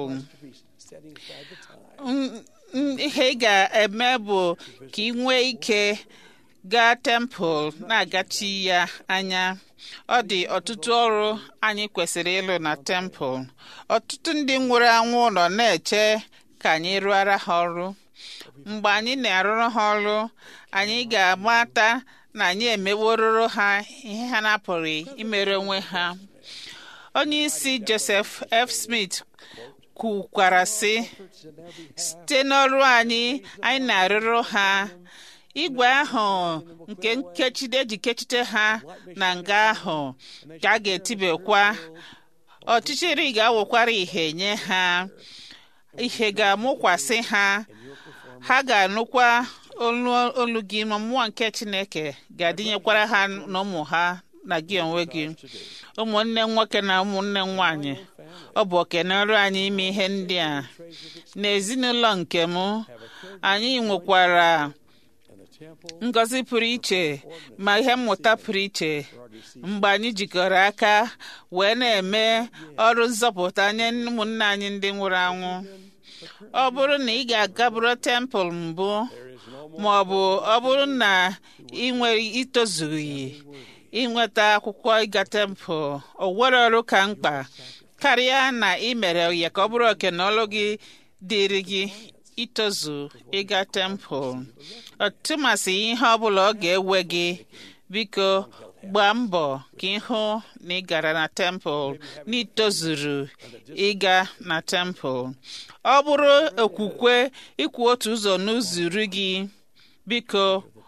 Speaker 2: ihe ị ga-eme bụ ka ị nwee ike gaa tempụl na-agachi ya anya ọ dị ọtụtụ ọrụ anyị kwesịrị ịlụ na tempụl ọtụtụ ndị nwụrụ anwụ nọ na-eche ka anyị rụọra ha ọrụ mgbe anyị na-arụrụ ha ọrụ anyị ga-amata na anyị emewororo ha ihe ha na-apụghị imere onwe ha onye isi Joseph F. Smith kwukwara sị site n'ọrụ anyị anyị na-arụrụ ha igwe ahụ nke nkechide eji kechite ha na nga ahụ ka a ga-etibekwa ọchịchịrị ga-awụkwara ihe nye ha ihe ga-amụkwasị ha ha ga-anụkwa olu gị ma mmụọ nke Chineke ga-adịnyekwara ha na ụmụ ha na gị onwe gị ụmụnne nwoke na ụmụnne nwanyị ọ bụ okenọrụ anyị ime ihe ndị a n'ezinụlọ nke m anyị nwekwara ngọzi pụrụ iche ma ihe mmụta pụrụ iche mgbe anyị jikọrọ aka wee na-eme ọrụ nzọpụta nye ụmụnne anyị ndị nwụrụ anwụ ọ bụrụ na ị ga-agaburu tempụl mbụ ma ọ bụ ọ bụrụ na ị nwere itozughị inweta akwụkwọ ịga tempụl o nwere ọrụ ka mkpa karịa na ị mere ya ka ọ bụrụ oke na ọlụ gị dịrị gị itozu ịga tempụl ọtụmasị ihe ọbụla ọ ga-ewe gị biko gbaa mbọ ka ịhụ na ị gara na tempụl na itozuru ịga na tempụl ọ bụrụ okwukwe ikwu otu ụzọ n'ụzọ iri gị biko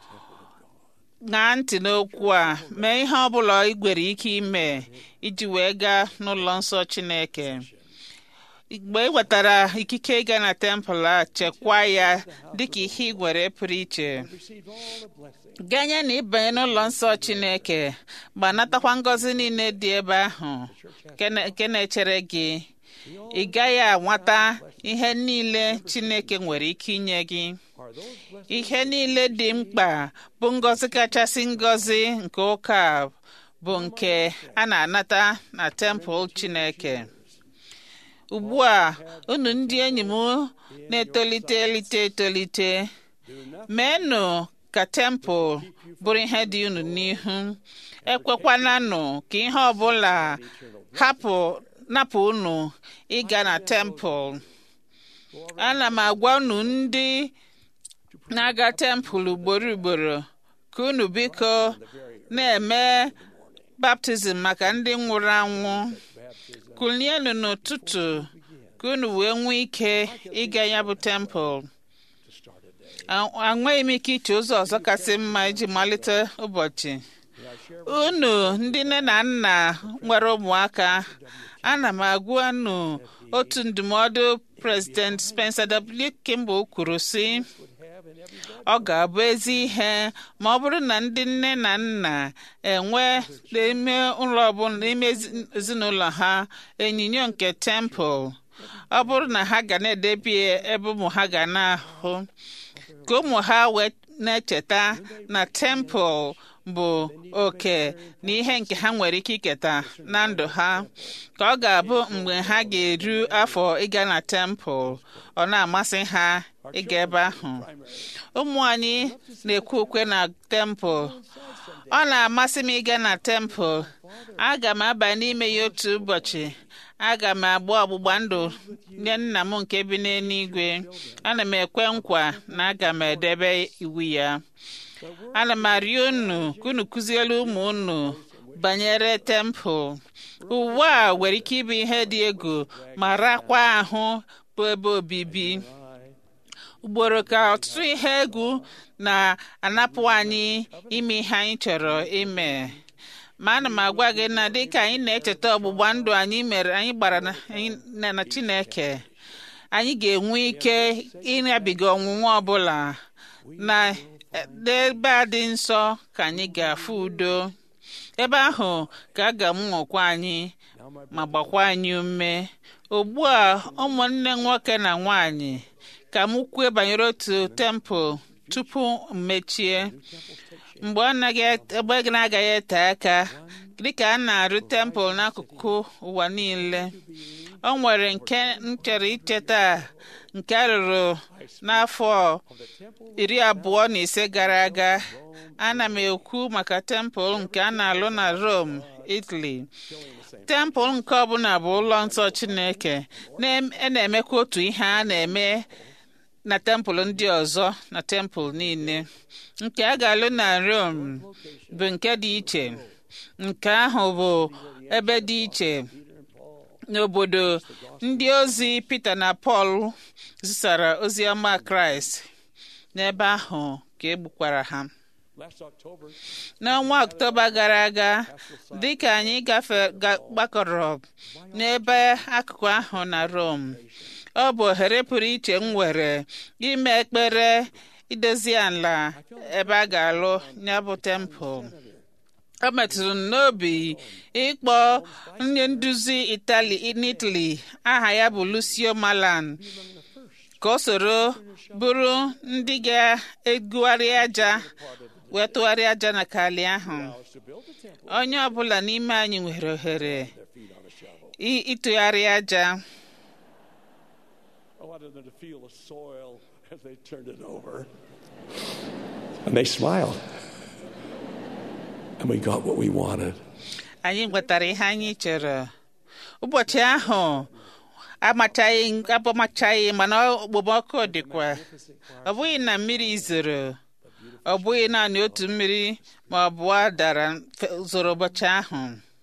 Speaker 2: ṅaa ntị n'okwu a mee ihe ọbụla ị nwere ike ime iji wee gaa n'ụlọ nsọ Chineke mgbe ị nwetara ikike ịga na tempụl a chekwaa ya dịka ihe ị nwere pụrụ iche ganye na ịbanye n'ụlọ nsọ Chineke ma natakwa ngọzi niile dị ebe ahụ nke na-echere gị ị gaghị anwata ihe niile Chineke nwere ike inye gị ihe niile dị mkpa bụ ngọzi kachasị ngọzi nke ụka bụ nke a na-anata na tempụl Chineke ugbu a unu ndị enyi m na-etolite elite etolite meenụ ka tempụl bụrụ ihe dị unu n'ihu ekwekwananụ ka ihe ọbụla hapụ napụ unu ịga na tempụl ana m agwa unu ndị na-aga tempụl ugboro ugboro ka unu biko na-eme baptizim maka ndị nwụrụ anwụ kulienu n'ụtụtụ ka unu wee nwee ike ịga ya bụ tempụl enweghị m ike iche ụzọ ọzọ kasị mma iji malite ụbọchị unu ndị nne na nna nwere ụmụaka ana m agwa unu otu ndụmọdụ prezident Spencer W. Kimball kwuru sị ọ ga-abụ ezi ihe ma ọ bụrụ na ndị nne na nna enwe n'ime ụlọ ọbụla n'ime ezinụlọ ha onyinyo nke tempụl ọ bụrụ na ha ga na-edebi ebe ụmụ ha ga na-ahụ ka ụmụ ha wee na-echeta na tempụl bụ oke na ihe nke ha nwere ike iketa na ndụ ha ka ọ ga-abụ mgbe ha ga-eru afọ ịga na tempụl ọ na-amasị ha ịga ebe ahụ ụmụ anyị na-ekwu ukwe na tempụl ọ na-amasị m ịga na tempụl aga m aba n'ime ya otu ụbọchị aga m agba ọgbụgba ndụ nye nna m nke bi n'eluigwe ana m ekwe nkwa na aga m edebe iwu ya ana m arịọ unu ka unu kụziere ụmụ unu banyere tempụl uwe a nwere ike ịbụ ihe dị egwu ma rakwa ahụ bụ ebe obibi ugboro ka ọtụtụ ihe egwu na-anapụ anyị ime ihe anyị chọrọ ime ma ana m agwa gị na dịka anyị na-echeta ọgbụgba ndụ anyị mere anyị gbara na Chineke anyị ga-enwe ike ịnabiga ọnwụnwa ọbụla na n'ebe a dị nsọ ka anyị ga-afụ udo ebe ahụ ka a ga-amụkwa anyị ma gbakwa anyị ume ugbu a ụmụnne nwoke na nwanyị ka m kwue banyere otu tempụl tupu mmechie mgbe ọ na-agaghị ete aka dịka a na-arụ tempụl n'akụkụ ụwa niile o nwere nke m chọrọ icheta nke a rụrụ n'afọ iri abụọ na ise gara aga ana m ekwu maka tempụl nke a na-alụ na Rome Italy tempụl nke ọbụla bụ ụlọ nsọ Chineke na-emekwa otu ihe a na-eme na tempụl ndị ọzọ na tempụl niile nke a ga-alụ na Rome bụ nke dị iche nke ahụ bụ ebe dị iche n'obodo ndị ozi Pita na Pọl zisara ozi ọma Kraịst n'ebe ahụ ka egbukwara ha n'ọnwa Ọktoba gara aga dịka anyị gbakọrọ n'ebe akụkụ ahụ na Rome ọ bụ ohere pụrụ iche m nwere ime ekpere idozi ala ebe a ga-alụ ya bụ tempụl ọ metụrụ m n'obi ịkpọ onye nduzi itali n'Italy aha ya bụ Lucio Malan ka o soro bụrụ ndị ga-egugharị aja wee tụgharịa aja na kali ahụ onye ọbụla n'ime anyị nwere ohere ịtụgharị aja
Speaker 10: I wanted them to feel the soil as they turned it over. And they smiled. And we got what we wanted.
Speaker 2: anyị nwetara ihe anyị chọrọ ụbọchị ahụ amachaghị abamachaghị mana okpomọkụ dịkwa ọ bụghị na mmiri zoro ọ bụghị naanị otu mmiri ma ọ bụ dara zoro ụbọchị ahụ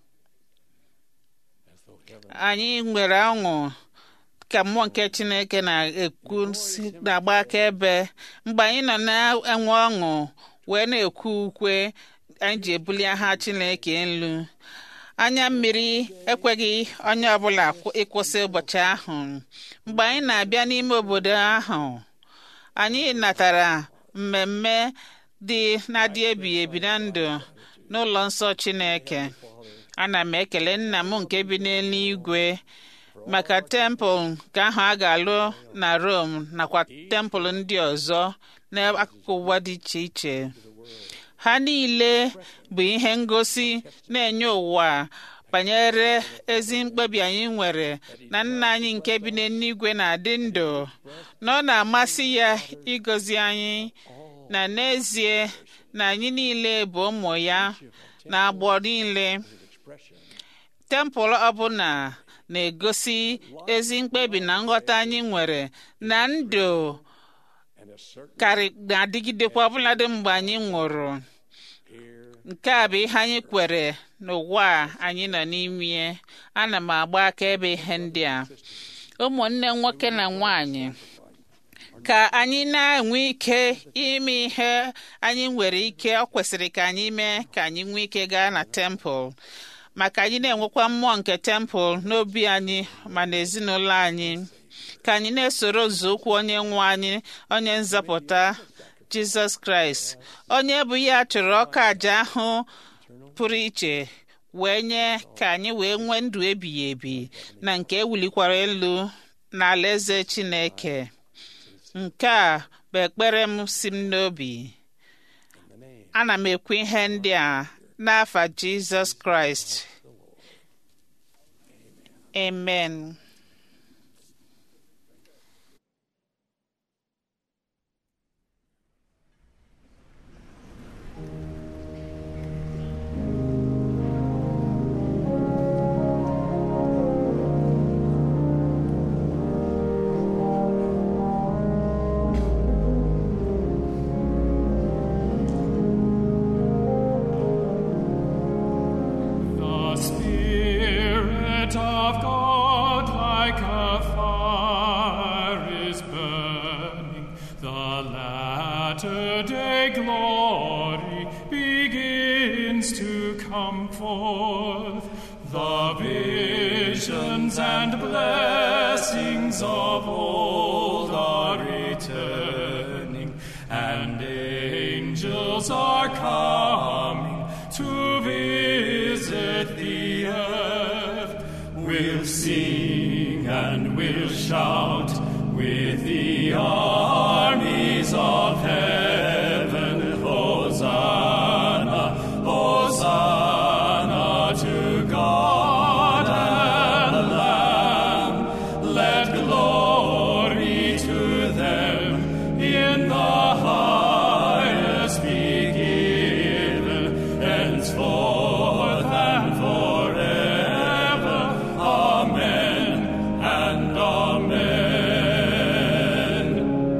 Speaker 2: anyị nwere ọṅụ ka mmụọ nke chineke na-ekwu na-agba akaebe mgbe anyị nọ na-enwe ọṅụ wee na-ekwu ukwe anyị ji ebuli aha chineke elu anya mmiri ekweghị onye ọbụla ịkwụsị ụbọchị ahụ mgbe anyị na-abịa n'ime obodo ahụ anyị natara mmemme dị na-adị ebighị ebi na ndụ n'ụlọ nsọ chineke ana m ekele nna m nke bi n'eluigwe maka tempụl nke ahụ a ga-alụ na Rome nakwa tempụl ndị ọzọ n'akụkụ ụwa dị iche iche ha niile bụ ihe ngosi na-enye ụwa banyere ezi mkpebi anyị nwere na nna anyị nke bi n'eluigwe na-adị ndụ na ọ na-amasị ya ịgọzi anyị na n'ezie na anyị niile bụ ụmụ ya na agbọ niile tempụl ọbụla na-egosi ezi mkpebi na nghọta anyị nwere na ndụ karị na-adịgidekwa ọbụladị mgbe anyị nwụrụ nke a bụ ihe anyị kwere n'ụwa anyị nọ n'ime ana m agba akaebe ihe ndị a ụmụnne nwoke na nwanyị ka anyị na-enwe ike ime ihe anyị nwere ike ọ kwesịrị ka anyị mee ka anyị nwee ike gaa na tempụl maka anyị na-enwekwa mmụọ nke tempụl n'obi anyị ma na ezinụlọ anyị ka anyị na-esoro nzọụkwụ onye nwe anyị onye nzọpụta jizọs kraịst onye bụ ya chụrụ ọka aja ahụ pụrụ iche wee nye ka anyị wee nwee ndụ ebighị ebi na nke ewulikwara elu n'ala eze chineke nke a bụ ekpere m si m n'obi ana m ekwu ihe ndị a n'afa jizọs kraịst amen
Speaker 11: The Spirit of God, like a fire, is burning. The latter day glory begins to come forth. The visions and blessings of old are returning, and angels are coming to visit the earth. We'll sing and we'll shout with the armies of heaven. Hosanna, Hosanna to God and Lamb. Let glory to them in the highest be given, henceforth and forever. Amen and amen.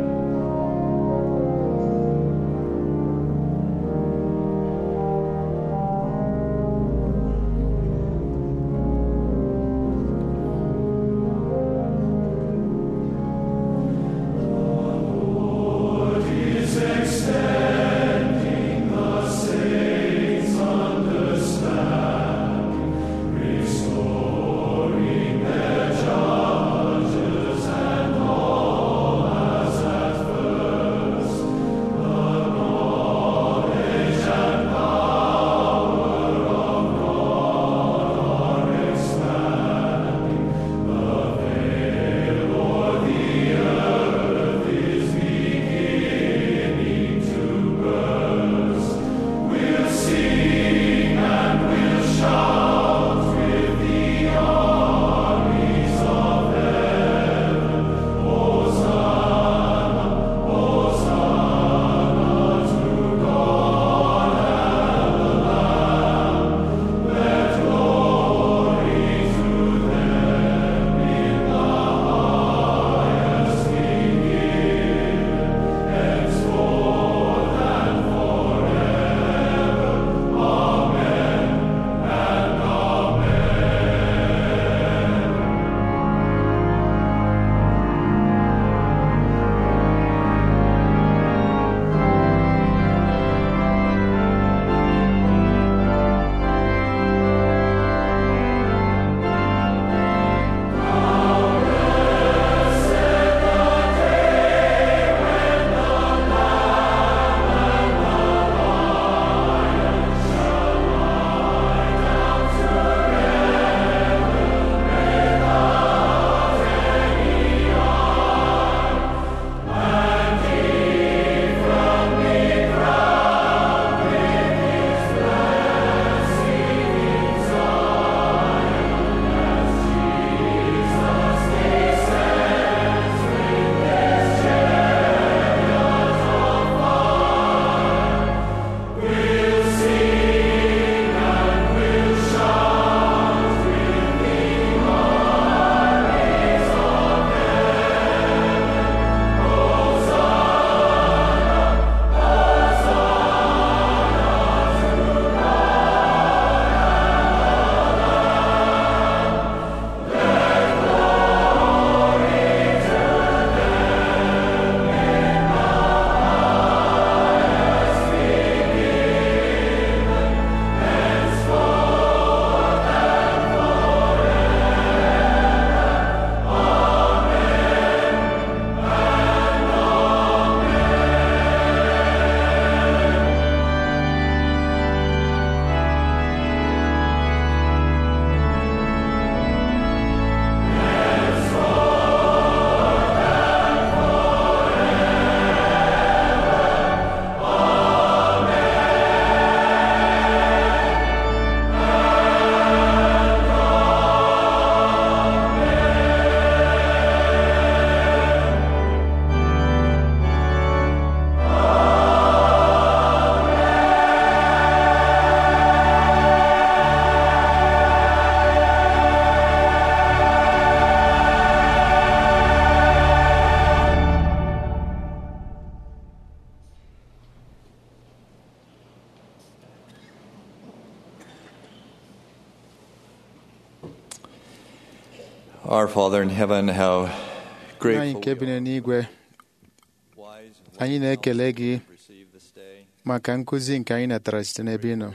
Speaker 12: Our Father in heaven, how
Speaker 6: Nna anyị
Speaker 12: grateful
Speaker 6: nke bi n'igwe anyị na-ekele gị maka nkụzi nke anyị natara site n'ebe ị nọ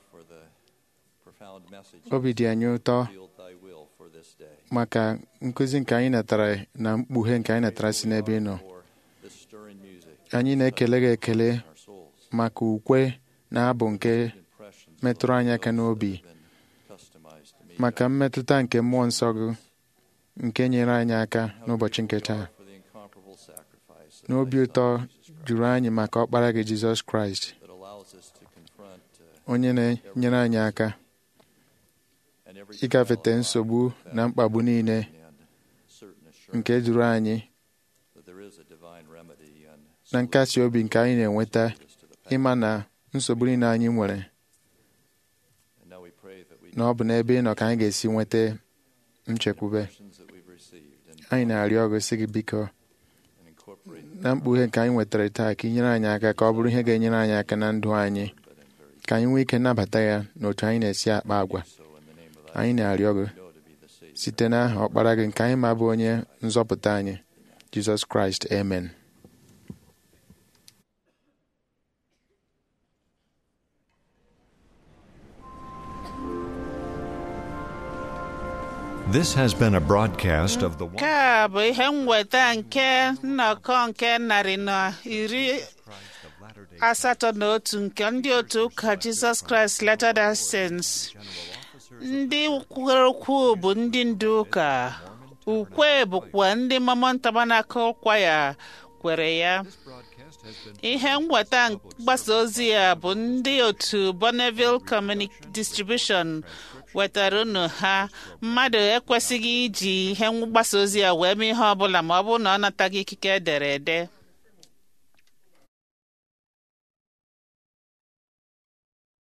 Speaker 6: obi dị anyị ụtọ maka nkụzi nke anyị natara na mkpughe nke anyị natara si n'ebe ị nọ anyị na-ekele gị ekele maka ukwe na abụ nke metụrụ anyị aka n'obi maka mmetụta nke mmụọ nsọ gị nke nyere anyị aka n'ụbọchị nke taa n'obi ụtọ juru anyị maka ọkpara gị Jizọs Kraịst onye na-enyere anyị aka ịgafete nsogbu na mkpagbu niile nke duru anyị na nkasi obi nke anyị na-enweta ịma na nsogbu niile anyị nwere na ọ bụ n'ebe ị nọ ka anyị ga-esi nweta nchekwube anyị na-arịọ ọgụ sị gị biko na mkpughe nke anyị nwetara taa ka ị nyere anyị aka ka ọ bụrụ ihe ga-enyere anyị aka na ndụ anyị ka anyị nwee ike nnabata ya n'otu anyị na-esi akpa agwa anyị na-arịọ gị site n'aha ọkpara gị nke anyị ma bụ onye nzọpụta anyị Jizọs Kraịst amen
Speaker 1: This has been a broadcast of the
Speaker 2: nke a bụ ihe mweta nke nnọkọ nke narị na iri asatọ na otu nke ndị otu ụka Jizọs Kraịst Latter-day Saints ndị kwere okwu bụ ndị ndu ụka ukwe bụkwa ndị Mormon Tabernacle Choir kwere ya ihe nweta mgbasa ozi ya bụ ndị otu Bonneville Communic Distribution wetara unu ha mmadụ ekwesịghị iji ihe mgbasa ozi ya wee mee ihe ọ bụla ma ọ bụrụ na ọ nataghị ikike ederede